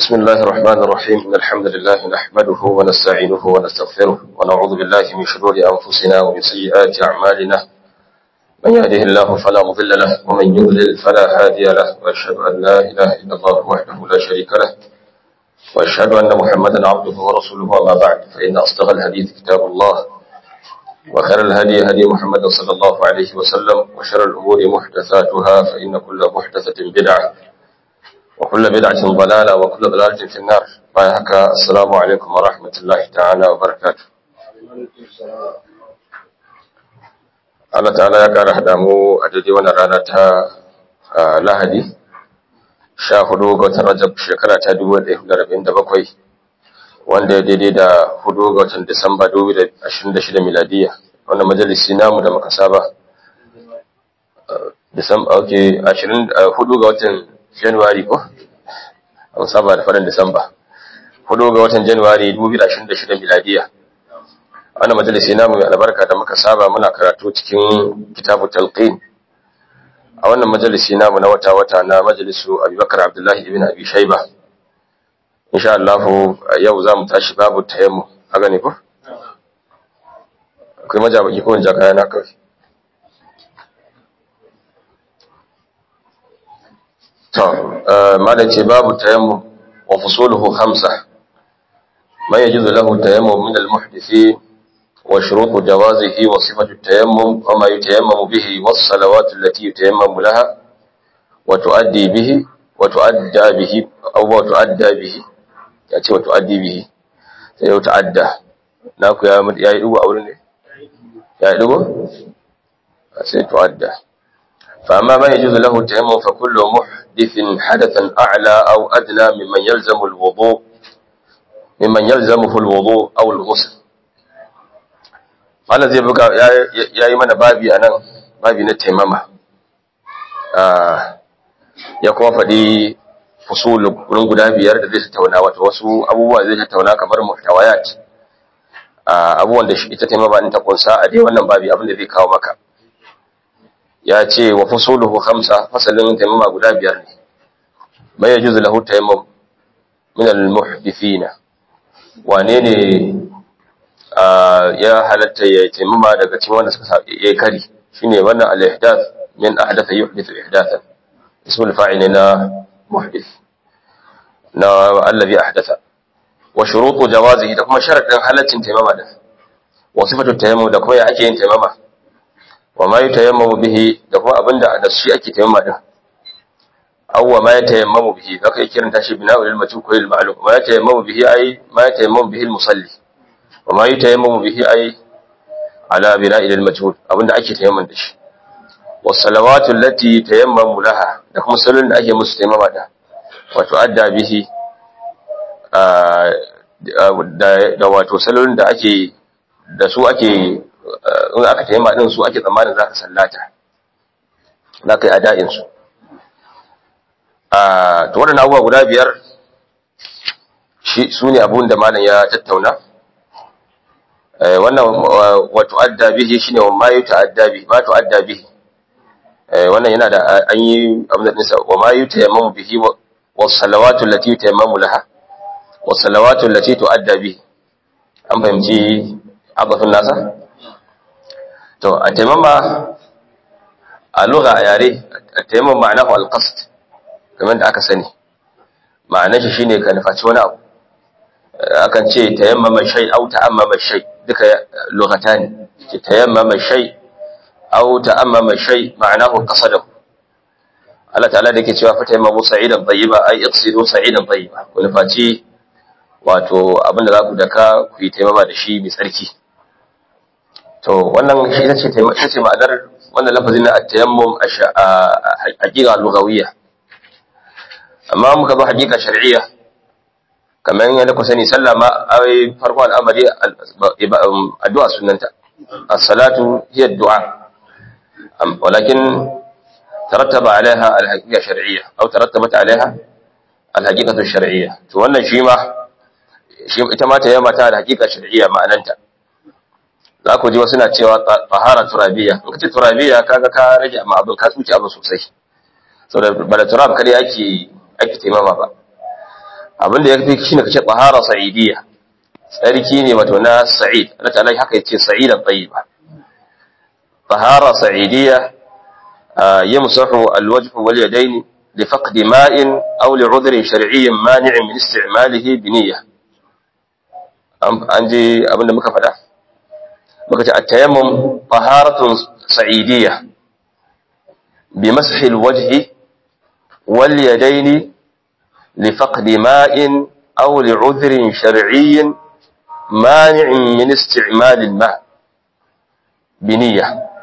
بسم الله الرحمن الرحيم إن الحمد لله نحمده ونستعينه ونستغفره ونعوذ بالله من شرور أنفسنا ومن سيئات أعمالنا من يهده الله فلا مضل له ومن يضلل فلا هادي له وأشهد أن لا إله إلا الله وحده لا شريك له وأشهد أن محمدا عبده ورسوله وما بعد فإن أصدق الحديث كتاب الله وخير الهدي هدي محمد صلى الله عليه وسلم وشر الأمور محدثاتها فإن كل محدثة بدعة وكل بدعة ضلالة وكل ضلالة في النار بايهك السلام عليكم ورحمة الله تعالى وبركاته Allah ta'ala ya ƙara haɗa mu a daidai wannan rana ta Lahadi, sha hudu ga watan Rajab shekara ta dubu ɗaya da rabin da bakwai, wanda ya daidai da hudu ga watan Disamba dubu da ashirin da shida miladiya, wannan majalisi namu da muka saba. Disamba, ok, ashirin hudu ga watan Januwari ko? An saba da farin Disamba. Hudu ga watan Januwari 2026 miladiya. Wannan majalisi namu mai albarka da muka saba muna karatu cikin kitabu talqin. A wannan majalisi namu na wata-wata na majalisu Abubakar Abdullahi ibn Abi Shayba. Insha Allah yau za mu tashi babu tayammu. A gane ko? Akwai majabaki ko wanda kaya na kawai. ما ce babu tayammum wa fusuluhu khamsa ما يجوز له التيمم من المحدثين وشروط جوازه وصفة التيمم وما يتيمم به والصلوات التي يتيمم لها وتؤدي به وتؤدى به أو تؤدى به يأتي وتؤدي به سيتعدى ناكو يا مد يا يدو أولني يا يدو سيتعدى فأما ما يجوز له التيمم فكل محدث حدثا أعلى أو أدنى ممن يلزم الوضوء ممن يلزمه الوضوء أو الغسل Allah zai buga ya yi mana babi a nan babi na taimama ya kuma faɗi fusulun wurin guda biyar da zai tattauna wata wasu abubuwa zai tattauna kamar muhtawayat abubuwan da ita taimama in ta kunsa a dai wannan babi abin da zai kawo maka ya ce wa fasuluhu khamsa fasalin taimama guda biyar ne bai yajuzu lahu tayammum min al-muhdithina wane ne ya halatta ya taimama daga cikin wanda suka yi kari shine wannan al-ihdath min ahdatha yuhdithu ihdathan ismul fa'il na muhdith na allazi ahdatha wa shurutu jawazihi da kuma sharadin halaccin taimama da wa sifatu tayammum da kuma ya ake yin taimama wa ma yutayammamu bihi da kuma abinda da shi ake tayammama din awwa ma yatayammamu bihi zaka yi kiranta shi bina'u lil majhul ko lil ma'lum ma yatayammamu bihi ay ma yatayammamu bihi al musalli wa ma yutayammamu bihi ay ala bina'i lil majhul abinda ake tayammama da shi was salawatu allati tayammamu laha da kuma sallolin da ake musu tayammama da wato adda bihi da wato sallolin da ake da su ake in aka taimma din su ake tsammanin za ka sallata za ka yi ada'insu to waɗanda abubuwa guda biyar su ne abun da malam ya tattauna wannan wato adda bihi shi ne ma yi ta'adda bihi ma ta'adda bihi wannan yana da an yi abin da nisa wa ma yi tayammamu bihi wa salawatu lati tayammamu laha wa salawatu lati tu'adda bihi an fahimci abafin nasa to a taimama a lugha a yare a taimama ma'anahu alqasd kamar da aka sani ma'anar shi shine ka nufaci wani abu akan ce tayammama shay aw ta'ammama shay duka lughatani ce tayammama shay aw ta'ammama shay ma'anahu qasadahu Allah ta'ala da yake cewa fa tayammamu sa'idan tayyiba ay iqsidu sa'idan tayyiba ku nufaci wato abinda za ku daka ku yi taimama da shi mai tsarki to wannan shi ita ce ita ce ma'anar wannan lafazin na at-tayammum a haqiqa lugawiyya amma muka zo haqiqa shar'iyya kamar yadda ku sani sallah ma ai farko al'amari addu'a sunnanta as-salatu hiya ad-du'a walakin tarattaba alaiha al-haqiqa shar'iyya aw tarattabat alaiha al-haqiqatu shar'iyya to wannan shi ma shi ita ma ta yamma ta da haqiqa shar'iyya ma'ananta za ku ji wasu na cewa tahara turabiya in kace turabiya kaga ka rage amma abin ka tsuci abin sosai saboda bala turab kada yake ake taimama ba abin da yafi shine kace tahara sa'idiyya tsarki ne wato na sa'id Allah ta'ala haka yace sa'idan tayyiba tahara sa'idiyya yamsahu alwajh wal yadayn لفقد ماء أو لعذر شرعي مانع من استعماله بنية أنجي أبن مكفدة مكتة التيمم طهارة سعيدية بمسح الوجه واليدين لفقد ماء أو لعذر شرعي مانع من استعمال الماء بنية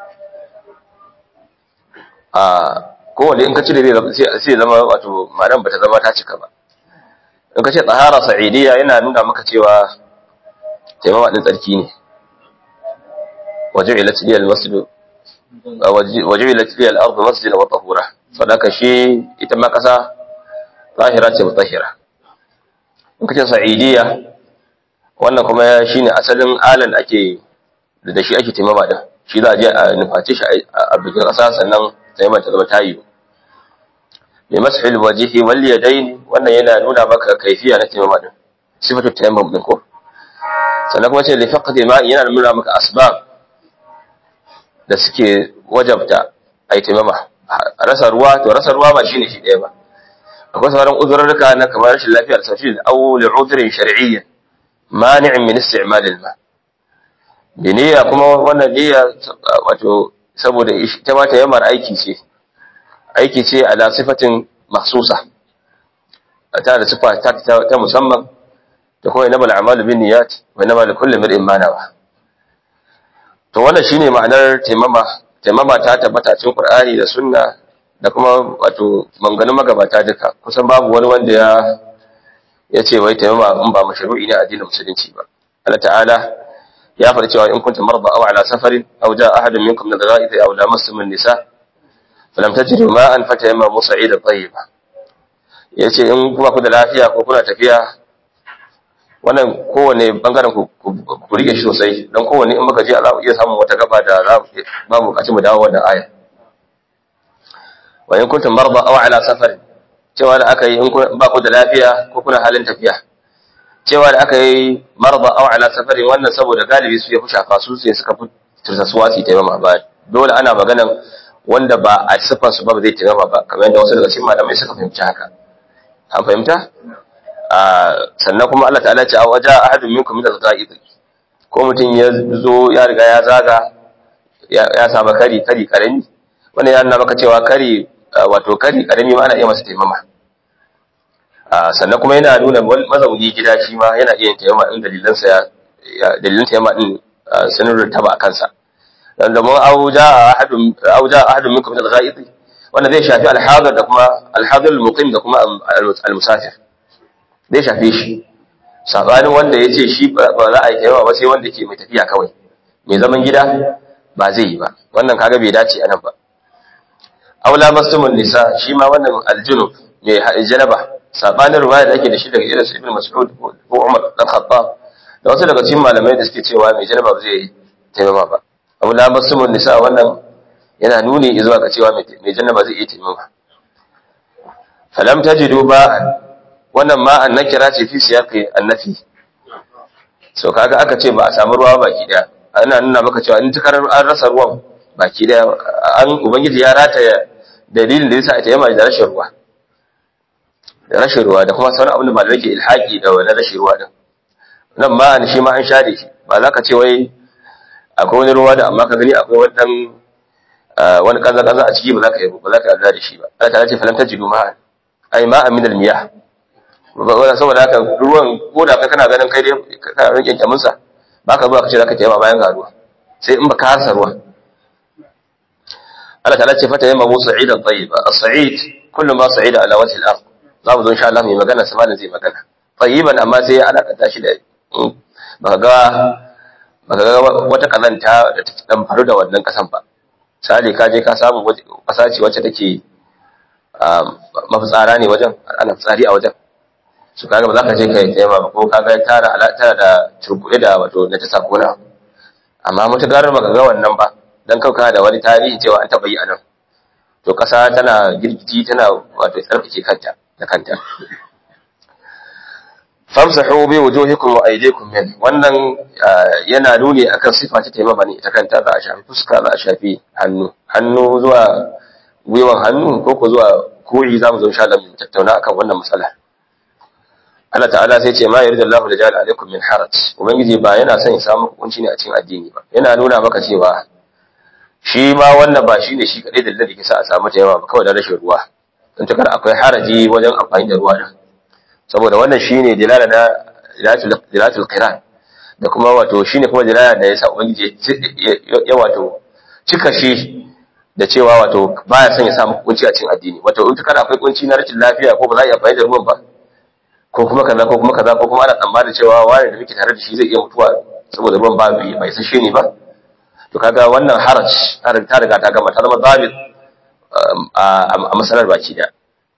آه kowane in ka cire sai zama wato ma'anar bata zama ta cika ba in ka ce tsahara sa'idiyya yana nuna maka cewa taimama din tsarki ne waju'ilat liyal masjid waju'ilat liyal ardu masjidan wa tahura sadaka shi ita ma kasa zahira ce mutahhira in ka ce sa'idiyya wannan kuma shine asalin alan ake da shi ake taimama din shi za a je a nufaci shi a bikin kasa sannan taimama ta zama tayi bi mashil wajhi wal yadayn wannan yana nuna maka kaifiya na taimama din sifatu tayammum din ko sannan kuma ce li faqdi ma yana nuna maka asbab da suke wajabta ai taimama rasa ruwa to rasa ruwa ba shine shi ɗaya ba akwai sauran uzurruka na kamar rashin lafiyar safi da aw li udhrin shar'iyyin mani'in min isti'mal al-ma biniya kuma wannan niyya wato saboda ita ma tayammar aiki ce aiki ce ala sifatin mahsusa ta da sifa ta, ta musamman da kuma inama al'amalu bin niyyat wa inama li kulli mar'in ma nawa to wannan shine ma'anar taimama taimama ta tabbata cikin Qur'ani da Sunna da kuma wato manganun magabata duka kusan babu wani wanda ya ya ce wai taimama in ba mashru'i ne a addinin musulunci ba Allah ta'ala ya faɗi cewa in kuntum marda aw ala safarin aw jaa ahadun minkum min al-gha'id aw lamastum an-nisa falam tajidu ma'an fatayammamu sa'idan tayyiba yace in kuma ku da lafiya ko kuna tafiya wannan kowane bangaren ku ku rike shi sosai don kowane in muka je za mu iya samun wata gaba da za ba mu bukaci mu dawo wannan aya wa in kuntum marda aw ala safarin cewa da aka yi in ba ku da lafiya ko kuna halin tafiya cewa da aka yi marda aw ala safarin wannan saboda galibi su ya fi shafa su sai suka fi tursasuwa su taimama ba dole ana maganan wanda ba a sifar su ba ba zai taimama ba kamar yadda wasu daga cikin malamai suka fahimci haka an fahimta sannan kuma Allah ta'ala ce a waje ahadun minkum min al-qa'id ko mutum ya zo ya riga ya zaga ya saba kari kari karami wannan ya nuna maka cewa kari wato kari karami ma ana iya masa taimama sannan kuma yana nuna mazauni gida shi ma yana iya taimama in dalilansa ya dalilan taimama din sun rutaba a kansa dan da mun auja ahadun auja ahadun minkum min al-qa'id wannan zai shafi al-hadir da kuma al-hadir al-muqim da kuma al-musafir zai shafe shi sabanin wanda ya ce shi ba za a yi yawa ba sai wanda ke mai tafiya kawai mai zaman gida ba zai yi ba wannan kaga bai dace anan ba aula mastumun nisa shi ma wannan aljunub mai janaba sabanin ruwaya da ake da shi daga irin ibn mas'ud ko umar dan khattab da wasu daga cikin malamai da suke cewa mai janaba ba zai taimama ba aula mastumun nisa wannan yana nuni zuwa ga cewa mai janaba zai iya taimama falam tajidu ba'an wannan ma an nakira ce fi siyaqi annafi so kaga aka ce ba a samu ruwa baki daya ana nuna maka cewa in tukar an rasa ruwan baki daya an ubangiji ya rataya dalilin da yasa ita yama da rashin ruwa da rashin ruwa da kuma sauran abin da malamai ke ilhaki da wani rashin ruwa din nan ma an shi ma an share shi ba za ka ce wai akwai wani ruwa da amma ka gani akwai wani dan wani kaza kaza a ciki ba za ka yi ba za ka yarda da shi ba Allah ta ce falam tajidu ma'an ai ma'an min al-miyah saboda haka ruwan ko da kai kana ganin kai dai kana rike kyamun sa baka zuwa kace zaka tayyama bayan ga ruwa sai in baka hasa ruwa Allah ta'ala ce fata yamma musa sa'idan tayyiba as-sa'id kullu ma sa'ida ala wajhi al-ard za mu zo insha Allah mai magana sai malam zai magana tayyiban amma sai ya alaka shi da baka ga baka ga wata kazanta da ta dan faru da wannan kasan ba misali ka je ka samu kasa ce wacce take mafitsara ne wajen ana fitsari a wajen su kaga ba za ka je ka yi taimama ba ko kaga tara tara da turbuɗe da wato na ta sakona amma mutugar ba ga wannan ba dan kauka da wani tarihi cewa an taɓa yi a nan to ƙasa tana girgiji tana wato tsarkake kanta da kanta famsahu bi wujuhikum wa aydikum min wannan yana nuni akan sifa ta taimama ne ita kanta za a shafi fuska za a shafi hannu hannu zuwa gwiwan hannu ko ko zuwa koyi za mu zo insha Allah mu tattauna akan wannan matsala Allah ta'ala sai ce ma yuridu Allahu da ja'ala alaikum min haraj ubangiji ba yana son ya samu hukunci ne a cikin addini ba yana nuna maka cewa shi ma wannan ba shine shi kadai dalilin da ke sa a samu taimama ba kawai da rashin ruwa don takar akwai haraji wajen amfani da ruwa din saboda wannan shine dilala na dilatul qiran da kuma wato shine kuma dilala da yasa ubangiji ya wato cika shi da cewa wato baya son ya samu kunci a cikin addini wato in kana akwai kunci na rashin lafiya ko ba za a iya amfani da ruwan ba ko kuma kaza ko kuma kaza ko kuma ana tsammanin cewa wani da muke tare da shi zai iya mutuwa saboda ruwan ba bai sashe ne ba to kaga wannan haraj ta riga ta gama ta zama zabit a masalar baki da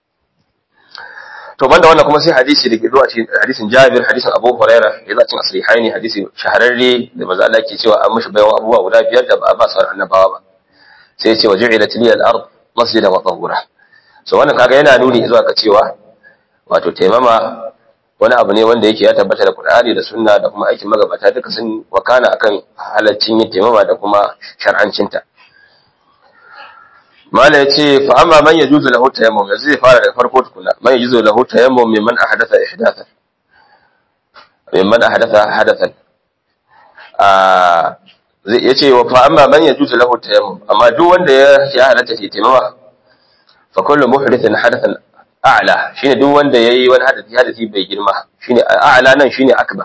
to banda wannan kuma sai hadisi da ke zuwa cikin hadisin Jabir hadisin Abu Hurairah ya zuwa cikin asrihaini hadisi shahararre da manzo Allah ke cewa an mishi bayan abubuwa guda biyar da ba a ba sauran annabawa ba sai ya ce waju'ilat liya al-ard masjidan wa tahura so wannan kaga yana nuni zuwa ga cewa wato taimama wani abu ne wanda yake ya tabbata da Qur'ani da Sunna da kuma aikin magabata duka sun wakana akan halaccin yin taimama da kuma shar'ancinta mala yace fa amma man yajuzu lahu tayammum yanzu zai fara daga farko tukuna man yajuzu lahu tayammum mimman ahdatha ihdathan mimman ahdatha hadathan ah zai yace wa fa amma man yajuzu lahu tayammum amma duk wanda ya ya halatta ke taimama fa kullu muhdithin hadathan a'la shine duk wanda yayi wani hadisi hadisi bai girma shine a'la nan shine akbar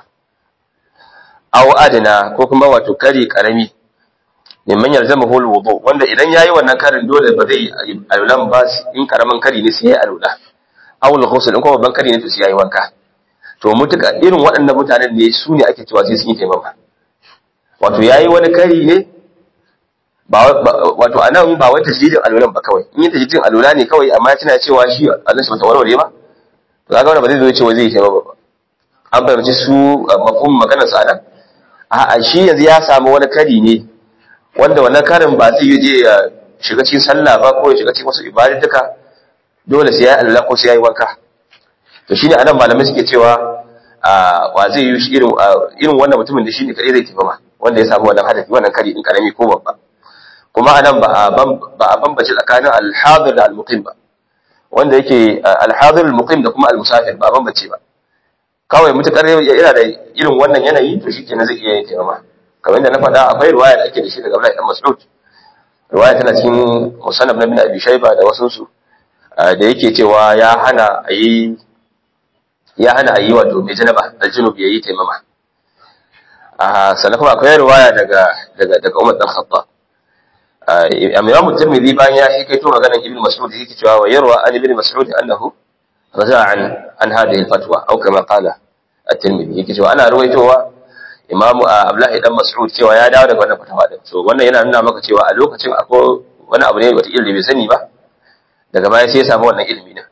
aw adna ko kuma wato kari karami neman yalzamahu alwudu wanda idan yayi wannan karin dole ba zai alulan ba in karaman kari ne sai ya alula aw alghusl in kuma babban kari ne to sai yayi wanka to mutuka irin waɗannan mutanen ne su ne ake cewa sai sun yi taimama wato yayi wani kari ne ba wato anan ba wai tasjidin alulan ba kawai in yi tasjidin alula ne kawai amma ya tana cewa shi Allah shi bata warware ba to kaga wannan ba zai zo cewa zai yi taimama ba an fahimci su mafhum maganar sa anan a'a shi yanzu ya samu wani kari ne wanda wannan karin ba zai yi je ya shiga cikin sallah ba ko ya shiga cikin wasu ibadatuka dole sai ya Allah ko sai ya yi wanka to shine anan malamai suke cewa wa zai yi irin irin wannan mutumin da shine kadai zai tafi ma wanda ya samu wannan hadafi wannan kari din karami ko babba kuma anan ba a ba a bambace tsakanin al-hadir da al-muqim ba wanda yake al-hadir al-muqim da kuma al-musafir ba bambace ba kawai mutakar yana da irin wannan yanayi to shikenan zai iya yin taimama kamar yadda na faɗa akwai ruwaya da ake da shi daga Abdullahi dan Mas'ud ruwaya tana cikin musannaf na bin Abi Shayba da wasu su da yake cewa ya hana ayi ya hana ayi wato mai janaba da junub yayi taimama a sannan kuma akwai ruwaya daga daga daga Umar dan Khattab Imam Tirmidhi bayan ya hikaito maganar Ibn Mas'ud yake cewa wa yarwa an Ibn Mas'ud annahu raja'a an an hadhihi al-fatwa aw kama qala at-Tirmidhi yake cewa ana ruwaitowa imamu abdullahi dan mas'ud cewa ya dawo daga wannan fatawa din so wannan yana nuna maka cewa a lokacin akwai wani abu ne wata ilimi bai sani ba daga baya sai ya samu wannan ilimi din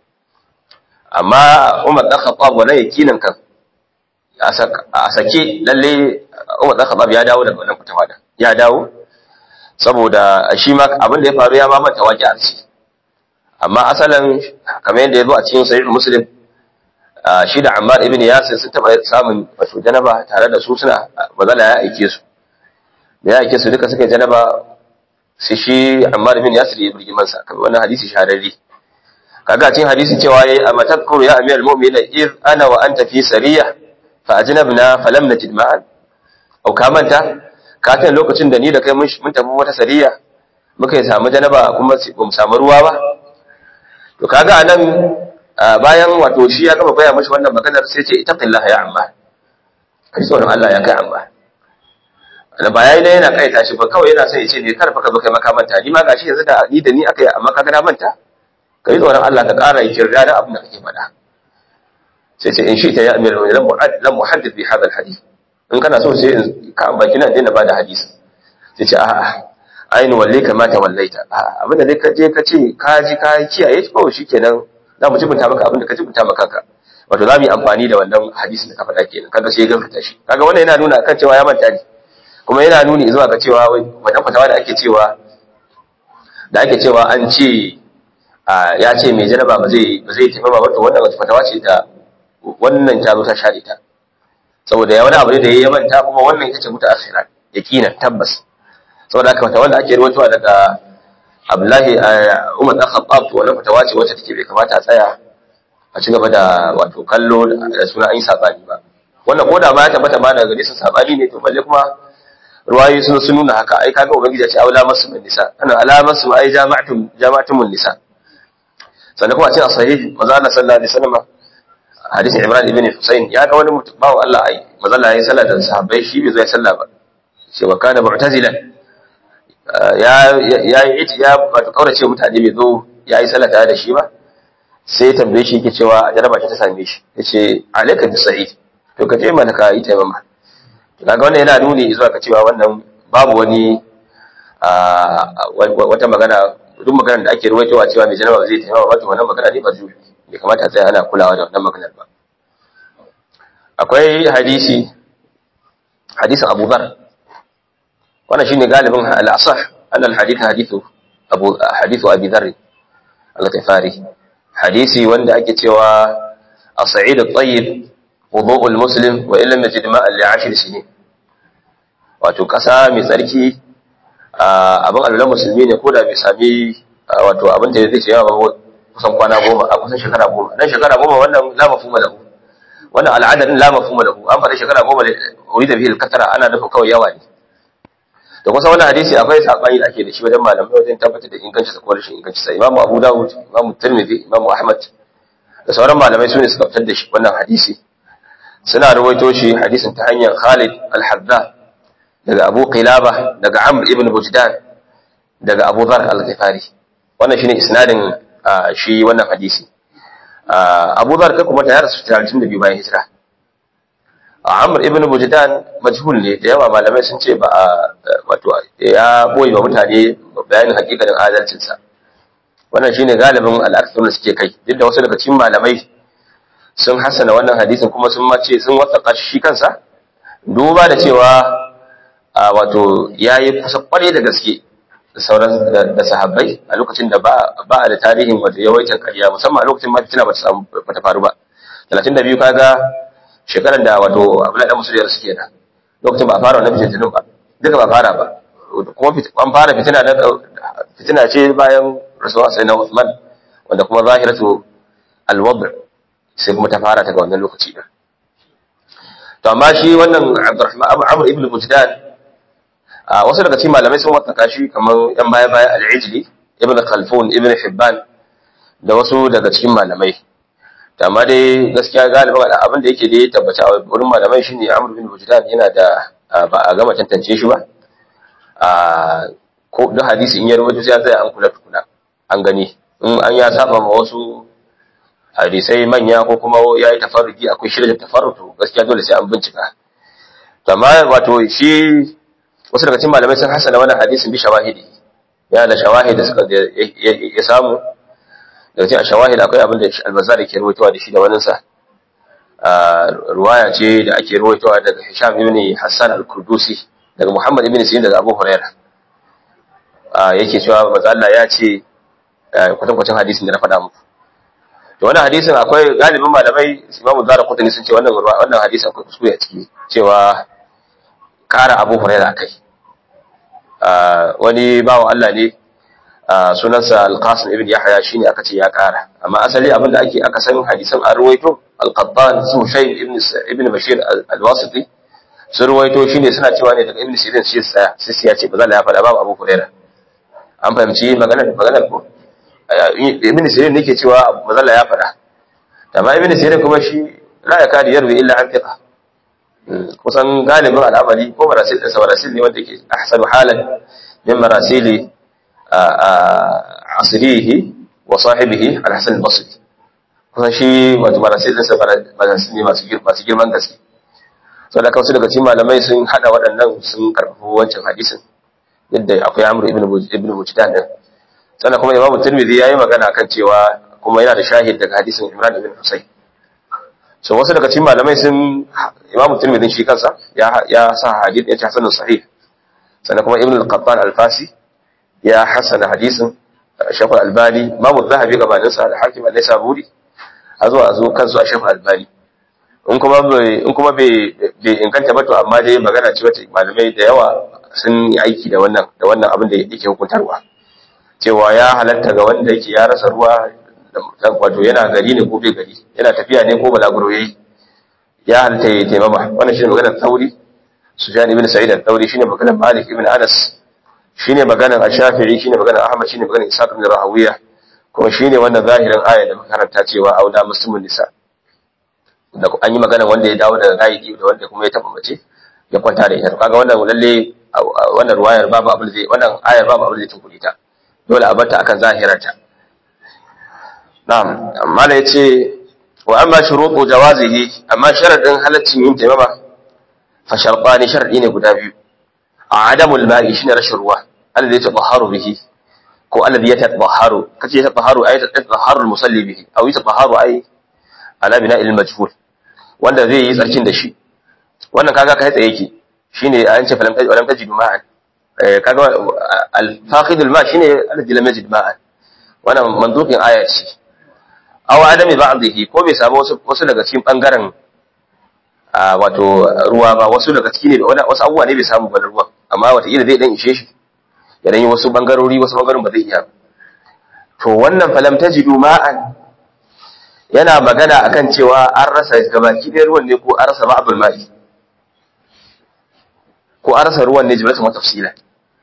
amma Umar dan Khattab wannan yakinin kan a sake lalle Umar dan Khattab ya dawo daga wannan fatawa din ya dawo saboda shi ma abin da ya faru ya ma manta waƙi a ci amma asalin kamar yadda ya zo a cikin sahih muslim shi da Ammar ibn Yasir sun taba samun wato janaba tare da su suna bazala ya aike su da ya aike su duka suka janaba sai shi Ammar ibn Yasir ya burgi mansa kamar wannan hadisi shahararri kaga cikin hadisi cewa yayi amma tadhkuru ya amir al-mu'minin iz ana wa anta fi sariya fa ajnabna falam najid ma'an au ka manta ka tana lokacin da ni da kai mun tafi wata sariya muka yi samu janaba kuma ba mu samu ruwa ba to kaga anan bayan wato shi ya gama baya mashi wannan maganar sai ce itaqillaha ya amma kai tsoron Allah ya kai amma da ba yayi dai yana kai tashi ba kawai yana son ya ce ne karfa ka zo kai maka manta ni ma gashi yanzu da ni da ni aka yi amma kaga na manta kai tsoron Allah ka ƙara kirda da abin da kake faɗa sai ce in shi ta ya amir lam mu'ad lam muhaddith bi hadha alhadith in kana so sai ka baki na daina bada hadisi sai ce a'a ainihin walle kamata wallaita abin da dai ka je ka ce ka ji ka kiyaye ko shikenan za mu jibinta maka abin da ka jibinta maka kanka wato za mu yi amfani da wannan hadisin da ka faɗa kenan kaga sai ya gaskata shi kaga wannan yana nuna kan cewa ya manta ne kuma yana nuni zuwa ga cewa wannan fatawa da ake cewa da ake cewa an ce ya ce mai janaba ba zai ba zai tafi ba to wannan wata fatawa ce da wannan ta zo ta share ta saboda ya wani abu ne da ya manta kuma wannan ita ce muta akhira yaqinan tabbas saboda haka fata wanda ake rawaitowa daga Abdullahi Umar dan Khattab to wannan fatawa ce wacce take bai kamata a tsaya a ci gaba da wato kallo da suna an yi sabani ba wannan ko da ba ya tabbata ma daga gare su sabani ne to balle kuma ruwayi sun sun nuna haka ai kaga ubangiji ya ce aula masu min nisa ana alamar su ai jama'atum jama'atum nisa sannan kuma a cikin sahih manzo Allah sallallahu alaihi wasallam hadisin Imran ibn Husayn ya ga wani mutum bawo Allah ai manzo Allah yayi sallah da sahabbai shi bai zo ya sallah ba ce wa kana mu'tazilan ya ya yi ya wato kaurace mutane bai zo yayi sallah tare da shi ba sai ya tambaye shi yake cewa jaraba ta same shi yace alayka bi sahih to ka je mana ka yi taimama kaga wannan yana nuni zuwa ka cewa wannan babu wani wata magana duk maganar da ake ruwaitowa cewa mai janaba zai taimaka wato wannan magana ne ba zai bai kamata a tsaya ana kulawa da wannan maganar ba akwai hadisi hadisin Abu Dhar wannan shine galibin al-asah anna al-hadith hadithu Abu hadithu Abi Dharr al-Ghifari hadisi wanda ake cewa as-sa'id at-tayyib wudu'u al-muslim wa illam yajid ma'an li 10 sinin wato ƙasa mai tsarki abin alwala musulmi ne ko da bai sami wato abin da zai ce yawa ba kusan kwana goma a kusan shekara goma dan shekara goma wannan la mafhuma lahu wannan al'adar la mafhuma lahu an faɗi shekara goma da wuri da bihil katara ana nufin kawai yawa ne da kusa wannan hadisi akwai sabani da ake da shi wajen malamai wajen tabbatar da inganci ko rashin inganci sai imamu abu dawud imamu tirmidhi imamu ahmad da sauran malamai su ne suka fitar da shi wannan hadisi suna rawaito shi hadisin ta hanyar khalid al-hadda daga Abu Qilaba daga Amr ibn Bujdan daga Abu Dharr al-Ghifari wannan shine isnadin shi wannan hadisi Abu Dharr kai kuma ta yarsu 32 bayan hijira Amr ibn Bujdan majhul ne da yawa malamai sun ce ba wato ya boye wa mutane bayanin hakikanin adalcin sa wannan shine galibin al-aktharun suke kai duk da wasu daga cikin malamai sun hasana wannan hadisin kuma sun mace sun wasaka shi kansa duba da cewa a wato ya yi kusa kwarai da gaske da sauran da sahabbai a lokacin da ba a da tarihin wato yawaitar ƙarya musamman a lokacin ma fitina ba ta faru ba talatin da biyu kaga shekarar da wato abdullahi dan musuliyar suke da lokacin ba a fara wannan fitinin ba duka ba fara ba kuma an fara fitina na fitina ce bayan rasuwa sai na Uthman wanda kuma zahiratu al-wad' sai kuma ta fara ta ga wannan lokaci din to amma shi wannan Abdurrahman Amr ibn Mujdan a wasu daga cikin malamai sun wataka shi kamar yan baya baya al-Ijli ibn Khalfun ibn Hibban da wasu daga cikin malamai to amma dai gaskiya galibin abin da yake da ya tabbata a wurin malamai shine Amr ibn Mujdan yana da ba a gama tantance shi ba a ko da hadisi in ya rubuta sai ya an kula tukuna an gani in an ya saba ma wasu hadisai manya ko kuma ya yi tafarruki akwai shirya tafarrutu gaskiya dole sai an bincika amma wato shi wasu daga cikin malamai sun hasana wannan hadisin bi shawahidi ya da shawahid da suka ya samu daga cikin shawahid akwai abin da albazar ke ruwaitowa da shi da wani sa ruwaya ce da ake ruwaitowa daga Hisham ibn Hassan al-Kurdusi daga Muhammad ibn Sirin daga Abu Hurairah yake cewa manzo Allah ya ce kwatankwacin hadisin da na faɗa muku to wannan hadisin akwai galibin malamai Imam Zara Qutni sun ce wannan wannan hadisi akwai kuskure a ciki cewa kara Abu Hurairah kai wani bawo Allah ne sunansa Al-Qasim ibn Yahya shine aka ce ya kara amma asali abin da ake aka san hadisan an ruwaito Al-Qattan Sushayn ibn ibn Bashir Al-Wasiti sun ruwaito shine suna cewa ne daga Ibn Sirin shi tsaya sai ya ce ba za ya faɗa babu Abu Hurairah an fahimci maganar maganar ko ibn sirin nake cewa mazalla ya fada amma ibn sirin kuma shi la ya kadi yarwi illa an fiqa kusan galibin al'amari ko marasil da marasil ne wanda yake ahsanu halan min marasili asrihi wa sahibihi al-hasan al-basri kusan shi wato marasil da marasil ne masu masu girman gaske saboda kawai daga cikin malamai sun hada waɗannan sun karfafa wancan hadisin yadda akwai amru ibn ibn mujdan din sannan kuma imamu tirmidhi yayi magana kan cewa kuma yana da shahid daga hadisin imran ibn husayn so wasu daga cikin malamai sun imamu tirmidhi shi kansa ya ya sa hadith ya ce hasanun sahih sannan kuma ibn al-qattan al-fasi ya hasana hadisin shaykh al-albani imamu zahabi gabanin sa da hakim al-nisaburi a zo a zo kansu a shaykh al-albani in kuma bai in kuma bai bai inganta ba to amma dai magana ce wacce malamai da yawa sun yi aiki da wannan da wannan abin da yake hukuntarwa cewa ya halatta ga wanda yake ya rasa ruwa wato yana gari ne ko bai gari yana tafiya ne ko balaguro yayi ya halatta ya taimama wannan shine maganar Thauri Sufyan ibn Sa'id al-Thawri shine maganar Malik ibn Anas shine maganar Ash-Shafi'i shine maganar Ahmad shine maganar Ishaq ibn Rahawiya kuma shine wannan zahirin aya da makaranta cewa auda muslimun nisa da an yi maganar wanda ya dawo daga gaidi da wanda kuma ya taba mace ya kwanta da ita to kaga wannan lalle wannan ruwayar babu abin zai wannan ayar babu abin zai tunkuri ta dole a barta akan zahirarta na'am amma da yace wa amma shurutu jawazihi amma sharadin halaccin yin taimama fa sharqani sharadi ne guda biyu adamul ma'i shine rashin ruwa alladhi yatahharu bihi ko alladhi yatahharu kace yatahharu ay yatahharu al-musalli bihi aw yatahharu ay ala bina'il majhul wanda zai yi tsarkin da shi wannan kaga kai tsaye yake shine an ce falam tajidu tajidu ma'an kaga al-faqidul ma shine alladhi lam yajid ma'an wannan manduqin aya ce aw adami ba'dihi ko bai samu wasu wasu daga cikin bangaren wato ruwa ba wasu daga ciki ne wasu abubuwa ne bai samu ba ruwa amma wata zai dan ishe shi ya dan yi wasu bangarori wasu bangarorin ba zai iya to wannan falam tajidu ma'an yana magana akan cewa an rasa gabaki ɗaya ruwan ne ko an rasa ba'dul ma'i ko an rasa ruwan ne jimlatan wa tafsila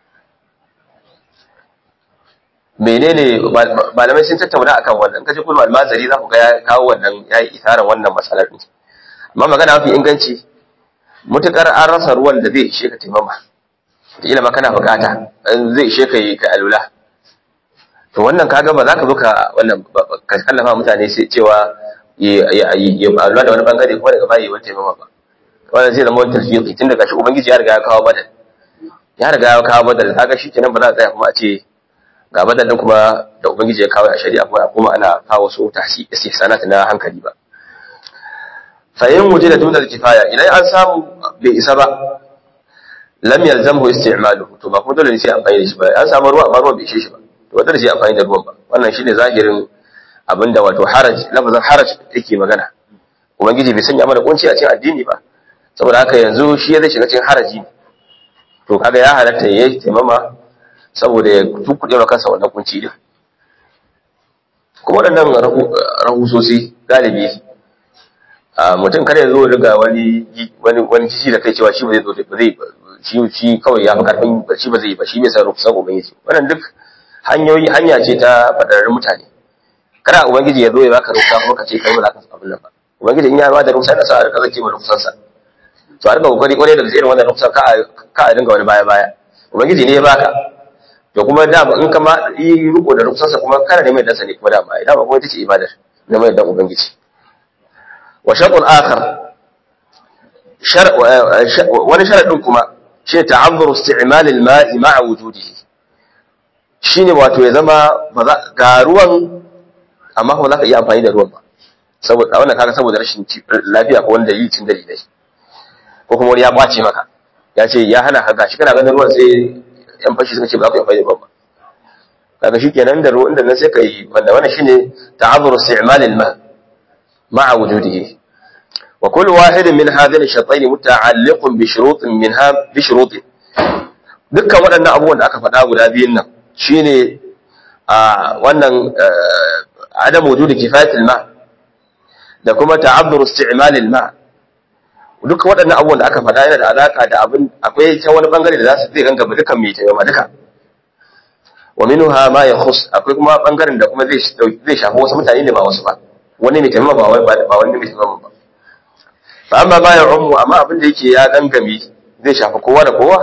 menene malamai sun tattauna akan wannan kaje kullu almazari za ku ga ya kawo wannan yayi isaran wannan matsalar din amma magana mafi inganci mutukar an rasa ruwan da zai ishe ka taimama ila ma kana bukata zai ishe ka yi ka alula to wannan kaga ba za ka zo ka wannan ka kallafa mutane sai cewa ya alula da wani bangare kuma daga bayi wani taimama ba wannan zai zama wani tarfiqi tun daga shi ubangiji ya riga ya kawo badal ya riga ya kawo badal kaga shikenan ba za a tsaya kuma a ce ga badal din kuma da ubangiji ya kawo a shari'a kuma kuma ana kawo su tahsi istihsanat na hankali ba fa in wujida dunal kifaya idan an samu bai isa ba lam yalzamhu isti'maluhu to ba kuma dole ne sai amfani da shi ba an samu ruwa amma ruwan bai ishe shi ba to ba dole sai amfani da ruwan ba wannan shine zahirin abinda wato haraj lafazin haraj yake magana ubangiji bai sanya mana kunci a cikin addini ba saboda haka yanzu shi zai shiga cikin haraji to kaga ya halatta ya taimama saboda ya tukkuɗe wa kansa wannan kunci din kuma waɗannan rahusosi galibi mutum kada ya zo daga wani wani wani kishi da kai cewa shi ba zai zo ba zai shi shi kawai ya fi karfin shi ba zai ba shi bai san rukusan ubangiji wannan duk hanyoyi hanya ce ta fadararrun mutane kada ubangiji ya zo ya baka rukusa kuma ka ce kai ba za ka abin nan ba ubangiji in ya ba da rukusa da sa ka zake ma rukusansa to a rika kokari kwarai daga irin wannan rukusan ka ka a dinga wani baya baya ubangiji ne ya baka to kuma da in ka ma yi riko da rukusansa kuma kana da mai dansa ne kuma da ma da ba kuma ita ce ibadar na mai dan ubangiji wa shar'un akhar wani sharadin kuma shine ta'azzuru isti'mal al-ma'i ma'a wujudihi shine wato ya zama ga ruwan amma ba za ka iya amfani da ruwan ba saboda wannan kaga saboda rashin lafiya ko wani dalili cin dalilai ko kuma wani ya kwace maka ya ce ya hana ka gashi kana ganin ruwan sai yan fashi suka ce ba za ku yi amfani da ruwan ba kaga shikenan da ruwan da nan sai ka yi wanda wannan shine ta'azzuru isti'mal al-ma ma'a wujudihi wa kullu wahidin min hadhihi ash-shartayn muta'alliqun bi shurutin minha bi shurutin dukkan waɗannan abubuwan da aka faɗa guda biyun nan shine a wannan adam wujudi kifayatul ma da kuma ta'abbur isti'mal al-ma duka waɗannan abubuwan da aka faɗa yana da alaka da abin akwai ta wani bangare da za su zai gangama dukan mai tayyama duka wa minha ma yakhus akwai kuma bangaren da kuma zai zai shafi wasu mutane ne ba wasu ba wani mai tayyama ba wai ba wani mai tayyama ba fa amma ma ya ummu amma abin da yake ya gangami zai shafi kowa da kowa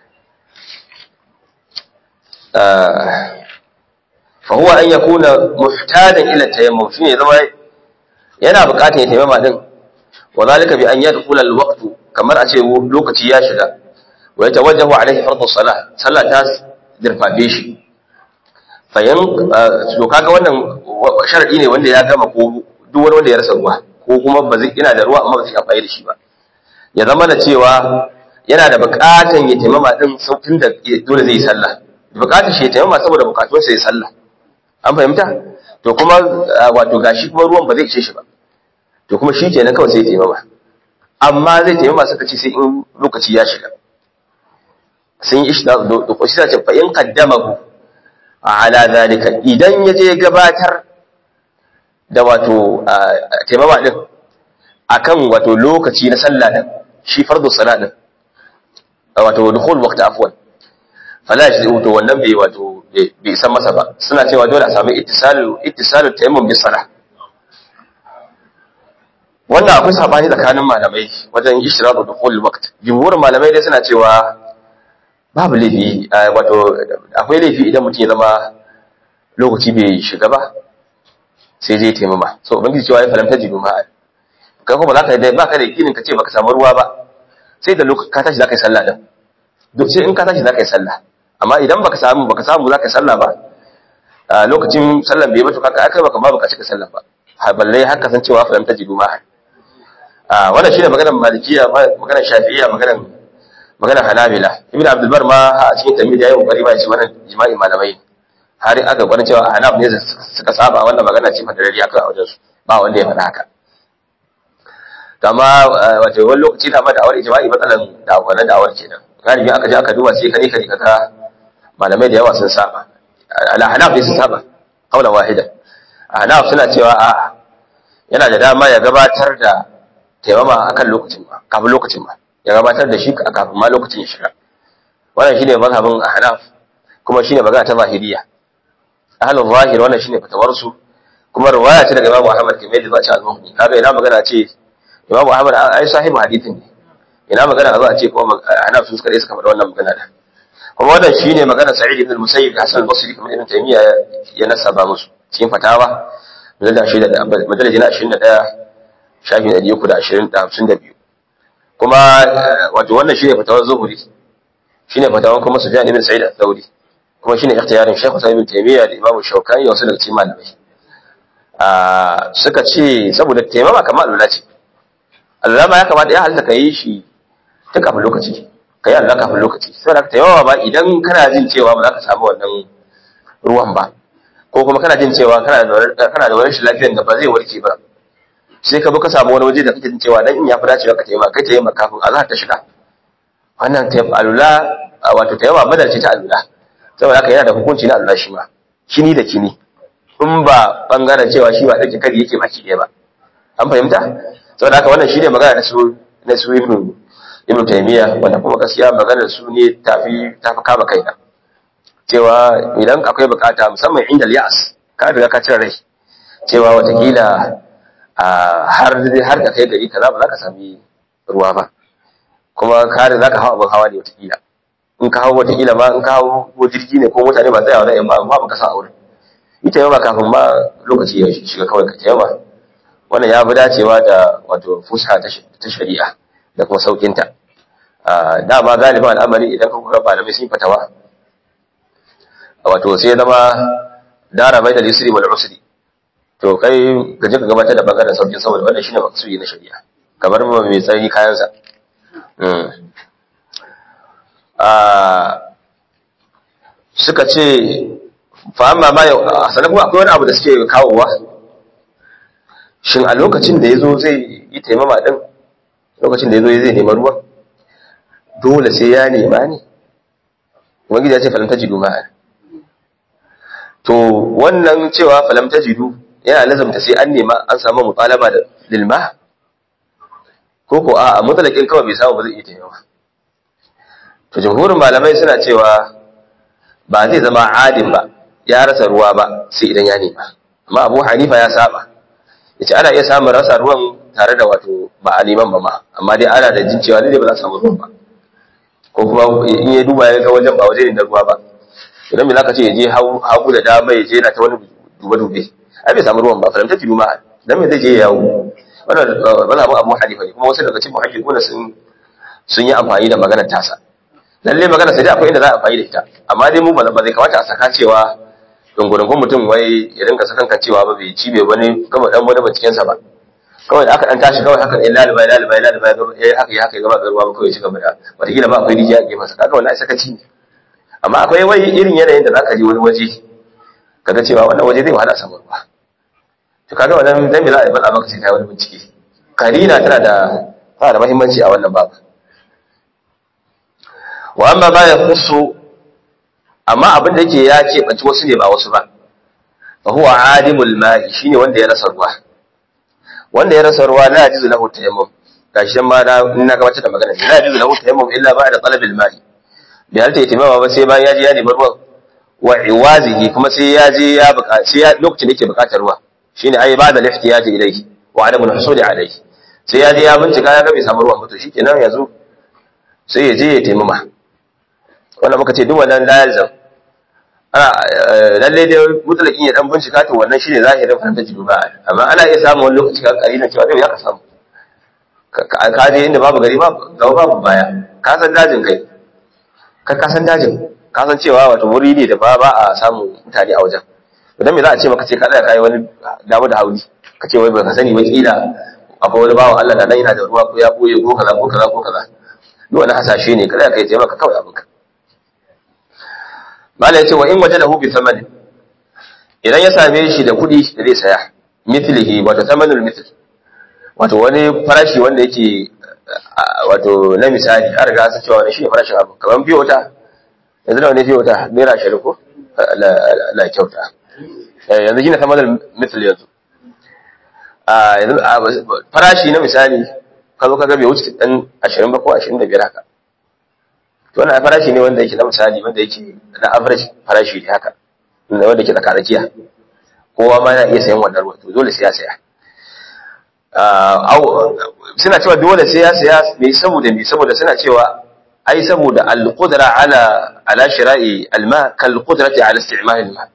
fa huwa an yakuna muhtadan ila tayammum shine zama yana buƙatar ya tayammama din wa zalika bi an yadkhula al-waqt kamar a ce lokaci ya shiga wa yatawajjahu alaihi fardu salah sallah ta dirfafe shi fa yan to kaga wannan sharadi ne wanda ya gama ko duk wani wanda ya rasa ruwa ko kuma ba zai ina da ruwa amma ba zai amfani da shi ba ya zama da cewa yana da buƙatan ya taimama din sautin da dole zai yi sallah buƙatar shi ya taimama saboda buƙatun sa ya sallah an fahimta to kuma wato gashi kuma ruwan ba zai ishe shi ba to kuma shi kenan kawai sai ya taimama amma zai taimama suka ce sai in lokaci ya shiga sun yi ishda da ko shi ce fa in qaddamahu ala zalika idan ya je gabatar da wato taimama din akan wato lokaci na sallah din shi fardu salat din wato dukhul waqti afwan fala shi to wannan bai wato bai san masa ba suna cewa dole a samu ittisalu ittisalu tayammum bis salah wannan akwai sabani tsakanin malamai wajen ishratu dukhul waqt jumhurin malamai dai suna cewa babu laifi wato akwai laifi idan mutum ya zama lokaci bai shiga ba sai zai taimama so ubangiji cewa ya falamta jidu ma'a kai kuma za ka da ba ka da yakinin ka ce baka samu ruwa ba sai da lokaci ka tashi za ka yi sallah din duk sai in ka tashi za ka yi sallah amma idan baka samu baka samu za ka yi sallah ba lokacin sallan bai mutu kaka akai baka ba baka cika sallah ba balle har ka san cewa falamta jidu ma'a a wannan shine maganar malikiya maganar shafi'iyya maganar maganar hanabila ibnu abdul bar ma a cikin tamid yayi kokari ba shi wannan jima'i malamai har aka gwanin cewa hanab ne suka saba wannan magana ce fadarariya kai a wajen su ba wanda ya faɗa haka amma wato wani lokaci da ma da'awar ijma'i matsalan da wannan da'awar kenan galibi aka je aka duba sai kane kane kaga malamai da yawa sun saba ala hanaf ne sun saba qaulan wahida hanaf suna cewa a yana da dama ya gabatar da taimama akan lokacin ma kafin lokacin ma ya gabatar da shi kafin ma lokacin ya shiga wannan shine mazhabin ahnaf kuma shine magana ta zahiriya ahlul zahir wannan shine fatawar su kuma riwaya ce daga Imam Ahmad kamar yadda za a ci al-Muhdi kaga ina magana ce Imam Ahmad ai sahibu hadithin ne ina magana za a ce kuma ahnaf su suka suka faɗa wannan magana da kuma wannan shine magana Sa'id ibn al-Musayyib da Hasan al-Basri kamar Ibn Taymiyyah ya nasaba musu cikin fatawa madalajin 21 shafin ɗari uku da ashirin da hamsin da biyu kuma wato wannan shine fatawar zuhuri shine fatawar kuma sufyan ibn sa'id al-thawri kuma shine ikhtiyarin shaykh Usman ibn Taymiyyah da Imam Shawkani da wasu daga cikin malamai a suka ce saboda taimama kamar alwala ce alwala ma ya kamata ya halitta ka yi shi ta kafin lokaci ka yi alwala kafin lokaci saboda ka taimama ba idan kana jin cewa ba za ka samu wannan ruwan ba ko kuma kana jin cewa kana da wani shi lafiyar da ba zai warke ba sai ka bi ka samu wani waje da kake jin cewa dan in ya fi dacewa ka taimaka kai taimaka kafin azhar ta shiga wannan alula wato taimaka badal ce ta alula saboda haka yana da hukunci na alula shi ma kini da kini in ba bangaren cewa shi ba dake kari yake baki ɗaya ba an fahimta saboda haka wannan shine magana na su na su ibnu ibnu taymiya wanda kuma gaskiya maganar su ne tafi tafi kama kaina cewa idan akwai bukata musamman inda yas ka riga ka cire rai cewa watakila har har da kai gari kaza ba za ka sami ruwa ba kuma kare za ka hawa abin hawa ne watakila in ka hawa watakila ma in ka hawa ko jirgi ne ko mutane ba tsayawa zai ba ba ka sa aure ita yawa kafin ma lokaci ya shiga kawai ka yawa wannan ya fi dacewa da wato fusa ta shari'a da kuma saukinta dama galiban al'amari idan ka kura malamai sun fatawa wato sai zama dara mai da lisri wal usri to kai ka je ka gabatar da bangaren saukin saboda wannan shine maksudi na shari'a kamar ba mai tsari kayansa suka ce fa amma ma sanan kuma akwai wani abu da suke kawowa shin a lokacin da yazo zai yi taimama din lokacin da yazo zai nema ruwa dole sai ya nema ne ubangiji ya ce falam tajidu ma'a to wannan cewa falam tajidu yana lazamta sai an nema an samu mutalaba da lilma ko ko a mutalakin kawai bai samu ba zai iya taimama to jumhurin malamai suna cewa ba zai zama adin ba ya rasa ruwa ba sai idan ya nema amma abu hanifa ya saba yace ana iya samun rasa ruwan tare da wato ba a neman ba ma amma dai ana da jin cewa dai ba za a samu ruwan ba ko kuma in ya duba ya ga wajen ba waje ne na ruwa ba idan me zaka ce ya je hagu da dama ya je na ta wani dube-dube ai bai samu ruwan ba faramta tilu ma dan me zai je yawo wannan mazhabin Abu Hanifa ne kuma wasu daga cikin muhaddiquna sun sun yi amfani da maganar tasa lalle magana sai dai akwai inda za a amfani da ita amma dai mu ba zai kamata a saka cewa dungurungun mutum wai ya rinka sakan kan cewa ba bai ci bai wani kama dan wani binciken sa ba kawai da aka dan tashi kawai haka eh laliba laliba laliba eh haka ya haka ya gaba garuwa ba kawai ci gaba da wataƙila ba akwai rijiya a gefen sa kaga wannan sakaci ne amma akwai wai irin yanayin da zaka je wani waje kaga cewa wannan waje zai wahala samu ruwa to kaga wannan dan me za a yi bala maka sai kai wani bincike karina tana da tana da muhimmanci a wannan babu wa amma ba ya kusu amma abin da yake ya keɓanci wasu ne ba wasu ba fa huwa adimul ma'i shine wanda ya rasa ruwa wanda ya rasa ruwa la yajuzu lahu tayammum gashi ma na ina gabatar da magana la yajuzu lahu tayammum illa ba'da talabil ma'i bi halta yatimama ba sai bayan ya je ya nemi ruwa wa iwazihi kuma sai ya je ya buƙaci sai ya lokacin da yake buƙatar ruwa shine ai ba'da lihtiyaji ilayhi wa adamul husuli alayhi sai ya je ya bincika ya ga bai samu ruwan ba to shikenan yanzu sai ya je ya taimama wannan muka ce duk wannan lazim ana lalle dai mutlaqin ya dan bincika to wannan shine zahirin fahimtar jiba amma ana iya samun wani lokaci ka kari na cewa zai ya ka samu ka je inda babu gari babu gaba babu baya ka san dajin kai ka ka san dajin ka san cewa wato wuri ne da ba ba a samu mutane a wajen idan me za a ce maka ce ka tsaya kai wani damu da hauli ka ce wai baka sani ba kila akwai wani bawan Allah da nan yana da ruwa ko ya boye ko kaza ko kaza ko kaza duk wani hasashe ne kada ka yi taimaka kawai abinka mala yace wa in wajadahu bi thamani idan ya same shi da kudi da zai saya mithlihi wato thamanul mithl wato wani farashi wanda yake wato na misali an riga an cewa wani shine farashin abu kamar biyo wata yanzu da wani biyo wata naira 20 ko la kyauta yanzu shine thamanul mithl yanzu farashi na misali ka zo ka ga bai wuce dan 20 ba ko 25 haka to wannan farashi ne wanda yake na misali wanda yake na average farashi ne haka wanda yake tsaka tsakiya kowa ma yana iya sayan wannan ruwa to dole sai ya saya suna cewa dole sai ya saya me saboda me saboda suna cewa ai saboda al-qudra ala ala shira'i al-ma kal qudrati ala isti'mal al-ma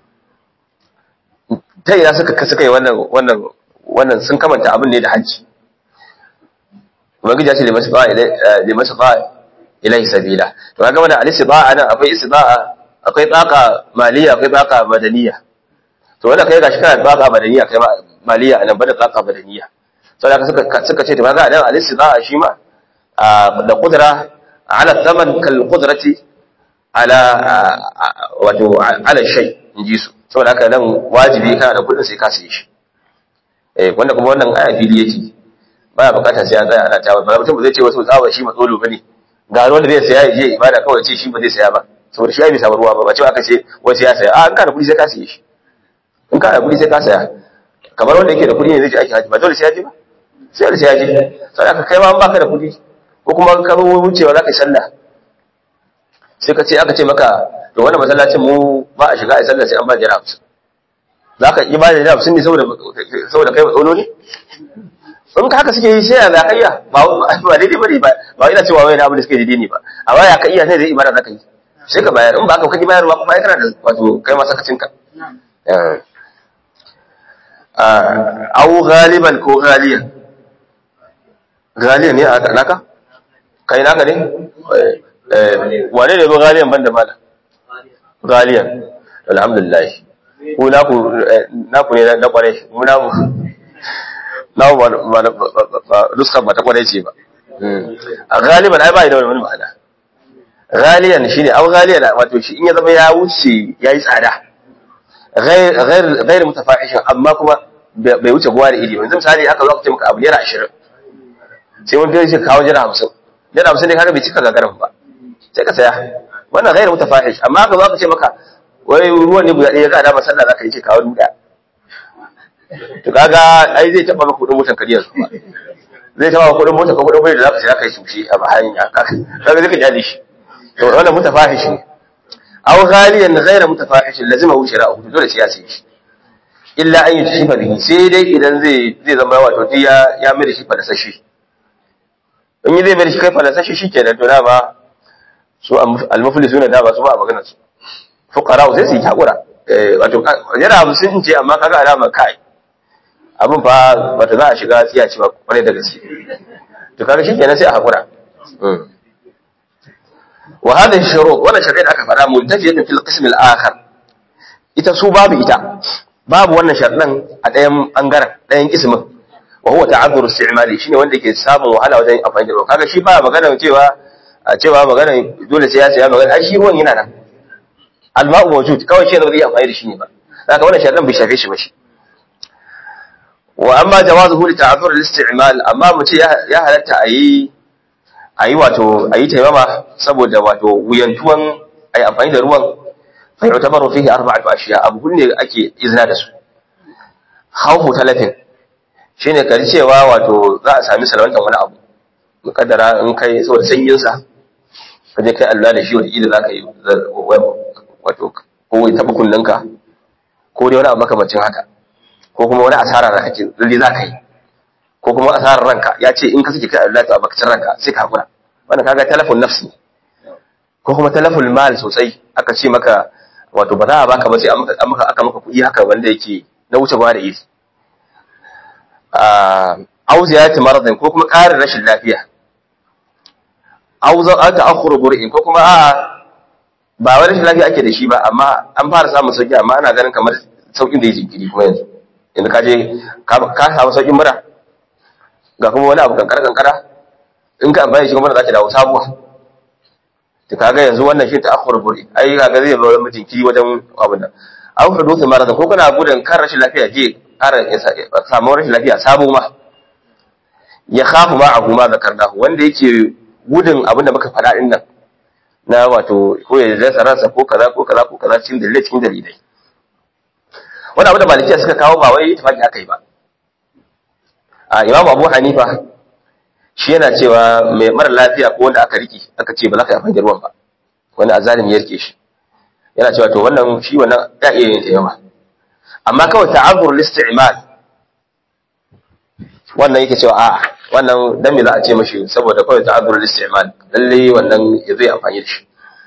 ta ina suka suka yi wannan wannan wannan sun kamanta abin ne da hajji ubangiji ya ce limasu ba limasu ba ilai sabila to kaga wannan al-istida'a nan akwai istida'a akwai tsaka maliya akwai tsaka badaniya to wanda kai gashi kana tsaka badaniya kai ma maliya anan bada tsaka badaniya saboda suka suka ce to kaga dan al-istida'a shi ma da qudra ala thaman kal qudrati ala wato ala shay inji su saboda haka nan wajibi kana da kudin sai ka sayi shi eh wanda kuma wannan aya fili yake baya bukata sai an tsaya ana tawa ba mutum zai ce wasu tsawa shi matsolo bane ga wanda zai saya je ibada kawai ce shi ba zai saya ba saboda shi ya bai samu ruwa ba ba cewa aka ce wasu ya saya a in kana kuɗi sai ka saye shi in kana kuɗi sai ka saya kamar wanda yake da kuɗi ne zai je aiki haji ba dole sai ya je ba sai da sai ya je sai aka kai ma an baka da kuɗi ko kuma ka zo wucewa za ka yi sallah sai ka ce aka ce maka to wannan masallacin mu ba a shiga a sallah sai an ba jira hamsin za ka yi ba da jira hamsin ne saboda kai matsolo ne in ka haka suke yi sai ya ka iya ba ba daidai bane ba ba ina cewa wai na abin da suke daidai ne ba amma ya ka iya sai zai ibada zaka yi sai ka bayar in ba ka kaji bayarwa kuma ai kana da wato kai ma sakacin ka aw ghaliban ko ghaliyan ghaliyan ne a naka kai naka ne wane ne ba ghaliyan banda mala ghaliyan alhamdulillah ku naku naku ne na kware mu namu na ba nuskar ba ta kwanai ce ba a galiban ai ba da wani ma'ana galiyan shi ne au galiyan wato shi in ya zama ya wuce ya yi tsada gairu mutafahishin amma kuma bai wuce guwa da iri yanzu misali aka zo aka ce maka abu naira ashirin sai wani kai shi kawo naira hamsin naira hamsin ne kaga bai cika gagarin ba sai ka saya wannan gairu mutafahish amma aka zo aka ce maka wai ruwan ne guda ɗaya ga da masalla za ka yi ce kawo duka to kaga ai zai taba maka kudin motar kariyar kuma zai taba maka kudin motar ka kudin bai da zaka sai kai sushi a bayan ya kaga zai ka jali shi to wannan mutafahish ne aw ghaliyan ghayra mutafahish lazima hu shira'u dole sai ya sai shi illa an yutashifa bihi sai dai idan zai zai zama wato duk ya ya mai da shi fadasashi in yi zai mai da shi kai fadasashi shikenan to da ba su al-muflisuna da ba su ba a maganar su fuqara sai su yi hakura wato yana abu sun ce amma kaga alama kai abin fa bata za a shiga tsiya ce ba kwarai da gaske to kaga shi kenan sai a hakura wa hadhihi shurut wannan shari'a da aka fara muntajiyatun fil qism al akhar ita su babu ita babu wannan sharɗan a ɗayan bangaren ɗayan kismin wa huwa ta'azzur isti'mali shine wanda yake samun wahala wajen amfani da ruwa kaga shi ba magana cewa a cewa magana dole sai ya saya magana ai shi ruwan yana nan alma'u mawjud kawai shi ne ba zai amfani da shi ne ba haka wannan sharɗan bai shafe shi ba shi wa amma jawazuhu li ta'azzur al-isti'mal amma mu ce ya halatta ayi ayi wato ayi taimama saboda wato wuyantuwan ayi amfani da ruwan fa yutabaru fihi arba'atu ashiya abu ne ake izina da su khawfu talafin shine kari cewa wato za a sami salwantan wani abu mukaddara in kai saboda sanyin sa kaje kai Allah da shi wata kila zaka yi wato ko ya taba kullunka ko dai wani abu makamancin haka ko kuma wani asara da kake lalle zaka yi ko kuma asarar ranka ya ce in ka sake kai Allah to a bakacin ranka sai ka hakura wannan kaga talafun nafsi ko kuma talaful mal sosai aka ce maka wato ba za a baka ba sai aka maka aka maka kuɗi haka wanda yake na wuce ba da iri au ziyarati maradin ko kuma ƙarin rashin lafiya au za a ta'akhuru bur'in ko kuma a'a ba wani rashin lafiya ake da shi ba amma an fara samun sauki amma ana ganin kamar saukin da ya jinkiri kuma yanzu yanzu ka je ka samu saukin mura ga kuma wani abu kankara kankara in ka amfani shi kuma za ta dawo sabuwa to kaga yanzu wannan shi ta'akhuru bur'in ai kaga zai ba wani jinkiri wajen abin nan au huduthi maradin ko kana gudun kan rashin lafiya je ƙara samu rashin lafiya sabo ma ya khafu ma abu ma zakarnahu wanda yake gudun abin da muka faɗa din nan na wato ko ya rasa ransa ko kaza ko kaza ko kaza cikin dalilai cikin dalilai wani abu da malikiya suka kawo ba wai tafaki aka yi ba a imamu abu hanifa shi yana cewa mai mara lafiya ko wanda aka riki aka ce ba za ka yi amfani da ruwan ba wani azalimi ya rike shi yana cewa to wannan shi wannan ya iya yin tayawa amma kawai ta'azzur listi'mal wannan yake cewa a'a wannan dan me za a ce mashi saboda kawai ta'azzur listi'mal lalle wannan ya zai amfani da shi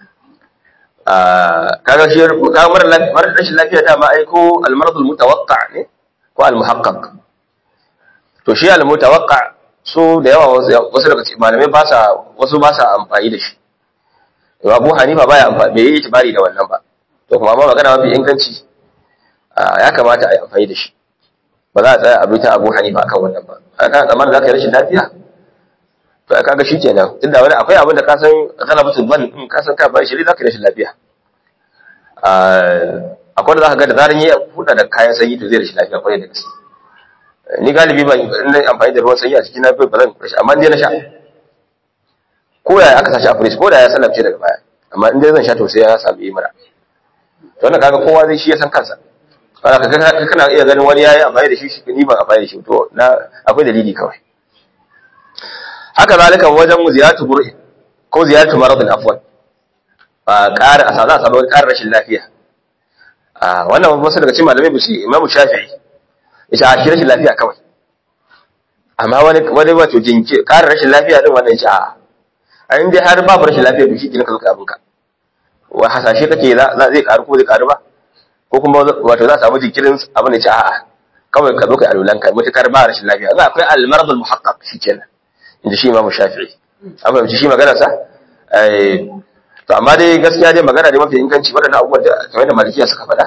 kaga shi ka mara mara rashin lafiya da ma ai ko al-marad al-mutawaqqa ne ko al-muhaqqaq to shi al-mutawaqqa so da yawa wasu daga cikin malamai ba sa wasu ba sa amfani da shi to Abu Hanifa baya amfani bai yi itibari da wannan ba to kuma amma magana mafi inganci ya kamata a yi amfani da shi ba za a tsaya a bi ta Abu Hanifa akan wannan ba kana tsammanin za ka yi rashin lafiya to ai kaga shikenan tunda wani akwai abin da ka san galabatul ban in ka san ka bai shiri za ka yi rashin lafiya akwai da za ka ga da zaran yi huda da kayan sanyi to zai rashin lafiya kwarai da gaske ni galibi ban ina amfani da ruwan sanyi a cikin na ba zan rashin amma in dai na sha ko yaya aka sashi a fridge ko da ya sallamce daga baya amma in dai zan sha to sai ya samu yi mura to wannan kaga kowa zai shi ya san kansa kana kana iya ganin wani yayi amfani da shi ni ban amfani da shi to na akwai dalili kawai haka zalika wajen ziyaratu bur'i ko ziyaratu maradin afwan a ƙara a za a samu ƙarin rashin lafiya a wannan wasu daga cikin malamai bisu imamu shafi'i yace a shi rashin lafiya kawai amma wani wani wato jinki ƙarin rashin lafiya din wannan yace a a in dai har babu rashin lafiya to shi kina ka zo ka abinka wa hasashe kake zai ƙaru ko zai ƙaru ba ko kuma wato za a samu jinkirin abin da ce a'a kawai ka zo ka alulanka mutukar ba rashin lafiya za akwai al-marad al-muhaqqaq shikenan inda shi Imam Shafi'i an fahimci shi magana sa eh to amma dai gaskiya dai magana dai mafi inganci wadannan abubuwan da kamar da malikiya suka faɗa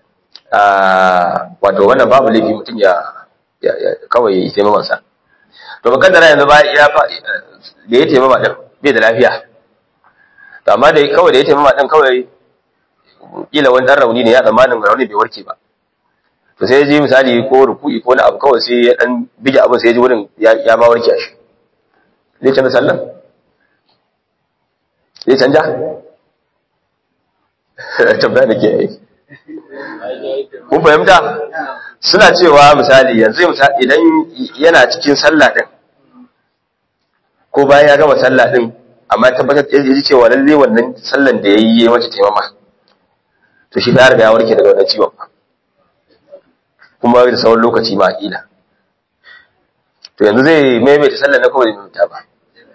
ah wato wannan babu laifi mutum ya kawai ya taimama sa to makaddara yanzu ba ya fa da ya taimama din bai da lafiya to amma dai kawai da ya taimama din kawai kila wani dan rauni ne ya tsammanin rauni bai warke ba to sai ya je misali ko ruku'i ko wani abu kawai sai ya dan bige abin sai ya ji wurin ya ma warke shi zai canza sallan zai canja tambaya da ke yi kun fahimta suna cewa misali yanzu idan yana cikin sallah din ko bayan ya gama sallah din amma tabbatar ya ji cewa lalle wannan sallan da ya yi ya mace taimama to shi ya riga ya warke daga wannan ciwon kuma da sauran lokaci ma kila to yanzu zai maimaita sallar na kawai maimaita ba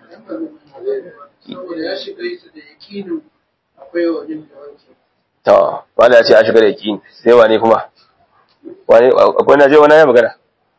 to wanda ya ce a shiga da yakini sai wane kuma wane akwai na je wani ya magana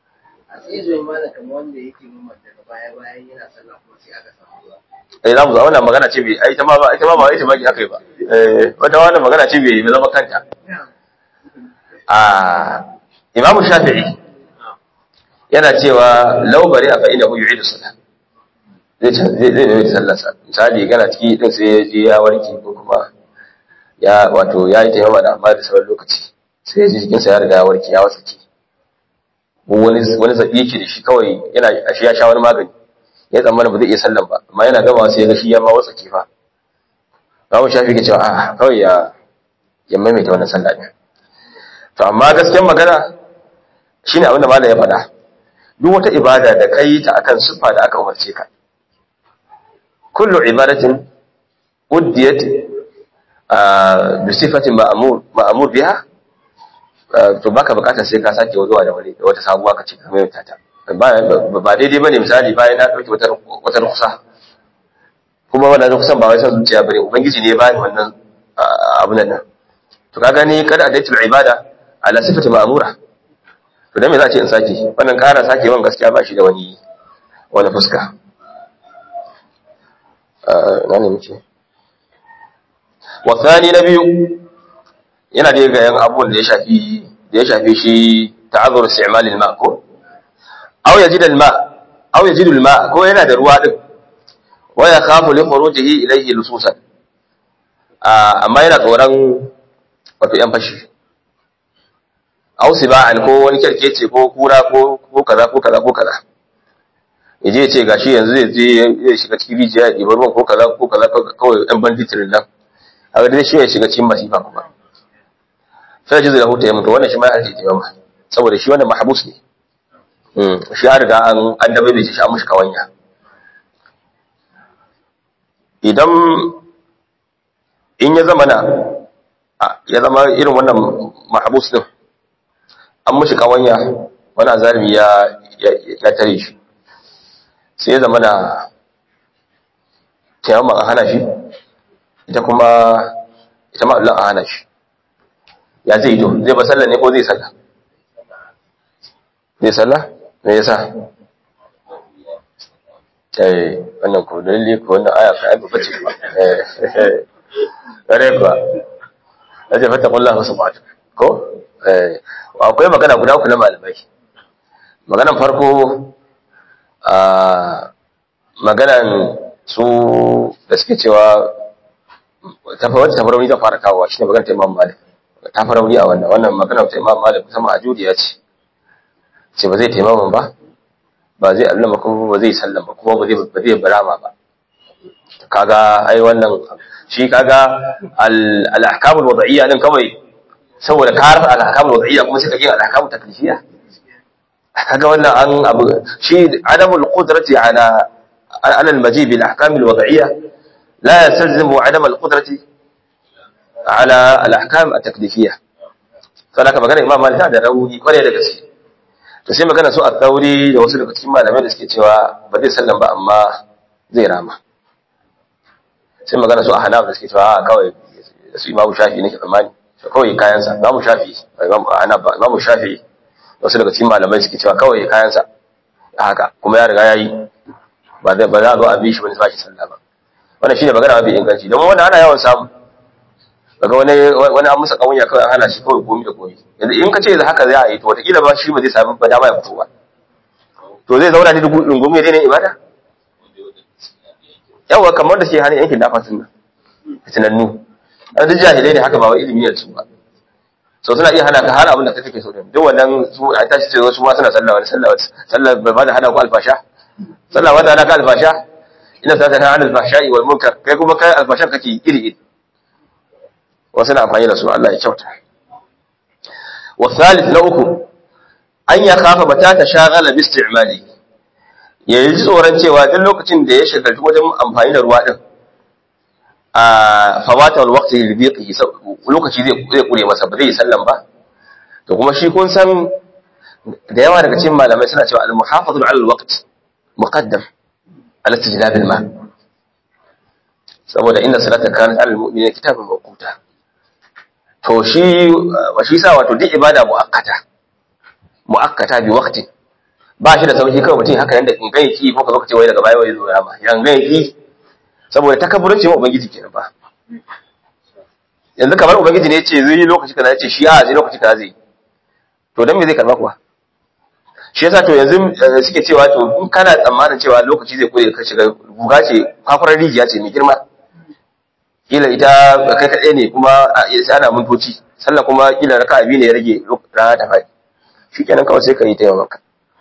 eh za mu za wannan magana ce bai ai ta ma ba ita ma ba ita ma ki akai ba eh wata wannan magana ce bai zama kanta a imamu shafi'i yana cewa laubari a fa'ina hu yu'idu salat zai zai zai yi sallarsa misali gana ciki din sai ya je ya warke ko kuma ya wato ya yi taimama da amma da sauran lokaci sai ya ji jikinsa ya riga ya warke ya wasake wani wani zabi yake da shi kawai yana shi ya sha wani magani ya tsammana ba zai iya sallan ba amma yana gama sai ya ga shi ya ma watsa kifa Babu shafi ke cewa a kawai ya ya maimaita wannan sallah ne to amma gaskiyar magana shine abin da malam ya faɗa duk wata ibada da kai ta akan siffa da aka umarce ka kullu ibadatin uddiyat bi sifatin ma'mur ma'mur biha to baka bukatar sai ka sake zuwa da wani wata sabuwa ka ce ka maimaita ta ba daidai bane misali bayan na dauki wata wata rukusa kuma wannan rukusan ba wai san zuciya bane ubangiji ne ya bani wannan abun nan to ka gani kada adaitul ibada ala sifati ma'mura to dan me za a ce in sake wannan ƙara sake wan gaskiya ba shi da wani wani fuska na ne muke wasani na biyu yana da ga yan abubuwan da ya shafi da ya shafi shi ta'azzur isti'mal al-ma ko aw yajid al-ma aw yajid al-ma ko yana da ruwa din wa ya khafu li khurujihi ilayhi lususan amma yana tsoron wato yan fashi aw siba'an ko wani kerkece ko kura ko ko kaza ko kaza ko kaza yaje ya ce gashi yanzu zai je ya shiga cikin rijiya ya ɗiba ruwan ko kaza ko kaza kawai ɗan banditirin nan haka dai shi ya shiga cikin masifa kuma sai ji zai huta ya mutu wannan shi ma ya harje ta yamma saboda shi wannan mahabus ne shi ya riga an an dabe bai shi an mushi kawanya idan in ya zama na ya zama irin wannan mahabus din an mushi kawanya wani azalimi ya ya tare shi sai ya zama na kiyama a hana shi ita kuma ita ma Allah a hana shi ya zai to zai ba sallah ne ko zai sallah zai sallah me yasa eh wannan ko dalili ko wannan aya ka aiba bace ba eh kare ko aje fata kullahu subhanahu ko eh akwai magana guda uku na malamai maganan farko a maganan su da suke cewa wata tafarauni zan fara kawowa shi ne maganar ta imam malik tafarauni a wannan wannan maganar ta imam malik kusan ma'ajudiya ce ce ba zai taimaman ba ba zai allama kuma ba zai sallama kuma ba zai ba zai barama ba kaga ai wannan shi kaga al-ahkam al-wad'iyya din kawai saboda ka rafa al-ahkam al-wad'iyya kuma sai ka gina al-ahkam taklifiyya kaga wannan an abu shi adamul qudrati ala ala al-majib bil ahkam al-wad'iyya لا يستلزم عدم القدرة على الأحكام التكليفية فلك magana imam malik da rauni kware da gaske to sai magana su a tsauri da wasu daga cikin malamai da suke cewa ba zai sallan ba amma zai rama sai magana su a hanaf da suke cewa kawai da su imamu shafi nake tsammani to kawai kayansa imamu shafi imamu hanaf ba imamu shafi wasu daga cikin malamai suke cewa kawai kayansa haka kuma ya riga yayi ba zai ba za a zo a bi shi wani sashi sallah ba wannan shine magana mafi inganci domin wannan ana yawan samu daga wani wani an musa kawunya kawai an hana shi kawai komi da komi yanzu in ka ce da haka za a yi to wataƙila ba shi ba zai sami ba dama ya fito ba to zai zauna ne da rungumi ya daina ibada yawa kamar da shi hannun yankin dafa sun nan fitinannu an duk jahilai ne haka ba wai ilimi ne su ba so suna iya hana ka hana abin da kake so din duk wannan su a tashi ce su ma suna sallah wani sallah sallah ba da hana ku alfasha sallah ba da hana ka alfasha ina sa ta hana alfasha'i wal munkar kai kuma kai alfashan kake iri iri wasu na amfani da su Allah ya kyauta wa thalith na uku an ya kafa mata ta shagala bi isti'mali ya yi tsoron cewa duk lokacin da ya shagaltu wajen amfani da ruwa din a fawata wal waqti li biqi lokaci zai zai kure masa ba zai yi sallan ba to kuma shi kun san da yawa daga cikin malamai suna cewa al muhafazatu ala al waqt muqaddam ala istijlab al ma saboda inna salata kanat ala al mu'minina kitaban mawquta to shi wa shi sa wato duk ibada muakkata muakkata bi waqti ba shi da sauki kawai mutum haka yanda in gani ki ko ka zo ka ce wai daga baya wai zo rama yan gani ki saboda takabburanci ma ubangiji kenan ba yanzu kamar ubangiji ne yace zai yi lokaci kaza yace shi a zai lokaci kaza zai to dan me zai karba kuwa shi yasa to yanzu suke cewa to in kana tsammanin cewa lokaci zai kure ka shiga guga ce kwafarar rijiya ce mai girma kila ita kai kaɗai ne kuma sai ana mintoci sannan kuma kila raka abi ne ya rage rana ta faɗi shikenan kawai sai ka yi taimakonka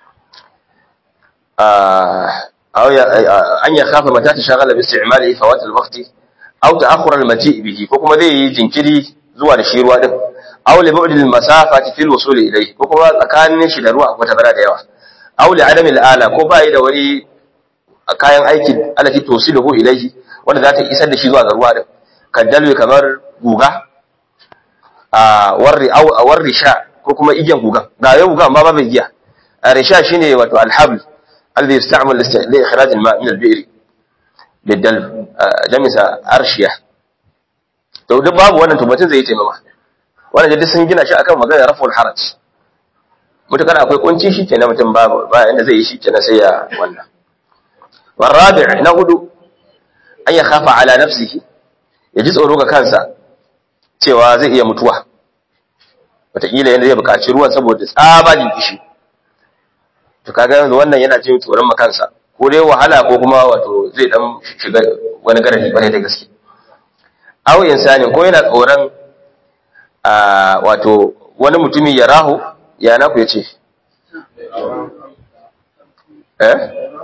أو أن يخاف متى تشغل باستعماله فوات الوقت أو تأخر المجيء به كما ذي جنكري زوال الشيروا دم أو لبعد المسافة في الوصول إليه كما كان شدروا وتبرا ديوا أو لعدم الآلة كما إذا ولي kayan aikin alati tosiluhu ilaihi wanda za ta isar da shi zuwa ga ruwa din kaddalwe kamar guga a warri aw warri sha ko kuma igiyan guga ga yau guga amma babu igiya a risha shine wato alhabl الذي يستعمل لإخراج الماء من البئر بالدلب جمسة أرشية to duk babu wannan tabbatin zai taimama wannan da sun gina shi akan maganar raful haraj mutakar akwai kunci shi kenan mutum babu ba inda zai yi shi kenan sai ya wannan warabi' na hudu an ya khafa ala nafsihi ya ji tsoro ga kansa cewa zai iya mutuwa wataƙila yanda zai buƙaci ruwan saboda tsabanin kishi to kaga yanzu wannan yana jin tsoron makansa ko dai wahala ko kuma wato zai dan shiga wani garadi bane da gaske aw insani ko yana tsoron a wato wani mutumi ya rahu ya naku yace eh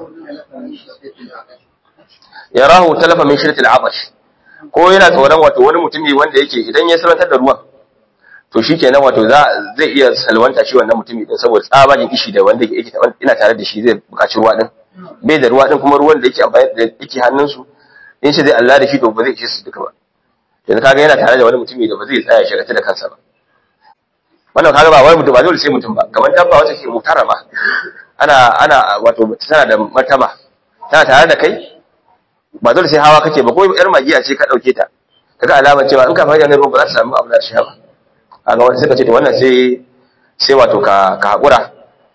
ya rahu talafa min shirtil abash ko yana tsoron wato wani mutumi wanda yake idan ya sarantar da ruwan to shi kenan wato zai iya salwanta shi wannan mutumi din saboda tsabagen ishi da wanda yake ina tare da shi zai buƙaci ruwa din bai da ruwa din kuma ruwan da yake amfani da yake hannunsu in shi zai Allah da shi to ba zai ishe su duka ba yanzu kaga yana tare da wani mutumi da ba zai tsaya shagata da kansa ba wannan kaga ba wani mutum ba dole sai mutum ba kamar dabba wacce ke mutarama ana ana wato tana da martaba tana tare da kai ba dole sai hawa kake ba ko yar magiya ce ka dauke ta kaga alamar cewa in ka fara ganin ruwa ba za ta samu abu da shi ba kaga wanda suka ce to wannan sai sai wato ka ka hakura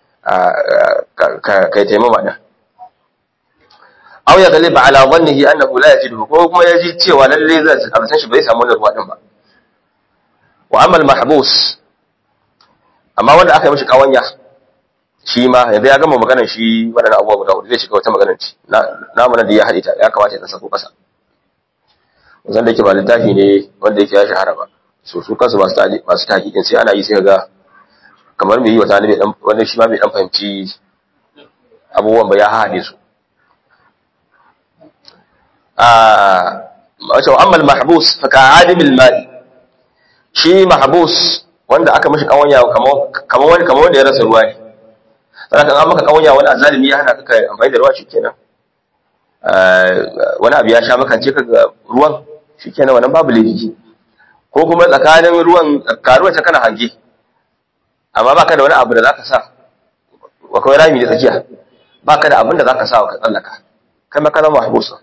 ka kai taimama da aw ya galiba ala dhannihi annahu la yajidu ko kuma yaji cewa lalle zai san shi bai samu wannan ruwa din ba wa amma al-mahbus amma wanda aka yi mishi kawanya shi ma yanzu ya gama maganar shi waɗannan abubuwa guda hudu zai shiga wata maganar ci na mana da ya haɗe ta ya kamata ya ɗan sako ƙasa wanda yake ba littafi ne wanda yake ya shahara ba so su kansu masu masu tahqiqin sai ana yi sai ga kamar mai yi wata ne dan wanda shi ma bai dan fahimci abubuwan ba ya haɗe su a wato amma al-mahbus fa ka'adim al-mali shi mahbus wanda aka mishi kawanya kamar kamar wani kamar wanda ya rasa ruwa ne saboda an maka kawanya wani azalimi ya hana ka amfani da ruwa shikenan wani abu ya sha makance ka ga ruwan shikenan wannan babu laifi ko kuma tsakanin ruwan karuwa ta kana hange amma baka da wani abu da zaka sa wa kawai rami da tsakiya baka da abin da zaka sa ka tsallaka kai ma kana mahbusa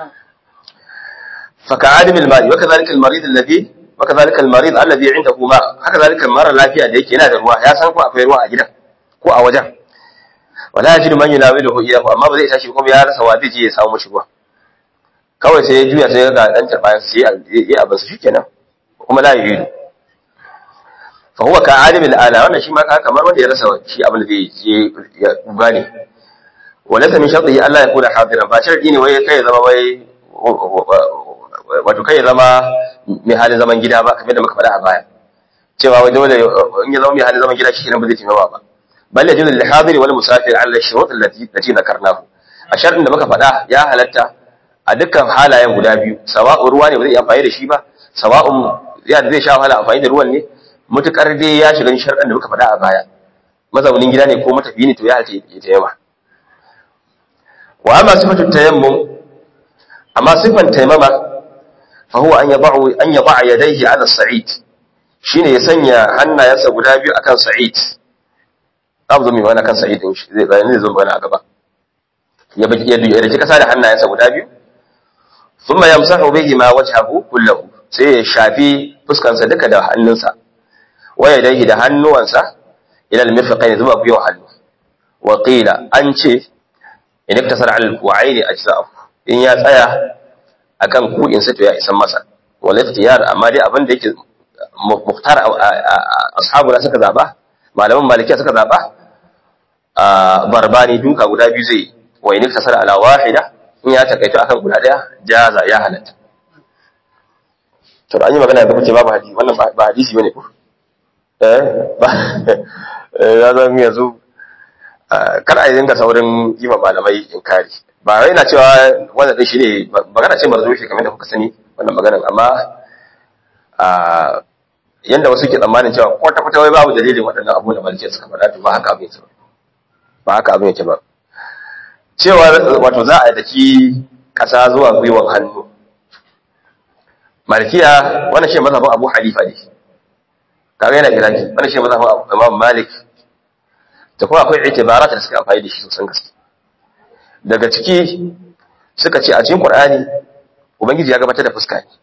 fa ka'adim al-ma'i wa kadhalika al-marid alladhi wa kadhalika al-marid alladhi indahu ma haka zalika mara lafiya da yake yana da ruwa ya san ko akwai ruwa a gidan ko a wajen wala yajidu man yunawiluhu iyahu amma ba zai tashi kuma ya rasa wa zai je ya samu mishi ruwa kawai sai ya juya sai ga dan tarbayan sai ya abin su shikenan kuma la yujidu fa huwa ka alim al-ala wannan shi ma ka kamar wanda ya rasa shi abin da zai je ya gane wala ta min shartihi Allah ya kula hadiran ba sharti ne wai kai zama wai wato kai zama mai halin zaman gida ba kamar da muka faɗa a baya cewa wai dole in ya zama mai halin zaman gida shi ne ba zai taimaka ba bal yajuzu lil hadiri wal musafir ala shurut allati allati dhakarnahu a shartin da muka faɗa ya halatta a dukkan halayen guda biyu sawa'un ruwa ne ba zai iya amfani da shi ba sawa'un ya zai sha wahala amfani da ruwan ne mutukar dai ya shiga sharɗin da muka faɗa a baya mazaunin gida ne ko matafi ne to ya halatta ya taimama wa amma sifatu tayammum amma sifan taimama fa huwa an yada'u an yada'a yadayhi 'ala as-sa'id shine ya sanya hannayensa guda biyu akan sa'id za mu zo mai wani kan sa'id din shi zai bayani zai zo mana a gaba ya baki ya duya da kasa da hannayensa guda biyu thumma yamsahu bihi ma wajhahu kullahu sai ya shafi fuskansa duka da hannunsa wa yadayhi da hannuwansa ila al-mirfaqayn zuwa gwiwa hannu wa qila an ce in iktasara al ku'aini ajza'u in ya tsaya akan ku'in sa to ya isan masa wal ikhtiyar amma dai abin da yake muhtar ashabuna suka zaba malaman malikiya suka zaba barbani duka guda biyu zai wa in iktasara ala wahida in ya takaito akan guda daya jaza ya halatta to an yi magana da kuce babu hadisi wannan ba hadisi bane ko eh ya zan yanzu kar a yi dinga saurin yi ma malamai inkari ba wai na cewa wanda din shi ne magana ce marzo shi kamar da kuka sani wannan maganar amma yanda wasu ke tsammanin cewa kwata kwata wai babu dalilin waɗannan abu da malikiya suka faɗa to ba haka abin yake ba ba haka abin yake ba cewa wato za a daki ƙasa zuwa gwiwan hannu malikiya wannan shi mazhabin abu halifa ne kaga yana iraki wannan shi mazhabin imam malik da kuma akwai itibarat da suka amfani da shi sosan gaske daga ciki suka ce a cikin qur'ani ubangiji ya gabatar da fuska ne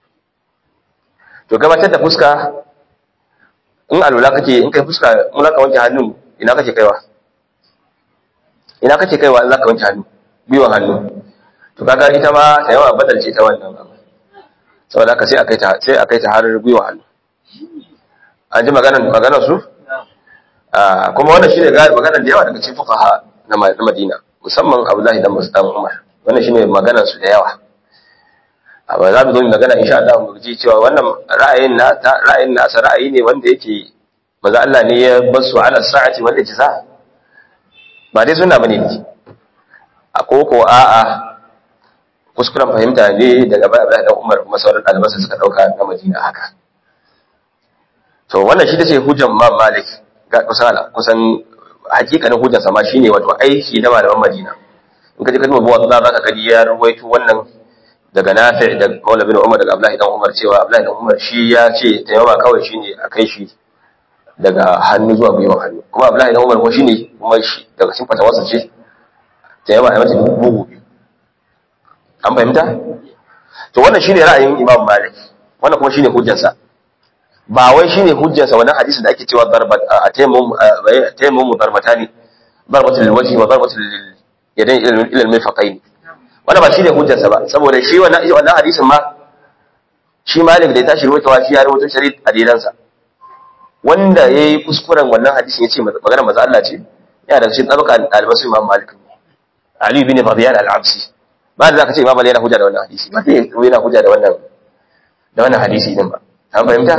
to gabatar da fuska in alula kake in kai fuska in zaka wanke hannu ina kake kaiwa ina kake kaiwa in zaka wanke hannu biwan hannu to kaga ita ma ta yawa badal ce ta wannan abu saboda haka sai a kai ta sai a kai ta har biwan hannu an ji maganar maganar su kuma wannan shine ga maganar da yawa daga cikin fuqaha na Madina musamman Abdullahi dan Mus'ab Umar wannan shine maganar su da yawa amma za mu zo mu magana insha Allah mu ji cewa wannan ra'ayin na ra'ayin nasa ra'ayi ne wanda yake manzo Allah ne ya basu ala sa'ati wal ijza ba dai sunna bane ne a koko a'a kuskuren fahimta ne daga bai Abdullahi dan Umar kuma sauran ɗalibansa suka dauka na Madina haka to wannan shi tace hujjar Imam Malik ga kusan kusan hakikanin hujjar sa ma shine wato aiki da malaman Madina in ka je ka duba buwa za ka gani ya ruwaito wannan daga Nafi da Maula bin Umar daga Abdullahi dan Umar cewa Abdullahi dan Umar shi ya ce tayawa kawai shine a kai shi daga hannu zuwa gwiwan hannu kuma Abdullahi dan Umar ko shine kuma shi daga cikin fatawarsa ce tayawa a mata bugu biyu an fahimta to wannan shine ra'ayin Imam Malik wannan kuma shine hujjarsa ba wai shine hujjarsa wannan hadisi da ake cewa darbat a tayammum tayammum darbatani darbatul wajhi wa darbatul yadayn ila al-mirfaqayn wannan ba shine hujjarsa ba saboda shi wannan wannan hadisin ma shi Malik da ya tashi rawaitawa shi ya rawaito shari'a adilansa wanda yayi kuskuren wannan hadisin yace magana manzo Allah ce yana da cikin tabaka albasu Imam Malik Ali bin Rabi'an al-Absi ba da zaka ce Imam Malik yana hujja da wannan hadisi ba sai yana hujja da wannan da wannan hadisi din ba an fahimta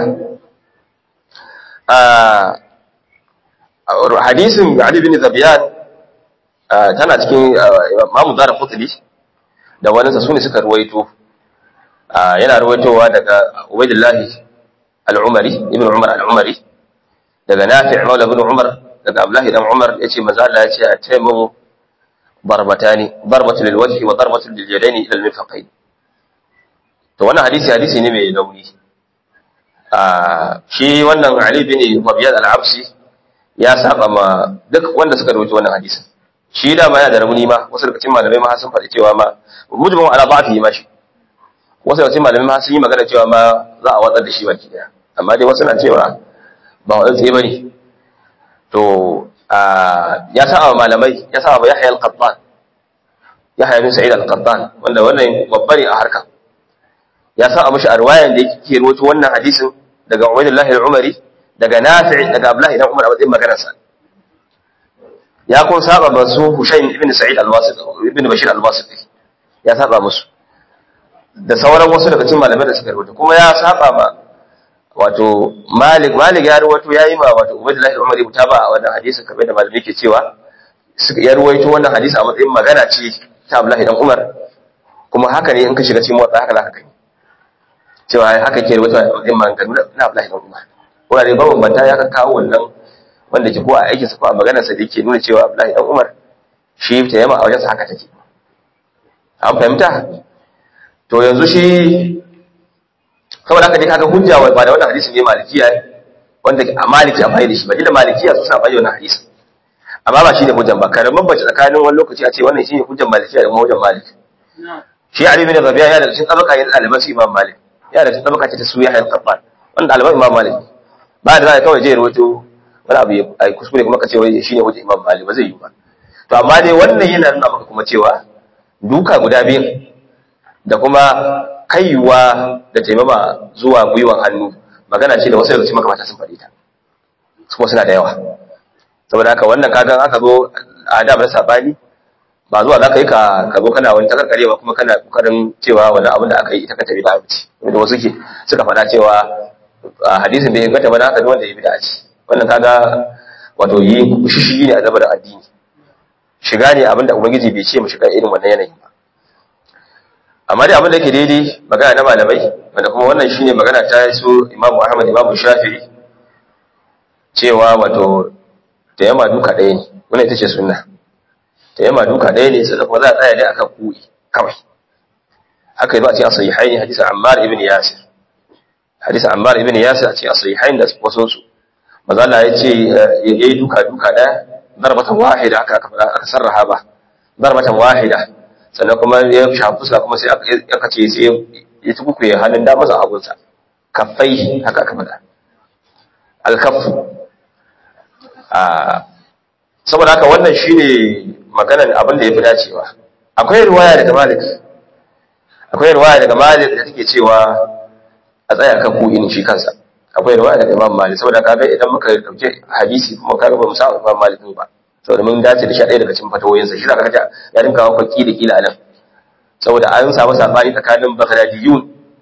hadisin Ali bin Zabiyan tana cikin Imam Zara Qutbi da wani sa sune suka ruwaito yana ruwaitowa daga Ubaydullah al-Umari ibn Umar al-Umari daga Nafi' Maula ibn Umar daga Abdullah ibn Umar yace manzo Allah yace a taimu darbatani darbatu lil wajhi wa darbatu lil yadaini ila al-mirfaqayn to wannan hadisi hadisi ne mai launi shi wannan Ali bin Rabi'at al-Absi ya saba ma duk wanda suka rawaito wannan hadisin shi da ma yana da rauni ma wasu daga cikin malamai ma sun faɗi cewa ma mujibin ala ba'fi ma shi wasu daga cikin malamai ma sun yi magana cewa ma za a watsar da shi baki daya amma dai wasu na cewa ba wa tsaye bane to ya saba malamai ya saba Yahya al-Qattan Yahya bin Sa'id al-Qattan wanda wannan babba ne a harka ya saba mishi a riwayan da yake rawaito wannan hadisin daga Ubaydullah al-Umari daga Nafi' daga Abdullah ibn Umar a matsayin maganarsa ya kun saba ba su Hushayn ibn Sa'id al-Wasiti ibn Bashir al-Wasiti ya saba musu da sauran wasu daga cikin malamai da suka rubuta kuma ya saba ma wato Malik Malik ya ruwato yayi ma wato Ubaydullah ibn Umar ibn Taba a wannan hadisi kamar da malamai ke cewa suka ya ruwaito wannan hadisi a matsayin magana ce ta Abdullah ibn Umar kuma haka ne in ka shiga cikin motsa haka zaka gani cewa haka ke ruwaito a matsayin magana na Abdullah ibn Umar wurare bambanta ya ka kawo wannan wanda ke ko a aikinsa ko a maganarsa da yake nuna cewa Abdullahi dan Umar shi ta yama a wajensa haka take an fahimta to yanzu shi saboda haka dai kaga hujja ba da wannan hadisi ne malikiya wanda a maliki a da shi ba da malikiya su sa bai wannan hadisi amma ba shi ne hujjan ba kare bambance tsakanin wani lokaci a ce wannan shi ne hujjan malikiya da kuma hujjan malik shi Ali bin Rabi'a ya da cikin tabaka yin ɗaliban su Imam Malik ya da cikin tabaka ce ta suya hayal qabban wanda ɗaliban Imam Malik ba da za kawai je rawaito wani abu ya kuskure kuma ka ce wai shine hujja Imam Malik ba zai yi ba to amma dai wannan yana nuna maka kuma cewa duka guda biyu da kuma kaiwa da taimama zuwa gwiwan hannu magana ce da wasu daga cikin makamata sun faɗi ta kuma suna da yawa saboda haka wannan kagan aka zo a da na sabani ba zuwa za ka yi ka zo kana wani takarkare ba kuma kana kokarin cewa wani abin da aka yi ita ka tafi da abuci wanda wasu ke suka faɗa cewa hadisin bai inganta ba na haka wanda ya bi da ci wannan kaga wato yi shishigi ne a zabar addini shiga ne abinda ubangiji bai ce mu shiga irin wannan yanayin ba amma dai abinda yake daidai magana na malamai wanda kuma wannan shine magana ta su imamu ahmad imamu shafi'i cewa wato da yamma duka ɗaya ne wannan ita ce sunna da yamma duka ɗaya ne sai kuma za a tsaya ne akan ku'i kawai haka yazo a cikin sahihaini hadisin ammar ibn yasir hadisin ammar ibn yasir a cikin sahihain da wasu su manzo Allah ya ce yayi duka duka ɗaya darbatan wahida aka aka fara aka sarraha ba darbatan wahida sannan kuma ya shafi fuska kuma sai aka ce sai ya tuku ya hannun da masa abunsa kaffai haka aka fada alkaffu a saboda haka wannan shine maganar abin da ya fi dacewa akwai riwaya daga Malik akwai riwaya daga Malik da take cewa a tsaya kan ku'in shi kansa akwai riwaya daga Imam Malik saboda kaga idan muka dauke hadisi kuma kaga ba mu sa Imam Malik ba saboda mun dace da shi ɗaya daga cikin fatawoyinsa shi zaka ga ya dinka wa kwaki da kila nan saboda an samu sabani tsakanin Baghdadiyun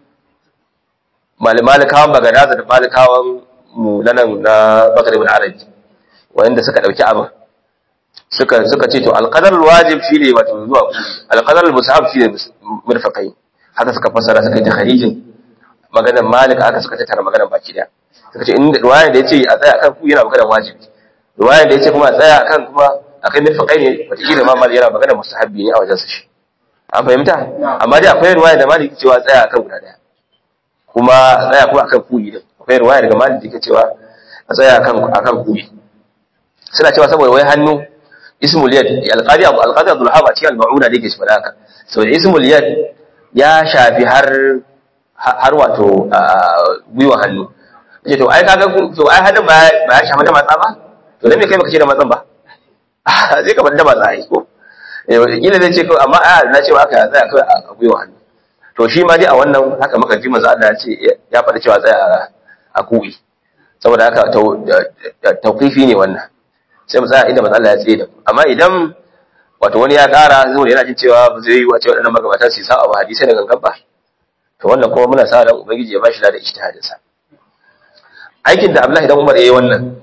malikawan Baghdad da malikawan mu nan na Baghdad ibn Arabi wanda suka dauki abin suka suka ce to alqadar wajib shine wato zuwa alqadar musahab shine murfaqai haka suka fassara suka yi takharijin maganar Malik aka suka tattara maganar baki daya suka ce inda riwaya da yace a tsaya kan ku yana maganar wajibi riwaya da yace kuma a tsaya kan kuma akai murfaqai ne wata kila ma Malik yana maganar mustahabbi ne a wajen sa shi an fahimta amma dai akwai riwaya da Malik cewa tsaya akan guda daya kuma tsaya kuma akan kuyi din akwai riwaya daga Malik da yake cewa a tsaya akan akan kuyi suna cewa saboda wai hannu ismul yad alqadi abu alqadi abdul haba cikin al-ma'una da yake shi fada haka saboda ismul yad ya shafi har har wato gwiwa hannu ce to ai kaga to ai hadin ba ba ya shafi da matsa ba to dan me kai baka ce da matsan ba zai ka da matsa ai ko kila zai ce amma a na ce aka tsaya kai a gwiwa hannu to shi ma dai a wannan haka maka ji manzo Allah ya ce ya faɗi cewa tsaya a kuwi saboda haka tauqifi ne wannan sai mu tsaya inda manzo Allah ya tsaye da amma idan wato wani ya ƙara zuwa yana jin cewa ba zai yi wace waɗannan magabata su sa abu hadisai da gangan ba to wannan kuma muna sa ran ubangiji ya bashi da ijtihadin sa aikin da Abdullahi dan Umar yayi wannan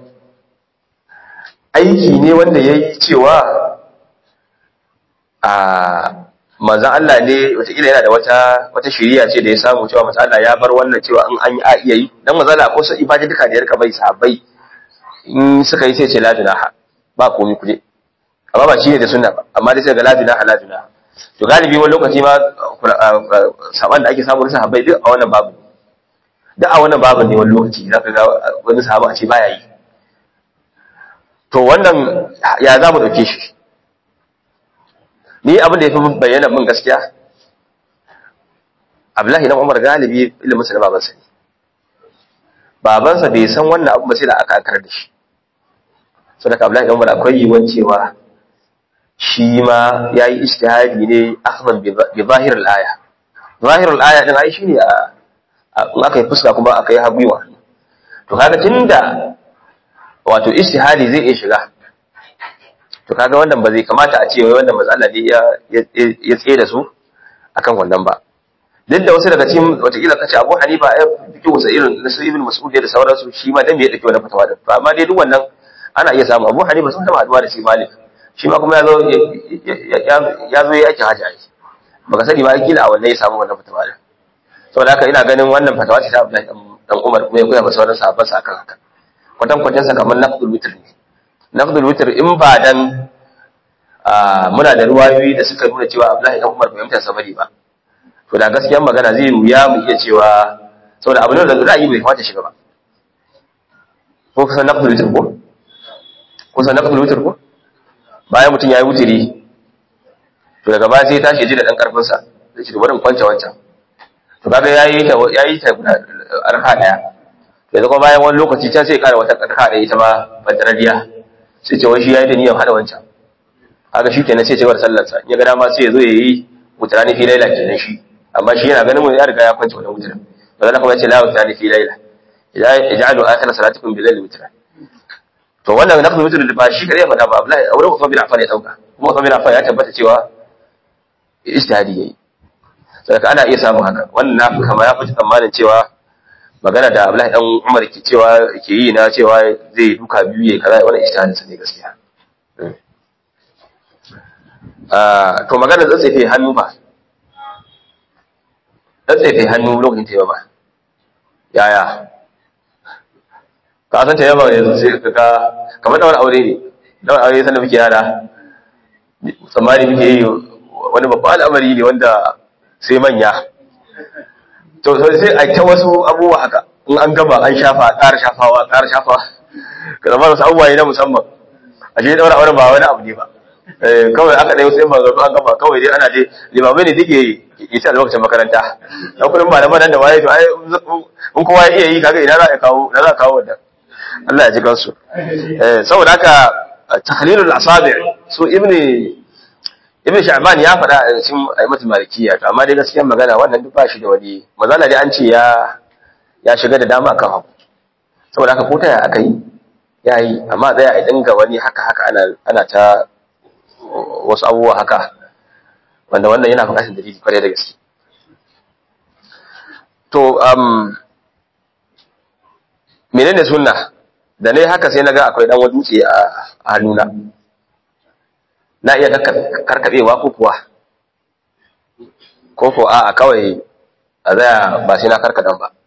aiki ne wanda yayi cewa a manzon Allah ne wataƙila yana da wata wata shiriya ce da ya samu cewa manzon Allah ya bar wannan cewa in an yi a iya yi dan manzon Allah ko sai ibada duka da ya rika bai sahabbai in suka yi sai ce la junaha ba komai kuje amma ba shi ne da sunna ba amma dai sai ga la junaha la junaha to galibi wani lokaci ma saban da ake samu na sahabbai duk a wannan babu duk a wannan babu ne wani lokaci zaka ga wani sahaba a ce baya yi to wannan ya za mu dauke shi ni abin da ya fi bayyana min gaskiya Abdullahi dan Umar galibi ilimin sa na babansa ne babansa bai san wannan abu ba sai da aka akar da shi sadaka Abdullahi dan Umar akwai yiwuwar cewa shi ma yayi ijtihadi ne akhdan bi zahir al-aya zahir al-aya din ai shine a in aka yi fuska kuma aka yi habiwa to kaga tunda wato ijtihadi zai iya shiga to kaga wannan ba zai kamata a ce wai wannan matsala ne ya ya tsaye da su akan wannan ba duk da wasu daga cikin watakila kace Abu Hanifa ya fiki wasa irin na su Ibn Mas'ud da sauransu shi ma dan me ya dauki wannan fatawa da to amma dai duk wannan ana iya samu Abu Hanifa sun taba haduwa da shi Malik shi ma kuma ya zo ya zo ya yake haji ai baka sani ba kila a wannan ya samu wannan fatawa da saboda haka ina ganin wannan fatawa ce ta Abdullahi dan Umar kuma ya koya masa wannan sahabban sa akan haka kwatan kwatan sa kamar naqdul witr ne naqdul witr in ba dan muna da ruwayoyi da suka nuna cewa Abdullahi dan Umar bai mutunta sabari ba to da gaskiyar magana zai wuya mu iya cewa saboda abu ne da ra'ayi bai kamata shiga ba ko kusan naqdul witr ko kusan naqdul witr ko bayan mutum yayi wutiri to daga baya sai tashi ji da dan karfin sa sai shi bari in kwance wancan to kaga yayi ta yayi ta arka daya yanzu kuma bayan wani lokaci ta sai kara wata arka daya ita ma badaradiya sai ce wai shi yayi da niyyar hada wancan kaga shi kenan sai ce war sallar sa in ya ga dama sai ya zo yayi wutrani fi laila kenan shi amma shi yana ganin mu ya riga ya kwance wannan wutrin bazan kuma ya ce la wutrani fi laila ij'alu akhir salatikum bi laili witran to wannan naqdu witr da ba shi kare faɗa ba Abdullahi auren Uthman bin Affan ya dauka kuma Uthman bin Affan ya tabbata cewa ijtihadi yayi saboda ana iya samun haka wannan na fi kama ya fi tsammanin cewa magana da Abdullahi dan Umar ke cewa ke yi na cewa zai duka biyu ya kaza wannan ijtihadin sa ne gaskiya ah to magana tsatsefe hannu ba tsatsefe hannu lokacin tayyama yaya ka san tayyama yanzu sai ka ga kamar daura aure ne daura aure sanda muke yara tsammani muke yi wani babban al'amari ne wanda sai manya to sai a ta wasu abubuwa haka in an gama an shafa ƙara shafawa ƙara shafawa ka zama wasu abubuwa ne na musamman a shi daura auren ba wani abu ne ba kawai aka ɗaya wasu yin manzantu an gama kawai dai ana je limamai ne duk yi ta lokacin makaranta na kudin malaman nan da waye to ai in kowa ya iya yi kaga ina za a kawo na za a kawo wannan Allah ya ji kansu saboda haka tahlilul asabi su ibni ibn sha'ban ya faɗa a cikin aimatul malikiya to amma dai gaskiyar magana wannan duk ba shi da wani mazala dai an ce ya ya shiga da dama kan haku saboda haka ko ta ya aka yi ya yi amma zai a dinga wani haka haka ana ana ta wasu abubuwa haka wanda wannan yana buƙatar dalili kwarai da gaske to um menene sunna da ne haka sai naga akwai dan wani dutse a hannuna na iya karkabewa ko kuwa ko ko a kawai a zaya ba sai na karkadan ba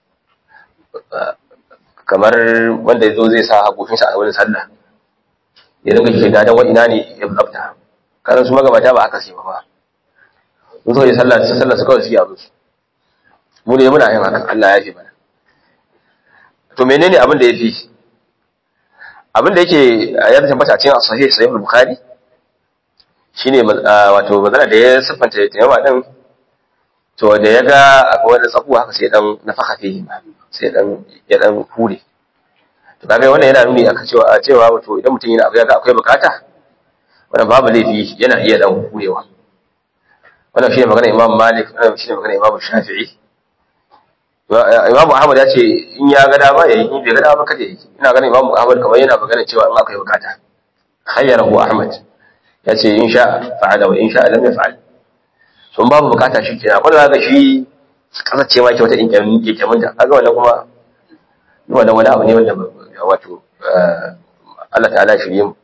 kamar wanda ya zo zai sa haƙofinsa a wani sallah ya dinga ke gadon wa ina ne ya tsafta kanan su magabata ba aka sai ba sun so yi sallah su sallah su kawai suke abu su mu ne muna yin haka Allah ya fi mana to menene abin da ya fi abin da yake ya tabbata cikin sahih sahih bukhari shine wato magana da ya siffanta tayawa din to da ya ga akwai wani tsakuwa haka sai dan nafaka fihi sai dan ya dan hure to kaga wannan yana nuni aka cewa a cewa wato idan mutum yana abu ya ga akwai bukata wannan babu laifi yana iya dan hurewa wannan shine magana Imam Malik wannan shine magana Imam Shafi'i Imam Ahmad ya ce in ya ga dama yayi in bai ga dama kada yayi ina ganin Imam Ahmad kamar yana magana cewa in akwai bukata khayyarahu Ahmad ya ce in sha fa'ala wa in sha lam yaf'al sun babu bukata shi kenan akwai da shi kasar ce ma ke wata inkemin ta kaga wannan kuma wannan wani abu ne wanda wato Allah ta'ala shirye mu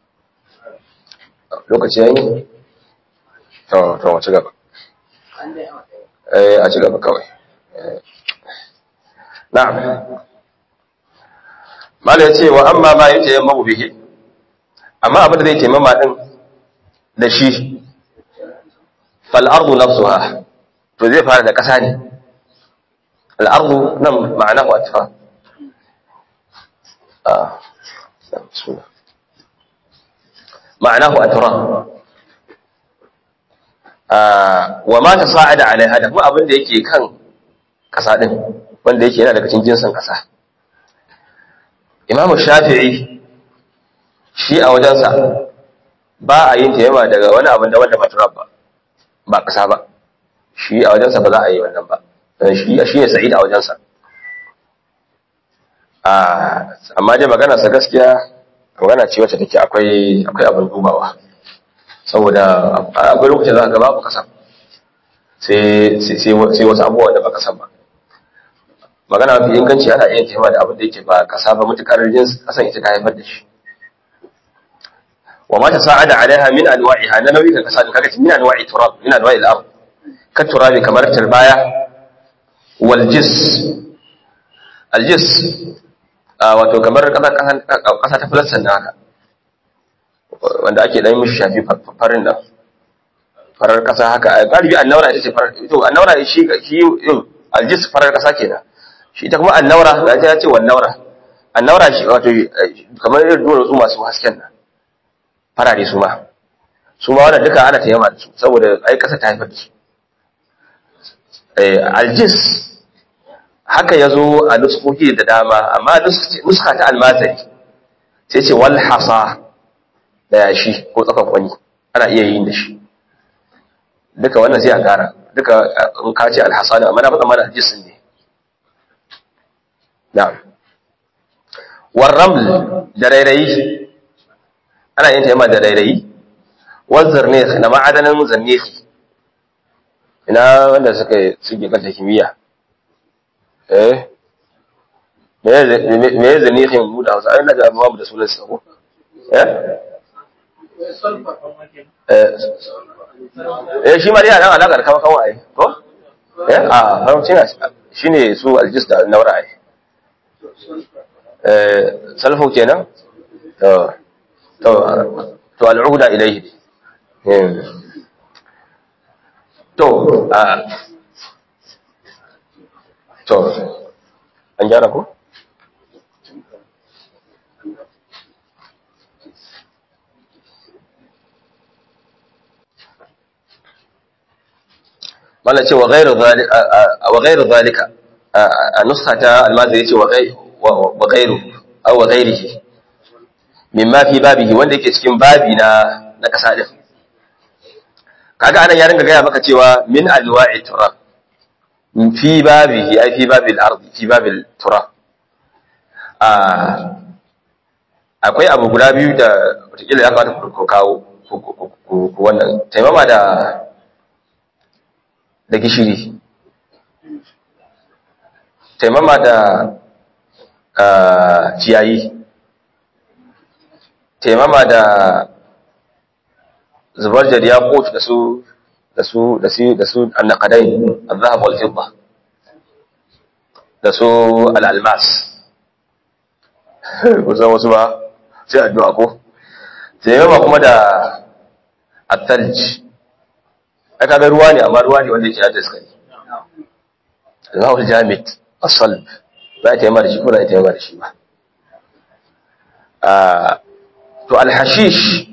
lokaci yayi to to mu ci gaba eh a ci gaba kawai na'am mala yace wa amma ma yatayammu bihi amma abin da zai taimama din da shi fal'ardu nafsuha to zai fara da ƙasa ne al'ardu nan ma'ana wa ta ma'ana wa tura wa ma ta sa'ada alaiha da kuma abin da yake kan ƙasa ɗin wanda yake yana daga cikin jinsin ƙasa imamu shafi'i shi a wajensa ba a yin taimama daga wani abin da wanda ba turab ba ba ƙasa ba shi a wajensa ba za a yi wannan ba shi shi ne sa'id a wajensa amma dai maganarsa gaskiya magana ce wacce take akwai akwai abin dubawa saboda akwai lokacin za ka babu ƙasa sai sai wasu abubuwa da ba ƙasa ba magana mafi inganci ana iya taimaka da abin da yake ba ƙasa ba mutukar jins ƙasan ita ta haifar da shi وما تصاعد عليها من انواعها انا نوي كسان كاجت من انواع التراب من انواع الارض كالتراب كمر التربايه والجس الجس wato kamar kasa ta filassan na haka wanda ake dan mishi shafi farin nan farar kasa haka galibi annaura ita ce farar to annaura shi shi aljis farar kasa kenan shi ta kuma annaura da ta ce wannaura annaura shi wato kamar irin duwatsu masu hasken nan farare su ma su ma wannan duka ana tayyama da su saboda ai kasa ta haifar da su aljis haka yazo a nuskoki da dama amma nuska ta almazari sai ce wal hasa da yashi ko tsakan kwani ana iya yin da shi duka wannan sai a kara duka in ka ce alhasa ne amma na faɗa mana aljis ne na'am warraml da rairayi ana yin taimaka da rairayi wanzar ne na ma'adanin zannefi ina wanda suka suke kanta kimiyya eh me ya zanihin mu da hausa ai na ga babu da sunan sa ko eh eh shi ma dai ana alaka da kama kama ai ko eh a haramci na shine su aljis da naura ai eh salfu kenan to to to al'uda ilayhi to a to an gyara ko mana ce wa gairu zalika a nuska ta almaziri ce wa gairu au wa gairihi min ma fi babihi wanda yake cikin babi na na kasa din kaga anan ya ringa gaya maka cewa min alwa'i turab fi babihi ai fi babil ardi fi babil turab a akwai abu guda biyu da wataƙila ya kamata ku kawo ku wannan taimama da da gishiri taimama da ciyayi taimama da zubar jariya kotu da su da su da su da su annaqadai al-zahab wal fidda da su al-almas kusan wasu ba sai addu'a ko taimama kuma da at-thalj aka ga ruwa ne amma ruwa ne wanda yake da iskari Allahu jamid as-salb ba ta yamma da shi ko ba ta yamma da shi ba ah to al-hashish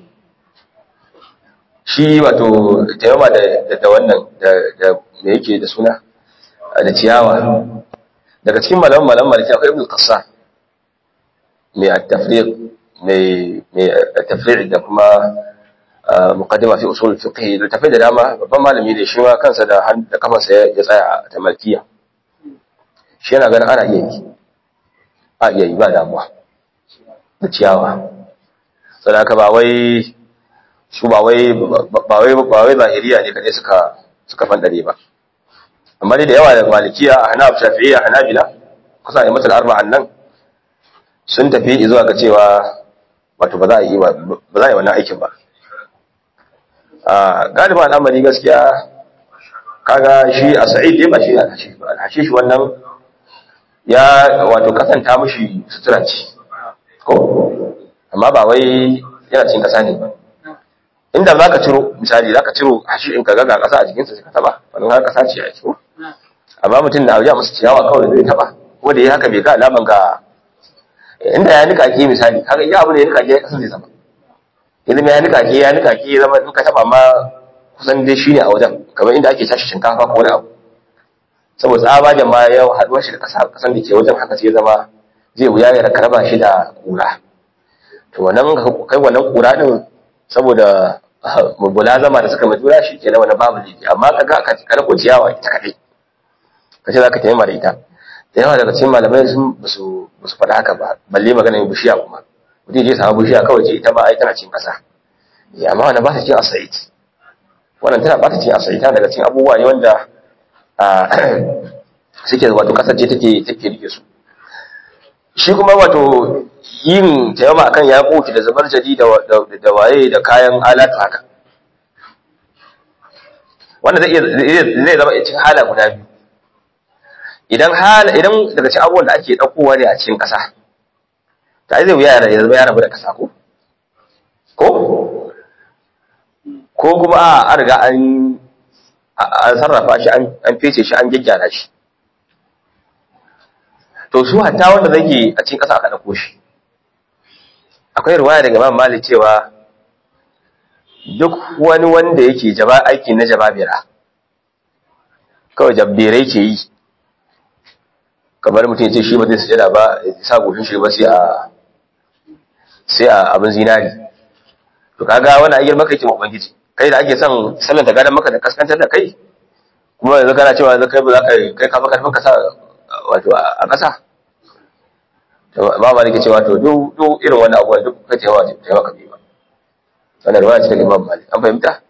shi wato taimama da da wannan da da me yake da suna da ciyawa daga cikin malaman malaman maliki akwai ibn qassa mai at-tafriq mai mai at-tafriq da kuma muqaddima fi usul fiqh da tafi da dama babban malami ne shi ma kansa da da kafansa ya tsaya a malkiya shi yana ganin ana iya yi a iya yi ba damuwa da ciyawa sadaka ba wai su ba wai ba wai ba wai zahiriya ne kadai suka suka fandare ba amma dai da yawa da malikiya a hanaf shafi'iyya hanabila kusa da matal arba'an nan sun tafi zuwa ga cewa wato ba za a yi ba za a yi wannan aikin ba a galiban al'amari gaskiya kaga shi a sa'id dai ba shi a hashish ba hashish wannan ya wato kasanta mushi sutura ce ko amma ba wai yana cikin kasa ne ba inda za ka ciro misali za ka ciro hashishin ka ga kasa a jikinsa sai ka taba wannan har kasa ce a ciki amma mutum na wajen masa ciyawa kawai zai taba ko da ya haka bai ga alaman ga inda ya nika ke misali kaga iya abu ne ya nika ke kasa zai zama ilimi ya nika ke ya nika ke zama in ka taba ma kusan dai shi ne a wajen kamar inda ake tashi shinkafa ko wani abu saboda tsabagen ma ya haɗuwa shi da ƙasa ƙasan da ke wajen haka sai zama zai wuya ya raba shi da ƙura to wannan kai wannan ƙura din saboda mubula zama da suka majura shi ke na wani babu laifi amma ka ga ka kada ciyawa ita kaɗai ka ce za ka taimaka da ita da yawa daga cikin malamai sun ba su faɗa haka ba balle maganar bishiya kuma mutum je samu bishiya kawai ce ita ma ai tana cin ƙasa ya amma wannan ba ta cin asait wannan tana ba ta cin asait tana daga cikin abubuwa ne wanda suke wato ƙasar ce take take rike su shi kuma wato yin tayammuma akan ya koki da zubar jadi da da waye da kayan alatu haka wanda zai zai zama cikin hala guda biyu idan hala idan daga cikin abubuwan da ake daukowa ne a cikin ƙasa ta zai wuya ya zama ya rabu da ƙasa ko ko ko kuma a riga an an sarrafa shi an fece shi an gyaggyara shi to su hatta wanda zai a cikin ƙasa aka ɗauko shi akwai ruwaya daga Imam Malik cewa duk wani wanda yake jaba aiki na jababira kawai jabbirai ke yi kamar mutum ya ce shi ba zai sujada ba ya sa goshin shi ba sai a sai a abin zinari to kaga wani ayyar maka yake ubangiji kai da ake son sallan ta gadan maka da kaskantar da kai kuma yanzu kana cewa yanzu kai ba za ka kai ka karfin ka sa wato a ƙasa ba ma nake cewa to duk duk irin wannan abubuwan duk kai cewa ce ta maka ba wannan ruwa ce daga Imam Malik an fahimta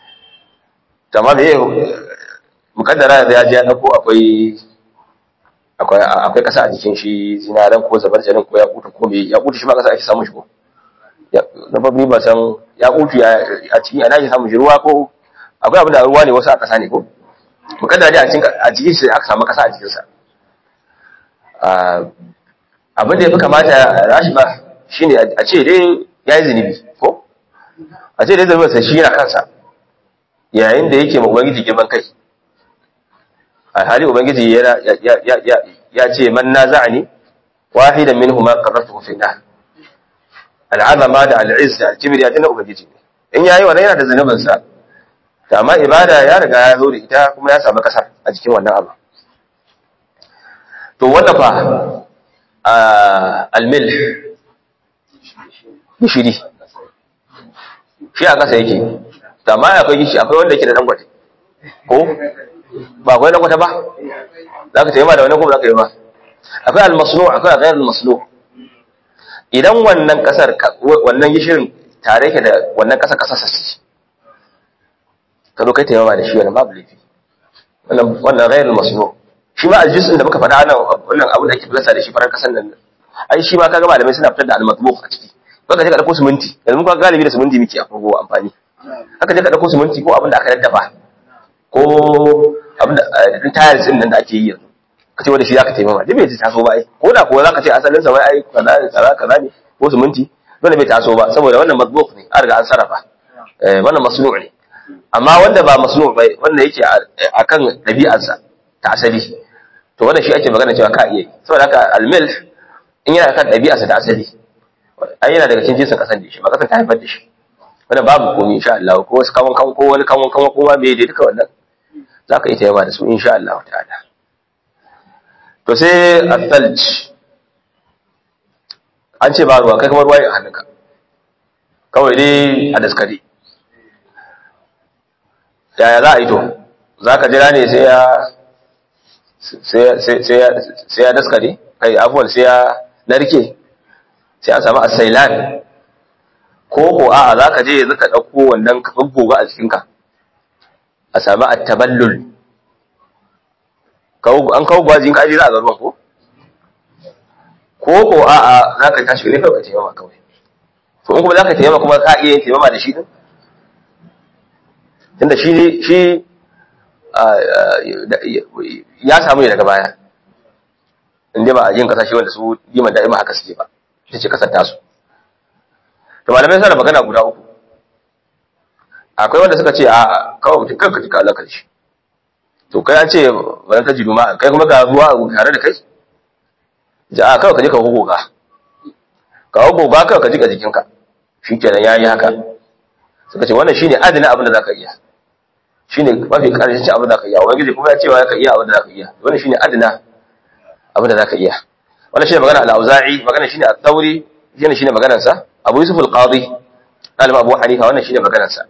to amma me mukaddara yanzu ya ji ya dauko akwai akwai akwai kasa a jikin shi zinaran ko zabarjanin ko ya kuta ko me ya kuta shi ma kasa ake samun shi ko na babni ba san ya kutu a cikin ana ake samun shi ruwa ko akwai abin da ruwa ne wasu a kasa ne ko mukaddara dai a cikin a cikin shi aka samu kasa a jikin sa abin da ya fi kamata rashi ba shine a ce dai ya yi zunubi ko a ce dai zunubin sa shi yana kansa yayin da yake ma ubangiji girman kai a hali ubangiji yana ya ce man naza'ani wahidan minhuma qarratuhu fi nar al'azama da al'izz da al-kibr ya dina ubangiji ne in yayi wannan yana da zanubin sa to amma ibada ya riga ya zo da ita kuma ya samu kasar a cikin wannan abu to wannan fa al-milh gishiri shi a kasa yake to amma akwai gishi akwai wanda yake da dangote ko ba akwai dangote ba za ka taimaka da wani ko ba za ka yi ba akwai al-masnu akwai ghayr al-masnu idan wannan kasar wannan gishirin tare yake da wannan kasar kasar sassi ka zo kai taimama da shi wannan babu laifi wannan wannan ghairul masnu shi ma aljuz'in da muka faɗa nan wannan abu da ake filasa da shi farar kasar nan ai shi ma kaga malamai suna fitar da al-matbuq a ciki ko ka je ka dauko siminti yanzu muka galibi da siminti muke a farko amfani haka je ka dauko siminti ko abin da aka daddafa ko abin da tayar din nan da ake yi yanzu ka ce wanda shi zaka taimama duk bai taso ba ai ko da kuwa zaka ce asalin sa wai ai kaza kaza kaza ne ko siminti dole bai taso ba saboda wannan matbuq ne an riga an sarrafa eh wannan masnu' ne amma wanda ba masnu' bai wanda yake akan dabi'arsa ta asali to wannan shi ake magana cewa ka iya saboda haka al-milh in yana kan dabi'arsa ta asali ai yana daga cikin jinsin kasan da shi ba kasan ta haifar da shi wannan babu komai insha Allah ko wasu kawon kan ko wani kawon kan ko ma bai dai duka wannan zaka yi tayyama da su insha Allah ta'ala to sai al-thalj an ce ba ruwa kai kamar ruwa a hannunka kawai dai a daskare yaya za a yi to za ka jira ne sai ya daskare kai abuwan sai ya narke sai a samu asailan ko ko a za ka je yanzu ka ɗauko wannan ka goga a cikinka a sami attaballul an kawo gwajin kaji za a garuwan ko? ko ko a'a za ka tashi ne kawai ka taimama kawai to in kuma za ka taimama kuma ka iya yin taimama da shi din tunda shi shi ya samu ne daga baya inda ba a yin kasashe wanda su liman da'ima haka suke ba ita ce kasar tasu to malamai suna magana guda uku akwai wanda suka ce a kawai mutum kanka jika Allah shi to kai an ce ba ta jidu ma kai kuma ga ruwa tare da kai ja kawai ka je ka goga ka goga kawai ka jika jikinka shi kenan ya yi haka suka ce wannan shine adana abin da za ka iya shine mafi karshen abin da za ka iya wani gidi kuma ya cewa ka iya abin da za ka iya wannan shine adana abin da za ka iya wannan shine magana al-auza'i magana shine at-tawri shine shine maganar sa abu yusuf al-qadi alim abu hanifa wannan shine maganar sa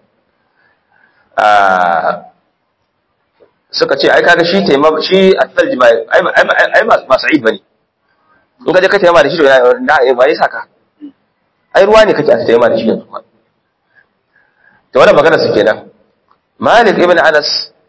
suka ce ai kaga shi taimama shi at-thalj ba ai ba sa'id bane in ka je ka taimaka da shi to na ba ya saka ai ruwa ne kake a taimaka da shi yanzu kuma to wannan magana su kenan Malik ibn Anas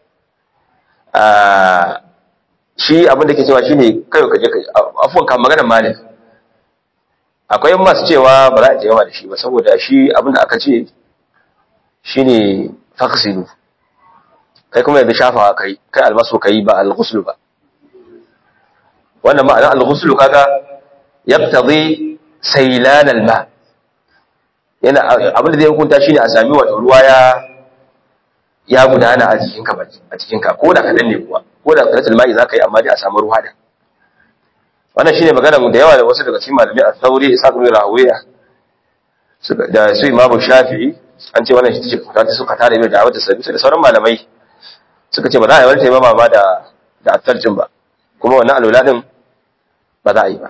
a shi abin da ke cewa shine kai ka je ka afwan kan maganar Malik akwai masu cewa ba za a taimaka da shi ba saboda shi abin da aka ce shine faqsilu kai kuma yanzu shafawa kai kai almasu kai ba al-ghusl ba wannan ma'anar al-ghusl kaga yaqtadi saylan al-ma yana abin da zai hukunta shine a sami wato ruwa ya ya gudana a jikinka a jikinka ko da kadan ne kuwa ko da qalatul ma'i zaka yi amma dai a samu ruwa da wannan shine magana da yawa da wasu daga cikin malamai al-thawri isa ibn rawiya da su imamu shafi'i an ce wannan shi ce ta suka tare mai da'awar da sabi da sauran malamai suka ce ba za a yi wani taimama ba da da attarjin ba kuma wannan alwala din ba za a yi ba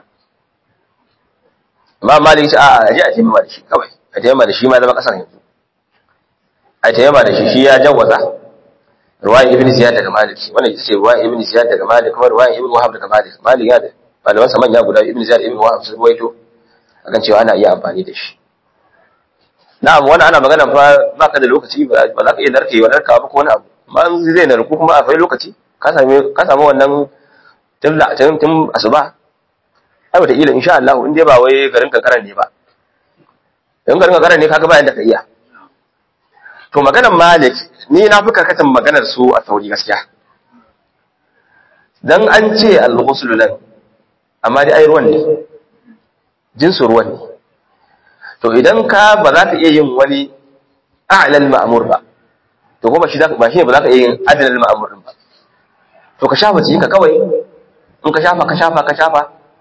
amma malik ce a a je a taimama da shi kawai a taimama da shi ma zama kasar yanzu a taimama da shi shi ya jawaza ruwayan ibn ziyad daga malik wannan ita ce ruwayan ibn ziyad daga malik kuma ruwayan ibn wahab daga malik malik ya da malaman sa manya guda ibn ziyad ibn wahab sun ruwaito akan cewa ana iya amfani da shi na'am wannan ana magana fa baka da lokaci ba za ka iya narkewa narkawa ba ko wani abu amma zai narku kuma akwai lokaci ka same ka samu wannan tun da tun tun asuba ai wata ila insha Allah in dai ba wai garin kankaran ne ba in garin kankaran ne kaga ba yanda ka iya to maganar Malik ni na fi karkatan maganar su a tauri gaskiya dan an ce al-ghusl lan amma dai ai ruwan ne jinsu ruwan ne to idan ka ba za ka iya yin wani a'lal ma'mur ba to kuma shi ba shi ne ba za ka iya yin adalal ma'mur ba to ka shafa jikinka kawai in ka shafa ka shafa ka shafa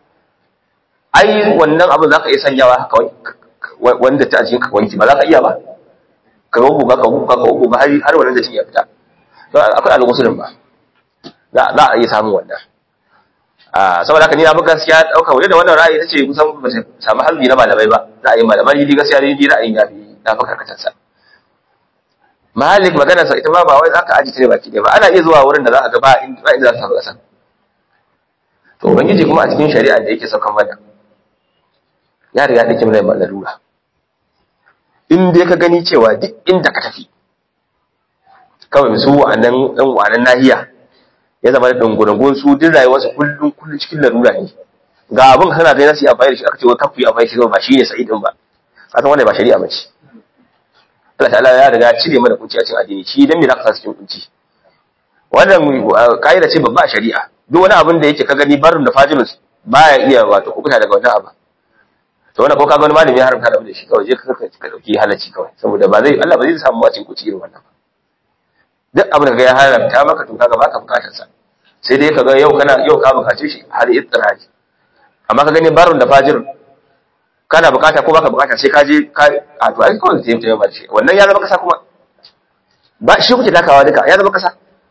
ai wannan abin za ka iya sanyawa haka wanda ta jikinka wanki ba za ka iya ba ka yi buga ka buga ka buga har har wannan da shi ya fita to akwai al-ghusl ba za a iya samun wannan saboda haka ni abin gaskiya dauka waje da wannan ra'ayi tace kusan ba ta samu halbi na malamai ba ra'ayin malamai ni gaskiya ni ra'ayin ya fi na fa karkatar sa Malik maganar sa ita ma ba wai zaka aji tare baki ba ana iya zuwa wurin da za a ga ba inda ba inda za ta kasa to ubangiji kuma a cikin shari'a da yake saukan mana ya riga da kin rai lalura in dai ka gani cewa duk inda ka tafi kawai su wa'annan ɗan wa'annan nahiya ya zama da dungurungun su duk rayuwarsa kullum kullum cikin larura ne ga abin kana ga nasu amfani da shi aka ce wa kafu ya amfani shi ba shi ne sa'idin ba kasan wannan ba shari'a bace Allah ta'ala ya riga cire mana kunci a cikin addini shi dan me zaka sa cikin kunci wannan kaida ce babba a shari'a duk wani abin da yake ka gani barin da fajirus baya iya wato kubuta daga wannan abu to wannan ko ka ga wani malami ya haramta da abin da shi kawai je ka ka dauki halacci kawai saboda ba zai Allah ba zai samu wacin kunci irin wannan ba duk abin da ya haramta maka to kaga baka bukatar sa sai dai kaga yau kana yau ka bukace shi har ittiraji amma ka gani barun da fajir kana bukata ko baka bukata sai ka je ka a to ai kawai sai mutum ba shi wannan ya zama kasa kuma ba shi kuke takawa duka ya zama kasa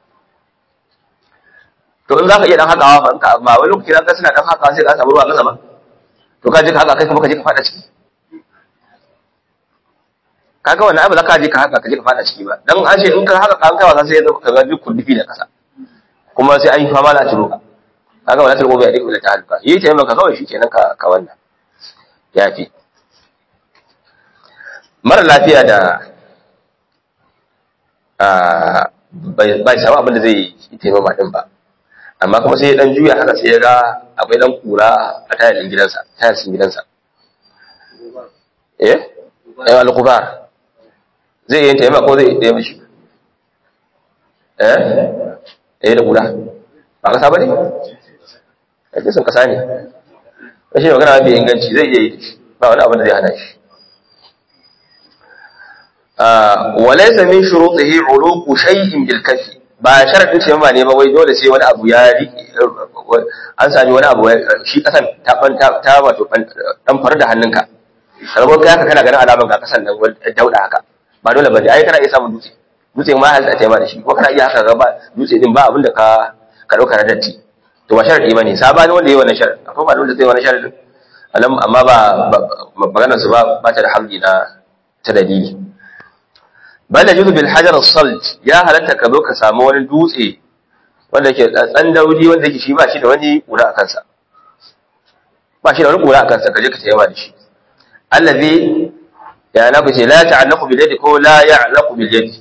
to in zaka iya dan hakawa ba in ka ba wani lokaci zaka suna dan hakawa sai ka samu ruwa kasa ba to ka je ka haka kai kuma ka je ka fada ciki kaga wannan abu zaka je ka haka ka je ka fada ciki ba dan an ce in ka haka kan kai wasa sai ka ga duk kullufi da kasa kuma sai an yi fama da tiro kaga wannan tiro bai da ta halka yi ta maka kawai shikenan ka ka wannan yafi mara lafiya da a bai samu abin da zai yi taimama din ba amma kuma sai ya dan juya haka sai ya ga akwai dan kura a tayar gidansa tayar sin gidansa eh eh al-qubar zai yi taimaka ko zai yi mishi eh eh da kura ba kasa bane ake sun kasa ne rashin magana mafi inganci zai iya yi ba wani abin da zai hana shi walaysa min shurutihi uluqu shay'in bil kafi ba sharadin ce ma ne ba wai dole sai wani abu ya an sami wani abu shi kasan ta ta wato dan faru da hannunka kamar kai haka kana ganin alaman ga kasan nan dauda haka ba dole ba ai kana iya samun dutse dutse ma halitta ta da shi ko kana iya haka ga ba dutse din ba abin da ka ka dauka na datti to ba sharadi bane sabani wanda yayi wannan sharadi akwai ba wanda zai wannan sharadin alam amma ba maganar su ba ba ta da hamdi na ta dalili bal yajuzu bil hajar as-salt ya halatta ka zo ka samu wani dutse wanda yake tsan daudi wanda yake shi ba shi da wani kura a kansa ba shi da wani kura a kansa ka je ka tayyama da shi allazi ya na ku ce la ta'allaqu bil yadi ko la ya'laqu bil yadi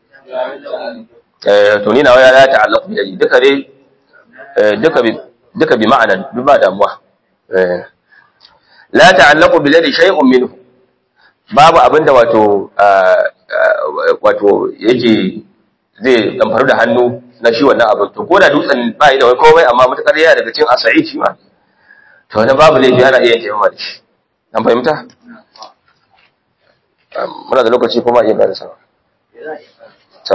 eh to ni nawa ya la ta'allaqu bil yadi duka dai duka bi duka bi ma'ana duk ba damuwa eh la ta'allaqu bil yadi shay'un minhu babu abinda wato wato yake zai damfaru da hannu na shi wannan abin to ko da dutsen ba yi da wani komai amma mutakar yana daga cikin asa'i shi ma to wani babu laifi ana iya taimaka da shi an fahimta muna da lokaci kuma iya gada sama ta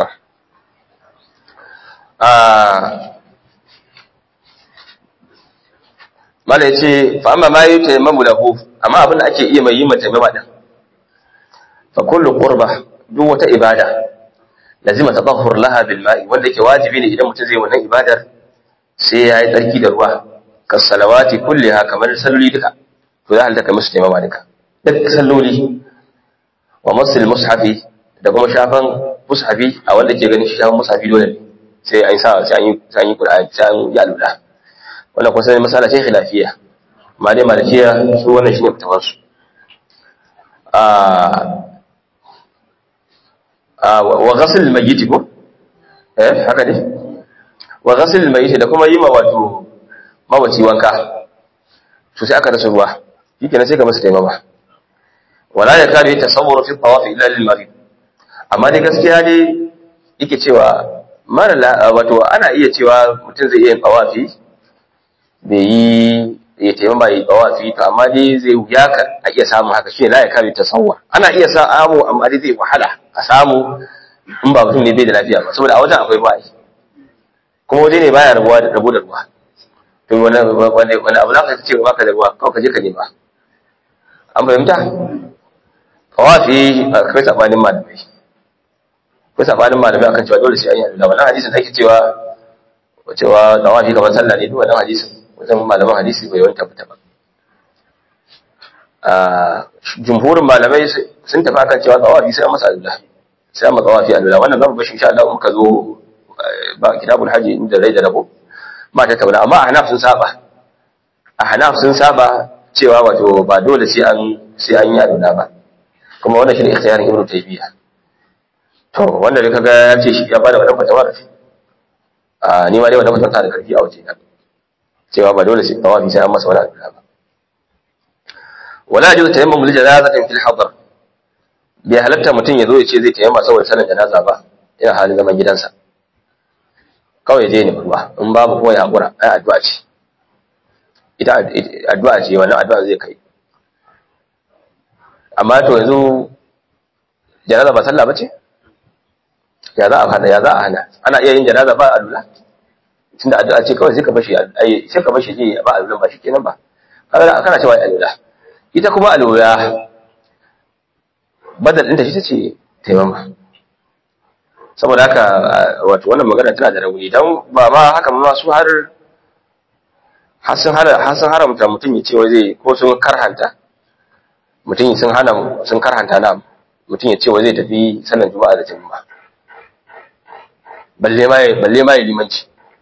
mala ya ce fa amma ma yi taimamu lahu amma abin da ake iya mai yi mai taimama din fa kullu qurba duk wata ibada lazima tatahhur laha bil ma'i wanda yake wajibi ne idan mutum zai wannan ibadar sai ya yi tsarki da ruwa kas salawati kulliha kamar salloli duka to ya halatta kai musu taimama duka duk salloli wa masul mushafi da kuma shafan mushafi a wanda ke ganin shafan mushafi dole ne sai an sa sai an yi sai an yi qur'ani sai an yi alula wannan kuma sai masala ce khilafiya amma dai malikiya su wannan shine fitawan su a wa ghasl al-mayyit ko eh haka ne wa ghasl al-mayyit da kuma yima wato mawaci wanka to sai aka rasa ruwa shikenan sai ka masa taimama wala ya kare tasawwur fi tawaf illa lil marid amma dai gaskiya dai yake cewa mara wato ana iya cewa mutum zai iya yin tawafi bai yi ya taimama yi tawafi to amma dai zai wuya ka a iya samun haka shi la ya kare tasawwur ana iya samu amma dai zai wahala a samu in ba mutum ne bai da lafiya ba saboda a wajen akwai ruwa kuma waje ne baya rabuwa da rabu da ruwa to wani wani wani abu zaka ce ba ka da ruwa kawai ka je ka nema an fahimta tawafi akwai sabanin malamai akwai sabanin malamai akan cewa dole sai an yi da wannan hadisin da ake cewa cewa tawafi kamar sallah ne duk wannan hadisin wajen malaman hadisi bai wani tabbata ba jumhurin malamai sun tafi akan cewa tawafi sai an masa alula sai an masa tawafi alula wannan zamu bashi insha Allah muka zo ba kitabul haji inda rai da rabo ma ta tauna amma ahnaf sun saba ahnaf sun saba cewa wato ba dole sai an sai an yi alula ba kuma wannan shine ikhtiyarin ibnu taymiya to wanda da kaga ya ce shi ya bada wannan fatawa a ni ma dai wannan fatawa ta da karfi a waje na cewa ba dole sai tawafi sai an masa wani alula ba wala yajuzu tayammum lil janazatin fil hadar bai halatta mutum ya zo ya ce zai tayammama saboda sanin janaza ba ina halin zaman gidansa kawai je ne ruwa in babu kuma ya hakura ai addu'a ce ita addu'a ce wannan addu'a zai kai amma to yanzu janaza ba sallah bace ya za a hana ya za a hana ana iya yin janaza ba alula tunda addu'a ce kawai sai ka bashi ai sai ka bashi je ba alula ba shikenan ba kaga kana cewa alula ita kuma alula badal ɗinta shi ce taimama saboda haka wato wannan magana tana da rauni don ba ma haka ma su har har sun haramta mutum ya ce wai zai ko sun karhanta mutum sun hana sun karhanta na mutum ya ce wai zai tafi sallar juma'a da jama'a balle ma balle ma limanci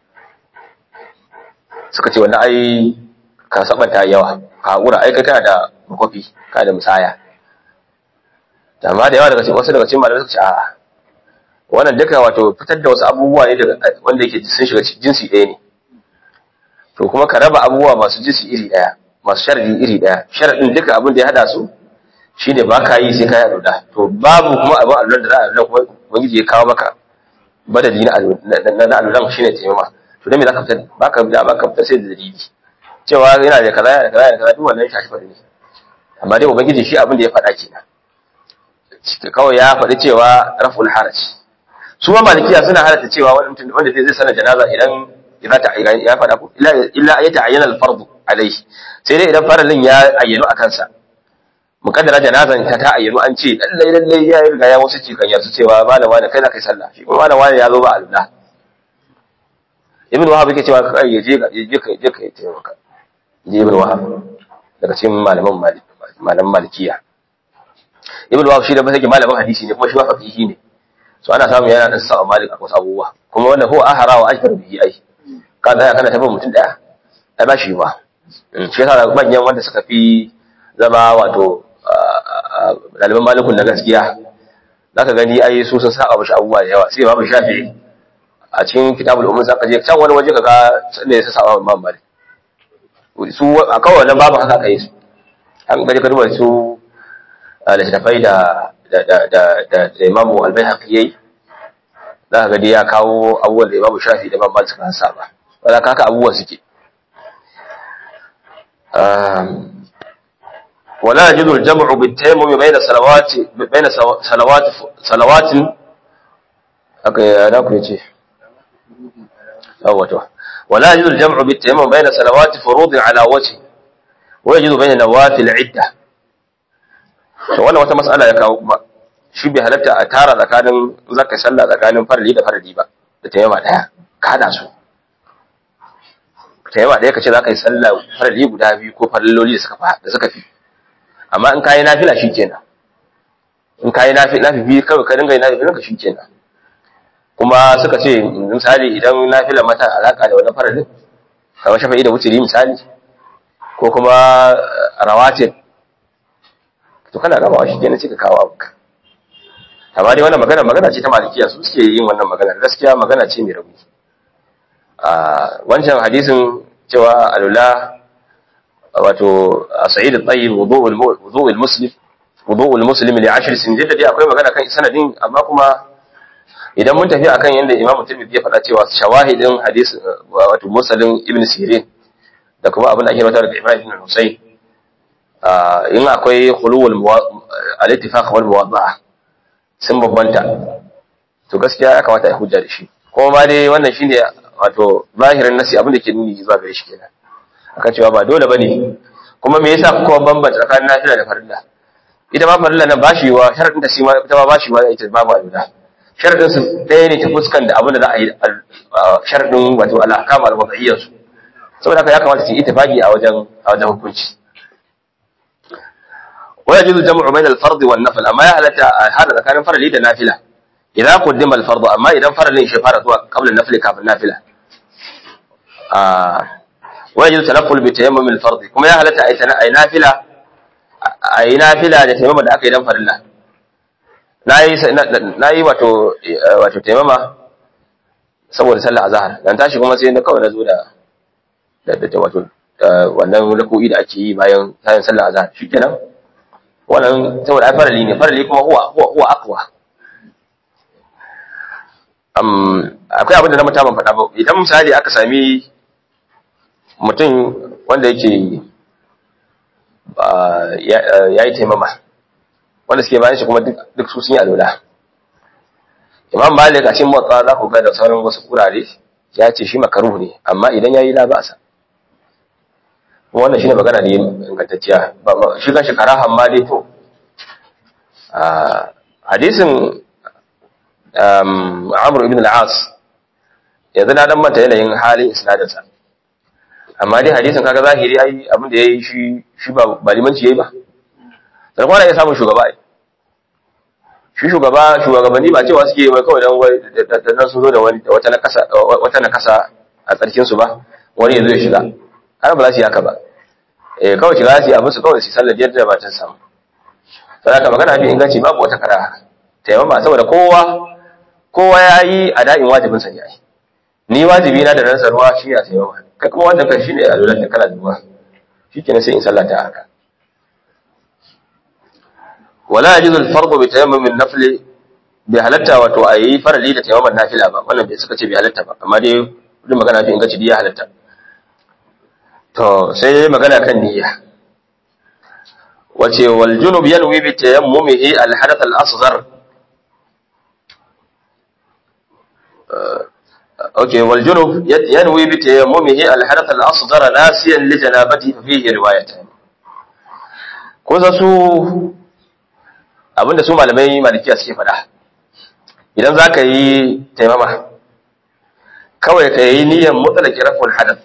suka ce wannan ai ka sabanta yawa ka hakura ai kai kana da makofi kana da musaya amma da yawa daga cikin wasu daga cikin malamai suka ce a'a wannan duka wato fitar da wasu abubuwa ne daga wanda yake sun shiga jinsi ɗaya ne to kuma ka raba abubuwa masu jinsi iri ɗaya masu sharadi iri ɗaya sharadin duka abin da ya hada su shine ba ka yi sai ka yi alula to babu kuma abin alulan da za a alula kuma ubangiji ya kawo maka badali na na alulan shine taimama to dan me zaka fitar ba ka da ba ka fitar sai da dalili cewa yana da kaza yana da kaza yana da kaza duk wannan shafi fari ne amma dai ubangiji shi abin da ya faɗa kenan kawai ya faɗi cewa raful haraj su ma malikiya suna halatta cewa wanda zai sanar janaza idan idan ta ya faɗa ko illa ya ta'ayyana al-fard alayhi sai dai idan faralin ya ayyano akan sa mukaddara janazan ta ta ayyano an ce lalle lalle ya riga ya wasu cikan yasu cewa malama da kai za kai sallah shi kuma malama ya zo ba Allah ibn wahab yake cewa kai ya je je kai je kai taimaka je ibn wahab daga cikin malaman malik malaman malikiya ibn wahab shi da ba take malamin hadisi ne kuma shi ba faqihi ne so ana samu yana da sa'a malik a wasu abubuwa kuma wannan huwa ahara wa ajbar bihi ai ka da kana tafi mutum daya ai ba shi ba shi yasa manyan wanda suka fi zama wato daliban malikun na gaskiya zaka gani ai su sun saba mishi abubuwa da yawa sai babu shafi a cikin kitabul umum zaka je can wani waje kaga ne ya saba imam malik su a kawai wannan babu haka kai su an gaje ka duba su littattafai da da imamu albayhaqi yayi za ka gadi ya kawo abubuwan da imamu shafi da mamman suka saba wala kaka abubuwan suke ولا يجوز الجمع بالتيمم بين صلوات بين صلوات صلوات انا كنت أو ولا يجوز الجمع بالتيمم بين صلوات فروض على وجه ويجوز بين نوافل عده to wannan wata mas'ala ya kawo kuma shi bai halatta a tara tsakanin zaka sallah tsakanin farali da farali ba da tayyama daya kada su tayyama daya kace zaka yi sallah farali guda biyu ko faralloli da suka fa da suka fi amma in kai nafila shikenan in kai nafila nafi kawai ka dinga yin nafila ka shikenan kuma suka ce misali idan nafila mata alaka da wannan faralin kamar shafa'i da wuturi misali ko kuma rawatib to kana gaba shi kenan sai ka kawo abuka amma dai wannan magana magana ce ta malikiya su suke yin wannan magana gaskiya magana ce mai rauni a wancan hadisin cewa alula wato sa'id at-tayyib wudu'ul wudu'ul muslim wudu'ul muslim li 10 sin da dai akwai magana kan sanadin amma kuma idan mun tafi akan yanda Imam Tirmidhi ya faɗa cewa shawahidin hadis wato mursalin Ibn Sirin da kuma abin da ake rawatar da Ibrahim ibn Husayn in akwai khuluwul al-ittifaq wal muwadda'a sun babbanta to gaskiya ya kamata a hujja da shi kuma ma dai wannan shine wato zahirin nasi abin da ke nuni zuwa gare shi kenan akan cewa ba dole bane kuma me yasa kuka bambanta tsakanin nafila da farilla ita ma farilla nan bashi wa sharadin da shi ma ita ma bashi wa ita babu alula sharadin su ɗaya ne ta fuskan da abin da za a yi sharadin wato al-ahkam al-wad'iyyah su saboda haka ya kamata su yi ittifaqi a wajen a wajen hukunci ويجوز الجمع بين الفرض والنفل اما يهلت هذا كان فرض da nafila idan قدم الفرض amma idan faralin shi fara zuwa qabla an-nafl kafin nafila ah ويجوز تنفل بتيمم الفرض kuma ya halatta ai nafila ai nafila da tayammum da aka yi dan farilla nayi nayi wato wato tayammama saboda sallar azhar dan tashi kuma sai na kawai na zo da da wato wannan ruku'i da ake yi bayan bayan sallar azhar shikenan wannan saboda ai farali ne farali kuma huwa huwa huwa aqwa um akwai abin da na mutaban faɗa ba idan misali aka sami mutum wanda yake ya yi taimama wanda suke bayan shi kuma duk su sun yi alola imam malik a cikin motsa za ku ga da sauran wasu kurare ya ce shi makaruhu ne amma idan ya yi la ba sa wannan shine magana ne ingantacciya shi kan shi karahan ma dai to hadisin Amr ibn al-As yanzu na dan manta yanayin halin isnadinsa amma dai hadisin kaga zahiri ai abin da yayi shi shi ba ba limanci yayi ba sai kuma ya samu shugaba ai shi shugaba shugabanni ba cewa suke wai kawai dan dan sun zo da wani wata nakasa wata nakasa a tsarkin su ba wani yazo ya shiga har ba za su yi haka ba eh kawai shiga su yi abin su kawai su sallar yadda ba ta samu sai ka magana bi inganci babu wata kara taimama saboda kowa kowa ya yi a da'in wajibin sa yayi ni wajibi na da ransa ruwa shi a taimama kai kuma wanda kai shine a lura da kana da ruwa shikenan sai in sallata haka wala yajuzu al-fardu bi tayammum an-nafl bi halatta wato ayi farali da tayamman nafila ba wannan bai suka ce bi halatta ba amma dai duk magana fi inganci ya halatta to sai magana kan niyya wace wal junub yanwi bi tayammumihi al hadath al asghar okay wal junub yanwi bi tayammumihi al hadath al asghar nasiyan li janabati fa fihi riwayatan ko za su abinda su malamai malikiya suke faɗa idan za ka yi taimama kawai ka yi niyyar mutsalaki rafin hadath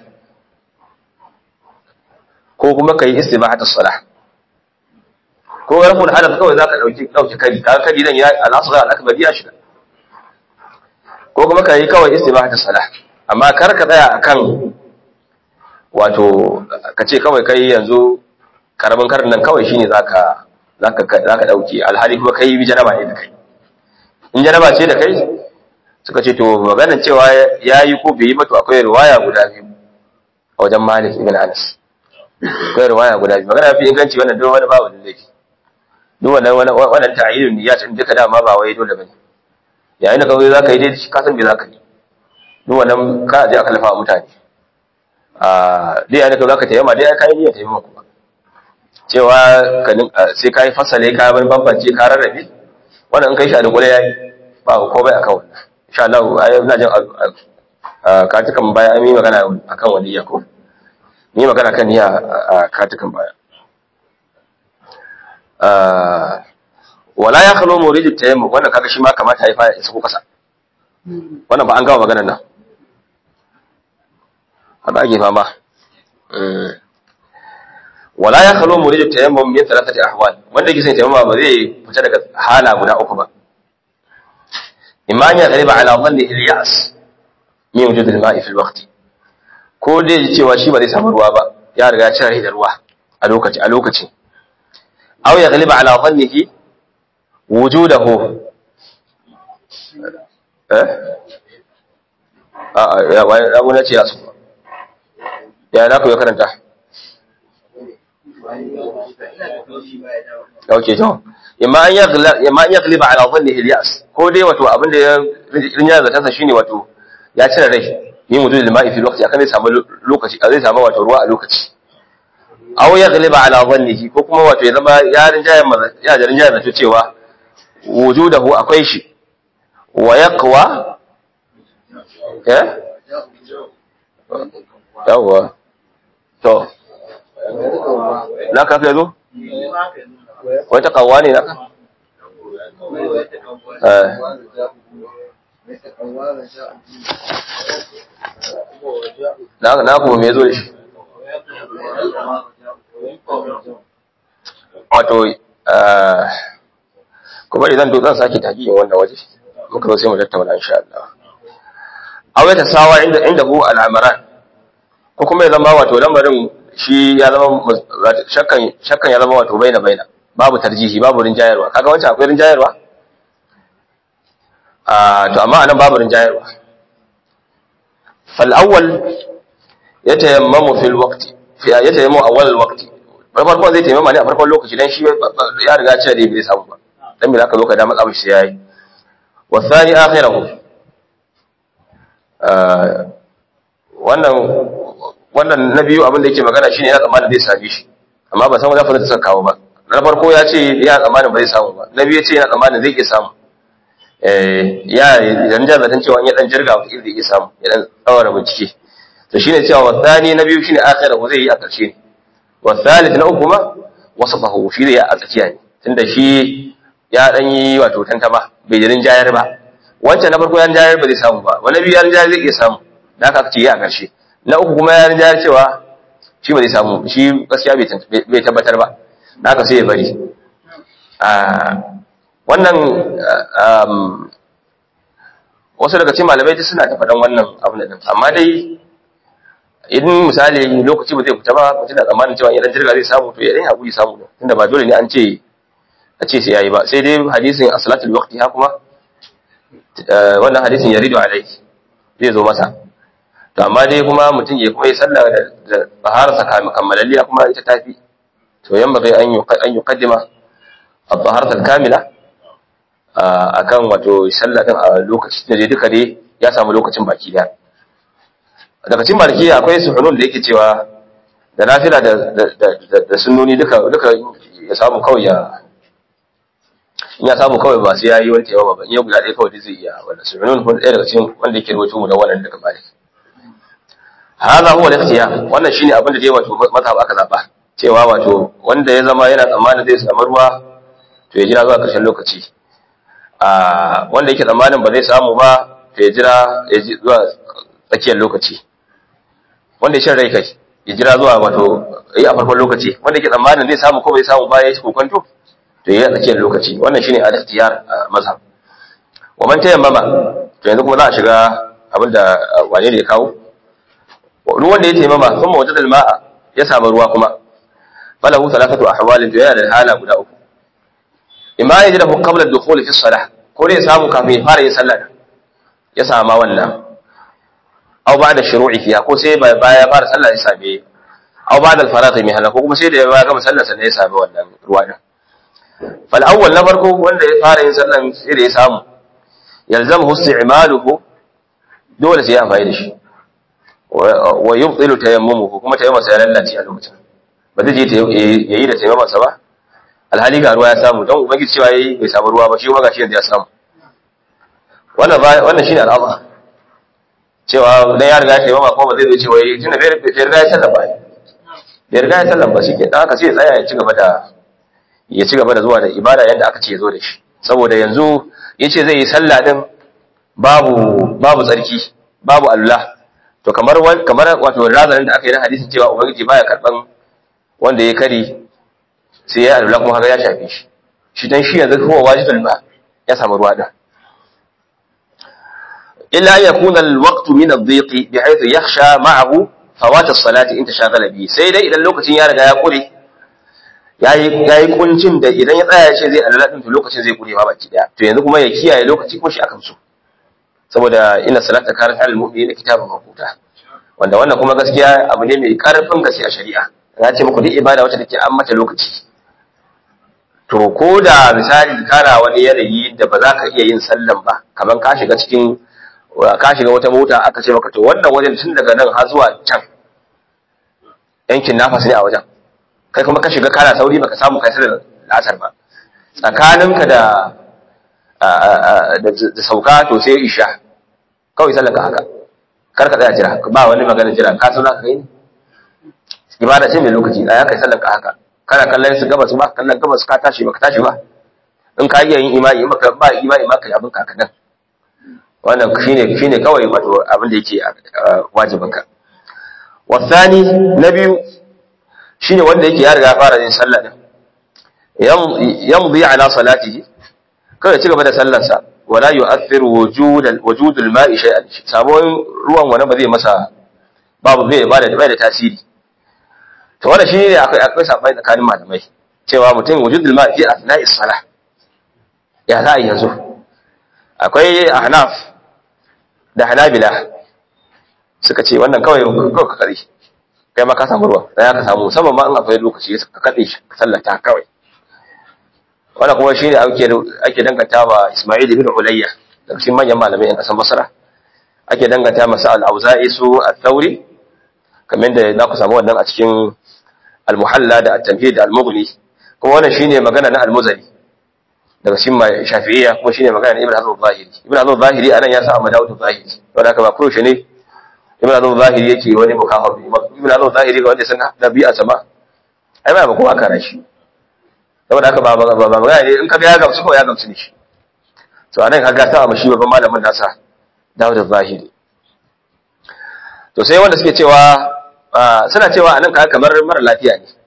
ko kuma ka yi istibahatu salah ko rafin hadath kawai za ka ɗauki ɗauki kari ka kari nan ya alasu za al'akbar ya shiga ko kuma ka yi kawai istibahatu salah amma kar ka tsaya akan wato ka ce kawai kai yanzu karamin karin nan kawai shine zaka zaka zaka dauke alhali kuma kai bi janaba ne da kai in janaba ce da kai suka ce to maganar cewa yayi ko bai yi ba to akwai riwaya guda biyu a wajen Malik ibn Anas akwai riwaya guda biyu magana fi inganci wannan duk wani ba wani laifi duk wannan wannan ta'yinun niyyat din duka dama ba wai dole bane yayin da ka zo zaka yi dai ka san me zaka yi duk wannan ka je aka lafa mutane a dai yayin da ka zaka tayyama dai ka yi niyyar tayyama kuma cewa sai ka yi fasale ka bar bambance ka rarrabe wannan in kai shi a dukule yayi ba ko bai akan wannan insha Allah ai ina jin katukan baya an yi magana akan waliya ko ni magana kan niyya a katukan baya wala ya khalo muridu tayammum wannan kaga shi ma kamata ya fara isa ko kasa wannan ba an gama maganar nan haka ake fama wala ya khalo muridu tayammum min thalathati ahwal wanda yake son tayammum ba zai fita daga hala guda uku ba imma ya ghaliba ala dhanni al-ya'as min wujud al-ma'i fi al-waqt ko dai ji cewa shi ba zai samu ruwa ba ya riga ya cire da ruwa a lokaci a lokacin aw ya ghaliba ala dhannihi wujudahu eh a ya wani ce ya su ya na ku ya karanta ok to imma an yagliba ala dhannihi al-yas ko dai wato abin da ya rinya da tansa shine wato ya cire rai yin wudu da ma'i fi lokaci akan zai samu lokaci zai samu wato ruwa a lokaci aw yagliba ala dhannihi ko kuma wato ya zama ya rinjaya ya da rinjaya da cewa wujudahu akwai shi wa yaqwa eh yawa to na ka fi zo wata kawwa ne naka na na kuma me zo da shi wato kuma idan to zan sake tagiyin wannan waje muka zo sai mu tattauna insha Allah aw ya tasawa inda inda hu al-amran ko kuma ya zama wato lamarin shi ya zama shakkan shakkan ya zama wato baina baina babu tarjihi babu rinjayarwa kaga wancan akwai rinjayarwa ah to amma anan babu rinjayarwa fal awwal yatayammamu fil waqti fi yatayammamu awwal al waqti farkon zai taimama ne a farkon lokaci dan shi ya riga cewa da bai samu ba dan bai zaka zo ka da matsa shi yayi wa thani akhirahu wannan wannan na biyu abin da yake magana shine yana tsammanin zai same shi amma ba san wani fasa suka kawo ba na farko ya ce yana tsammanin ba zai samu ba na biyu ya ce yana tsammanin zai iya samu eh ya idan da zaton cewa ya dan jirga wata zai iya samu ya dan tsawara bincike to shine cewa wasani na biyu shine akhirahu zai yi a karshe ne wasalith na uku ma wasafahu shi ne a tsakiya ne tunda shi ya dan yi wato tantama bai jirin jayar ba wancan na farko ya jayar ba zai samu ba wani biyu ya jayar zai iya samu da aka ce ya a karshe na uku kuma ya jayar cewa shi ba zai samu shi gaskiya bai tabbatar ba da aka sai ya bari wannan wasu daga cikin malamai duk suna ta faɗan wannan abin da amma dai idan misali lokaci ba zai fita ba mutum da tsammanin cewa idan jirga zai samu to ya dan hakuri samu tunda ba dole ne an ce a ce sai yayi ba sai dai hadisin as-salatul waqti ha kuma wannan hadisin yaridu alai zai zo masa to amma dai kuma mutum ya kuma yi sallah da tahararsa kammalalliya kuma ita tafi to yamma kai an an yuqaddima at-taharata al-kamila akan wato sallah din a lokacin da duka dai ya samu lokacin baki daya daga cikin malikiya akwai suhunun da yake cewa da nafila da da sunnoni duka duka ya samu kawai ya in ya samu kawai ba sai yayi wani tayawa ba in ya guda ɗaya kawai zai iya wannan suhunun kun ɗaya daga cikin wanda yake rawaito mu da wannan daga malik hada huwa al-ikhtiyar wannan shine abin da dai wato mazhab aka zaba cewa wato wanda ya zama yana tsammanin zai samu ruwa to ya jira zuwa ƙarshen lokaci a wanda yake tsammanin ba zai samu ba to ya jira ya zuwa tsakiyar lokaci wanda ya shan rai kai ya jira zuwa wato yi a farkon lokaci wanda ke tsammanin zai samu ko bai samu ba ya shi kokonto to yi a tsakiyar lokaci wannan shine al-ikhtiyar mazhab wa man tayammama to yanzu kuma za a shiga abin da wane ne ya kawo ruwan da ya tayammama kuma wajadal ma'a ya samu ruwa kuma falahu thalathatu ahwalin to yana da hala guda uku imma ya jira qabla ad-dukhul fi as-salah ko dai ya samu kafin ya fara yin sallah ya sama wannan aw ba'da shuru'i fiha ko sai baya fara sallah ya same aw ba'da al-faragh min hana ko kuma sai da ya gama sallah sannan ya same wannan ruwa din fal awwal na farko wanda ya fara yin sallan sai da ya samu yalzamu isti'maluhu dole sai ya amfani da shi wa yubtilu tayammumuhu kuma tayammum sai ya lallace a lokacin ba zai je yayi da tayammum sa ba alhali ga ruwa ya samu don ubangiji cewa yayi bai samu ruwa ba shi kuma gashi yanzu ya samu wannan wannan shine al'amari cewa dan ya riga ya taimama ko ba zai zo cewa yi tunda bai riga ya sallan ba bai riga ya sallan ba shike dan haka sai ya tsaya ya ci gaba da ya ci gaba da zuwa da ibada yanda aka ce ya zo da shi saboda yanzu yace zai yi sallah din babu babu tsarki babu Allah to kamar kamar wato razanin da aka yi na hadisin cewa ubangiji baya karban wanda ya kari sai ya Allah kuma haka ya shafe shi shi dan shi yanzu kuma wajibul ba ya samu ruwa din إلا أن يكون الوقت من الضيق بحيث يخشى معه فوات الصلاة إن تشاغل به سيدا إذا اللوكة يارجع يقول yayi kuncin da idan ya tsaya ce zai alala din to lokacin zai kure ma baki daya to yanzu kuma ya kiyaye lokaci kuma shi akan so saboda inna salata kanat alal mu'minina kitaban mawquta wanda wannan kuma gaskiya abu ne mai karfin gaske a shari'a na ce muku duk ibada wacce take an mata lokaci to ko da misali kana wani yanayi da ba za ka iya yin sallan ba kamar ka shiga cikin ka shiga wata mota aka ce maka to wannan wajen tun daga nan har zuwa can yankin nafas ne a wajen kai kuma ka shiga kana sauri baka samu kai sallar asar ba tsakaninka da da sauka to sai isha kawai sallar ka haka kar ka tsaya jira ba wani maganar jira ka san za ka kai ne ibada ce mai lokaci ya kai sallar ka haka kana kallon su gabas ba kallon gabas ka tashi ba ka tashi ba in ka iya yin imani in baka ba imani ma kai abin ka kadan wannan shine shine kawai wato abin da yake wajibin ka wasani na biyu shine wanda yake ya riga fara yin sallah din yamdi ala salatihi kawai ci gaba da sallarsa wala yu'athiru wujud wujud al-ma'i shay'an sabon ruwan wani ba zai masa babu bai ba da bai da tasiri to wannan shine akwai akwai sabai tsakanin malamai cewa mutum wujud al-ma'i fi asna'i salah ya za a yanzu akwai ahnaf da hanabila suka ce wannan kawai kawai ka kare kai ma ka samu ruwa dan ka samu musamman ma in akwai lokaci ka kade shi ka sallata kawai wannan kuma shine ake ake danganta wa Isma'il ibn Ulayya daga cikin manyan malamai a kasan Basra ake danganta masa al-Auza'i su al-Thawri kamar da za ku samu wannan a cikin al-Muhalla da at-Tamhid da al-Mughni kuma wannan shine magana na al-Muzani daga cikin Shafi'iyya kuma shine magana na Ibn Hazm al-Zahiri Ibn Hazm al-Zahiri anan ya sa Ahmad Dawud al-Zahiri to da haka ba kurushe ne Ibn Hazm al-Zahiri yake wani mukafa Ibn Hazm al-Zahiri ga wanda san dabi'a sama ai ba kowa kana shi saboda haka ba ba ba magana ne in ka ga ya gamsu ko ya gamsu ne shi to anan kaga ta mashi babban malamin nasa Dawud al-Zahiri to sai wanda suke cewa suna cewa anan kaga kamar mara lafiya ne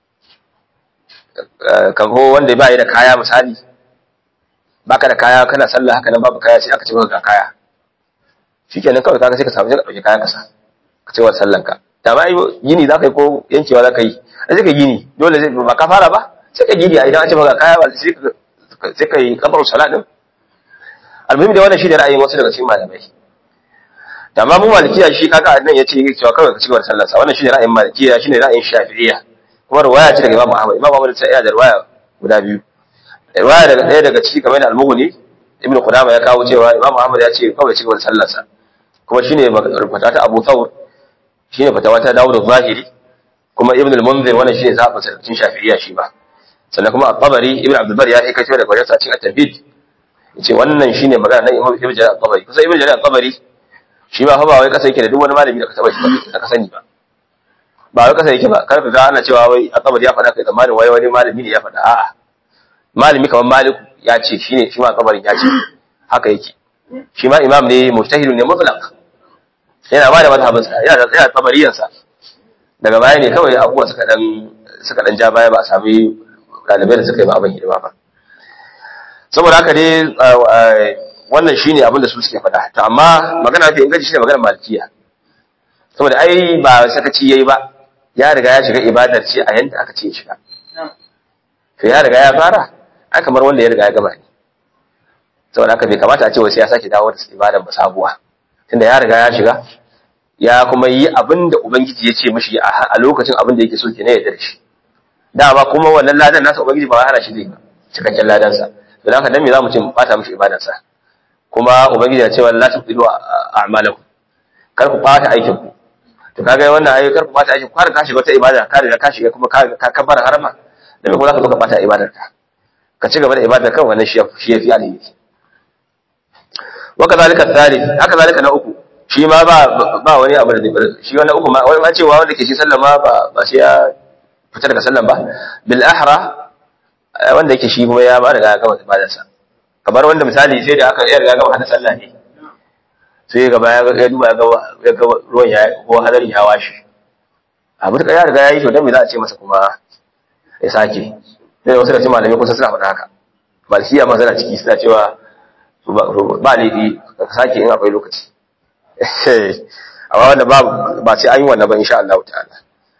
kamar wanda ba yi da kaya misali baka da kaya kana sallah haka nan babu kaya sai aka ce maka ga kaya shikenan kawai kaga sai ka samu sai ka dauki kaya kasa ka ce wa sallan ka da ba yini zaka yi ko yankewa zaka yi sai ka gini dole zai ba ka fara ba sai ka gidi a idan an ce maka kaya ba sai ka yi kabar salat din almuhim da wannan shi da ra'ayin wasu daga cikin malamai da ma mu malikiya shi kaga nan yace cewa kawai ka ci gaba da sallar sa wannan shi ne ra'ayin malikiya shi ne ra'ayin shafi'iyya kuma riwaya ce daga Imam Ahmad Imam Ahmad sai ya da riwaya guda biyu riwaya daga ɗaya daga ciki kamar da al-Mughni Ibn Qudama ya kawo cewa Imam Ahmad ya ce kawai ci gaba da sallar sa kuma shine fata ta Abu Thawr shine fatawa ta Dawud al-Zahiri kuma Ibn al-Munzir wannan shine zaɓin sarkin shafi'iyya shi ba sannan kuma at-Tabari Ibn Abdul Bar ya kai kai daga wajen sa cikin at-Tabid yace wannan shine magana na Imam Ibn Jarir at-Tabari kusa Ibn Jarir at-Tabari shi ba fa ba wai kasa yake da duk wani malami da ka taba shi ba da ka sani ba ba wai kasa yake ba kar ka ga ana cewa wai at-Tabari ya faɗa kai tsammanin wai wani malami ne ya faɗa a'a malami kamar Malik ya ce shine shi ma at-Tabari ya ce haka yake shi ma imam ne mujtahidun ne mutlaq yana ba da mazhabinsa yana da tsaya tabariyansa daga baya ne kawai abubuwa suka dan suka dan ja baya ba a sami dalibai da suka yi ba abin hidima ba saboda haka dai wannan shine abin da su suke faɗa to amma magana mafi inganci shine magana malikiya saboda ai ba sakaci yayi ba ya riga ya shiga ibadar ce a yanda aka ce ya shiga to ya riga ya fara ai kamar wanda ya riga ya gama ne saboda haka bai kamata a ce wai sai ya sake dawo da ibadar ba sabuwa tunda ya riga ya shiga ya kuma yi abin da ubangiji ya ce mishi a lokacin abin da yake so ke ne ya shi dama kuma wannan ladan nasa ubangiji ba hana shi zai ba cikakken ladansa don haka dan me zamu ce mu bata mishi ibadarsa kuma ubangiji ya ce wala tuqidu a'malakum kar ku bata aikin ku to kaga wannan ayi kar ku bata aikin ku har ka shiga wata ibada ka riga ka shiga kuma ka kabbar harama dan me ko zaka zo ka bata ibadarka ka ci gaba da ibadar kan wannan shi shi yafi alheri wa kadhalika thalith haka zalika na uku shi ma ba ba wani abu da zai shi wannan uku ma wani ma cewa wanda ke shi sallama ba ba sai ya fita daga sallan ba bil ahra wanda yake shi kuma ya ba riga gama ibadarsa kamar wanda misali sai da aka ya riga gama hada sallah ne sai gaba ya ya duba ya ga ya ga ruwan ya ko hadarin ya washi abu da ya riga ya yi to dan me za a ce masa kuma ya sake sai wasu da cikin malamai kusa suna faɗa haka malikiya ma suna ciki suna cewa ba laifi ka sake in akwai lokaci amma wanda ba ba sai an yi wannan ba insha Allah ta'ala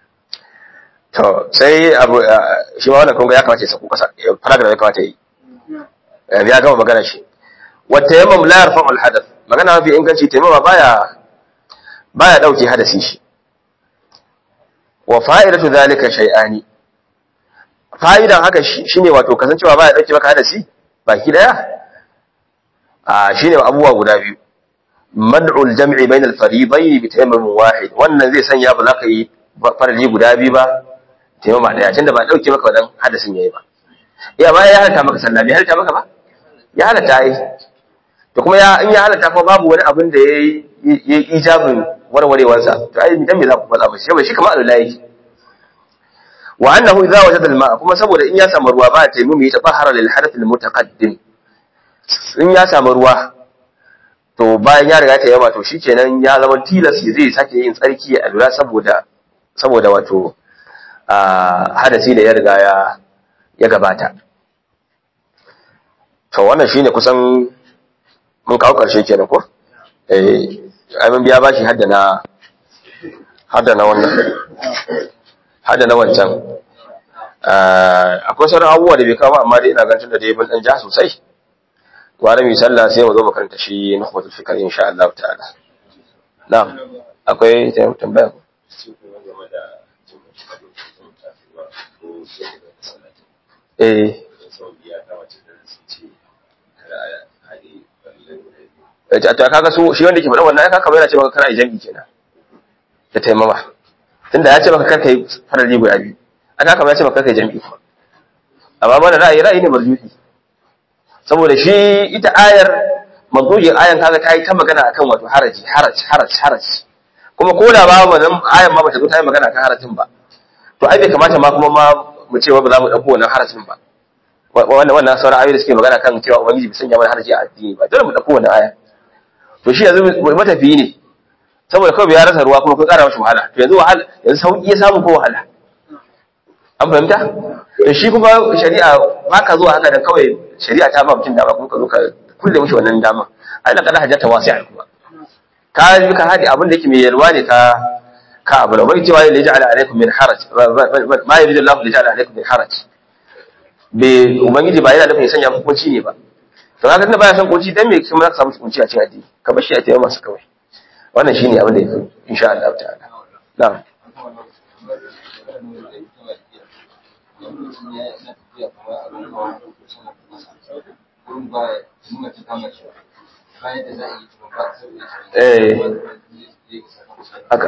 to sai abu shi ma wannan kunga ya kamata ya saku kasa faraga ya kamata yi ya gama magana shi wa tayammum la yarfa'u al-hadath magana mafi inganci tayammum baya baya dauke hadasi shi wa fa'idatu zalika shay'ani fa'idan haka shine wato kasancewa baya dauke maka hadasi baki daya a shine abubuwa guda biyu mad'ul jam'i bainal faridayn bi tayammum wahid wannan zai sanya ba za ka yi farali guda biyu ba taimama daya tunda ba dauke maka wadan hadasin yayi ba iya ba ya halatta maka sallah bai halatta maka ba ya halatta yi to kuma ya in ya halatta fa babu wani abin da yayi yayi ijabin warwarewar sa to ai dan me za ku faɗa ba shi ba shi kamar Allah yake wa annahu idza wajada al-ma'a kuma saboda in ya samu ruwa ba taimumi ya tabahara lil hadath al-mutaqaddim in ya samu ruwa to bayan ya riga ta yama to shikenan ya zama tilas zai sake yin tsarki a lura saboda saboda wato hadasi da ya riga ya ya gabata to wannan shine kusan mun kawo karshe kenan ko eh ai mun biya bashi hadda na hadda na wannan hadda na wancan akwai sauran abubuwa da bai kawo amma dai ina ganin da dai mun dan ja sosai gwara mai sallah sai mu zo mu karanta shi na hukumar fikar insha Allah ta'ala na'am akwai tambaya ko eh to kaga su shi wanda ke faɗa wannan kaka yana ce maka kana jami'i kenan da taimama tunda ya ce maka kar kai farali guda biyu aka kama ya ce maka kar kai jami'i amma mana ra'ayi ra'ayi ne marjuhi saboda shi ita ayar mazujin ayan kaga ta yi ta magana akan wato haraji haraj haraj haraj kuma ko da ba wannan ayan ma bata zo ta yi magana akan harajin ba to ai bai kamata ma kuma ma mu ce ba za mu dauko wannan harajin ba wannan wannan sauran ayoyi da suke magana kan cewa ubangiji bai sanya mana haraji a addini ba dole mu dauko wannan aya to shi yanzu matafiyi ne saboda kawai ya rasa ruwa kuma kun kara mashi wahala to yanzu wahala yanzu sauki ya samu ko wahala an fahimta to shi kuma shari'a ba ka zuwa haka da kawai shari'a ta ba mutum dama kuma ka zo ka kulle mishi wannan dama ai la kada hajjata wasi'a kuma ka yi ka hadi abin da yake mai yalwa ne ka ka abu da bai cewa ya ja'ala alaikum min haraj ma yuridu Allah li ja'ala alaikum min haraj be ubangiji ba yana nufin ya sanya muku kunci ne ba to haka tunda baya son kunci dan me kuma za ka samu kunci a cikin addini ka bar shi a tayi masa kawai wannan shine abin da yake insha Allah ta'ala na'am eh haka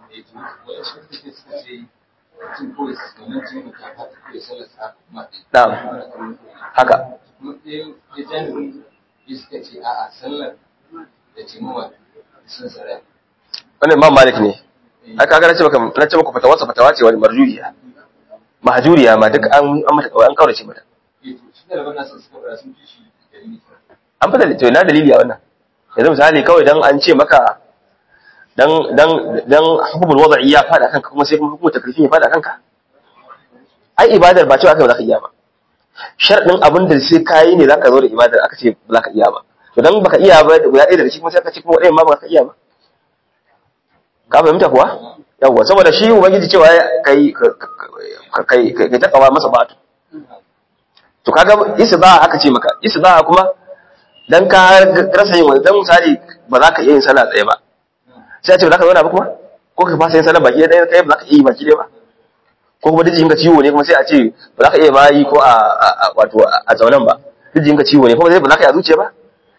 na'am haka wannan imam malik ne ai kaga na ce maka na ce maka fatawa fatawa ce wani marjuhiya mahjuriya ma duk an an mata an kaurace mata an fada to ina dalili a wannan yanzu misali kawai dan an ce maka dan dan dan hukumul wada'i ya fada kanka kuma sai kuma hukumar taklifi ya fada kanka ai ibadar ba cewa kai ba za ka iya ba sharadin abin da sai kayi ne zaka zo da ibadar aka ce ba za ka iya ba to dan baka iya ba guda ɗaya daga cikin kuma sai ka ce kuma ɗayan ma ba ka iya ba ka fahimta kuwa yawwa saboda shi ubangiji cewa kai kai kai ta kawa masa batu to kaga isba aka ce maka isba kuma dan ka rasa yin wani dan misali ba za ka iya yin sallah tsaye ba sai a ce ba za ka zauna ba kuma ko ka fasa yin sallah baki ɗaya kai ba za ka iya yi baki ɗaya ba ko kuma dijin ka ciwo ne kuma sai a ce ba za ka iya ma yi ko a wato a zaunan ba dijin ka ciwo ne kuma sai ba za ka yi a zuciya ba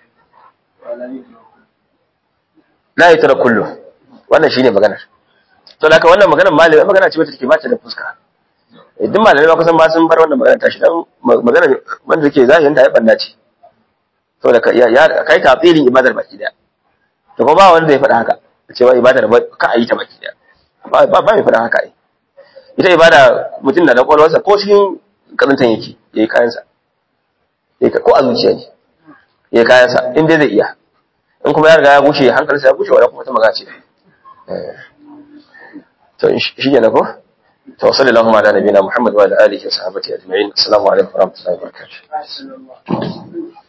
la yi tara kullu wannan shine maganar to da wannan maganar malami magana ce wacce take ba ta da fuska duk malamai ba kusan ba sun bar wannan magana tashi dan magana wanda take zahirin ta ya banda ce saboda ya kai tafsirin ibadar baki daya to kuma ba wanda ya faɗa haka cewa ibadar ka a yi ta baki daya ba ba mai faɗa haka ai ita ibada mutum da na kwalwarsa ko cikin kazantan yake yayi kayansa ko a zuciya ne yayi kayansa in dai zai iya in kuma ya riga ya bushe hankalinsa ya bushe wala kuma ta magana ce to shi ne ko to sallallahu ala nabiyina muhammad wa ala alihi wa sahbihi ajma'in assalamu alaikum wa rahmatullahi wa barakatuh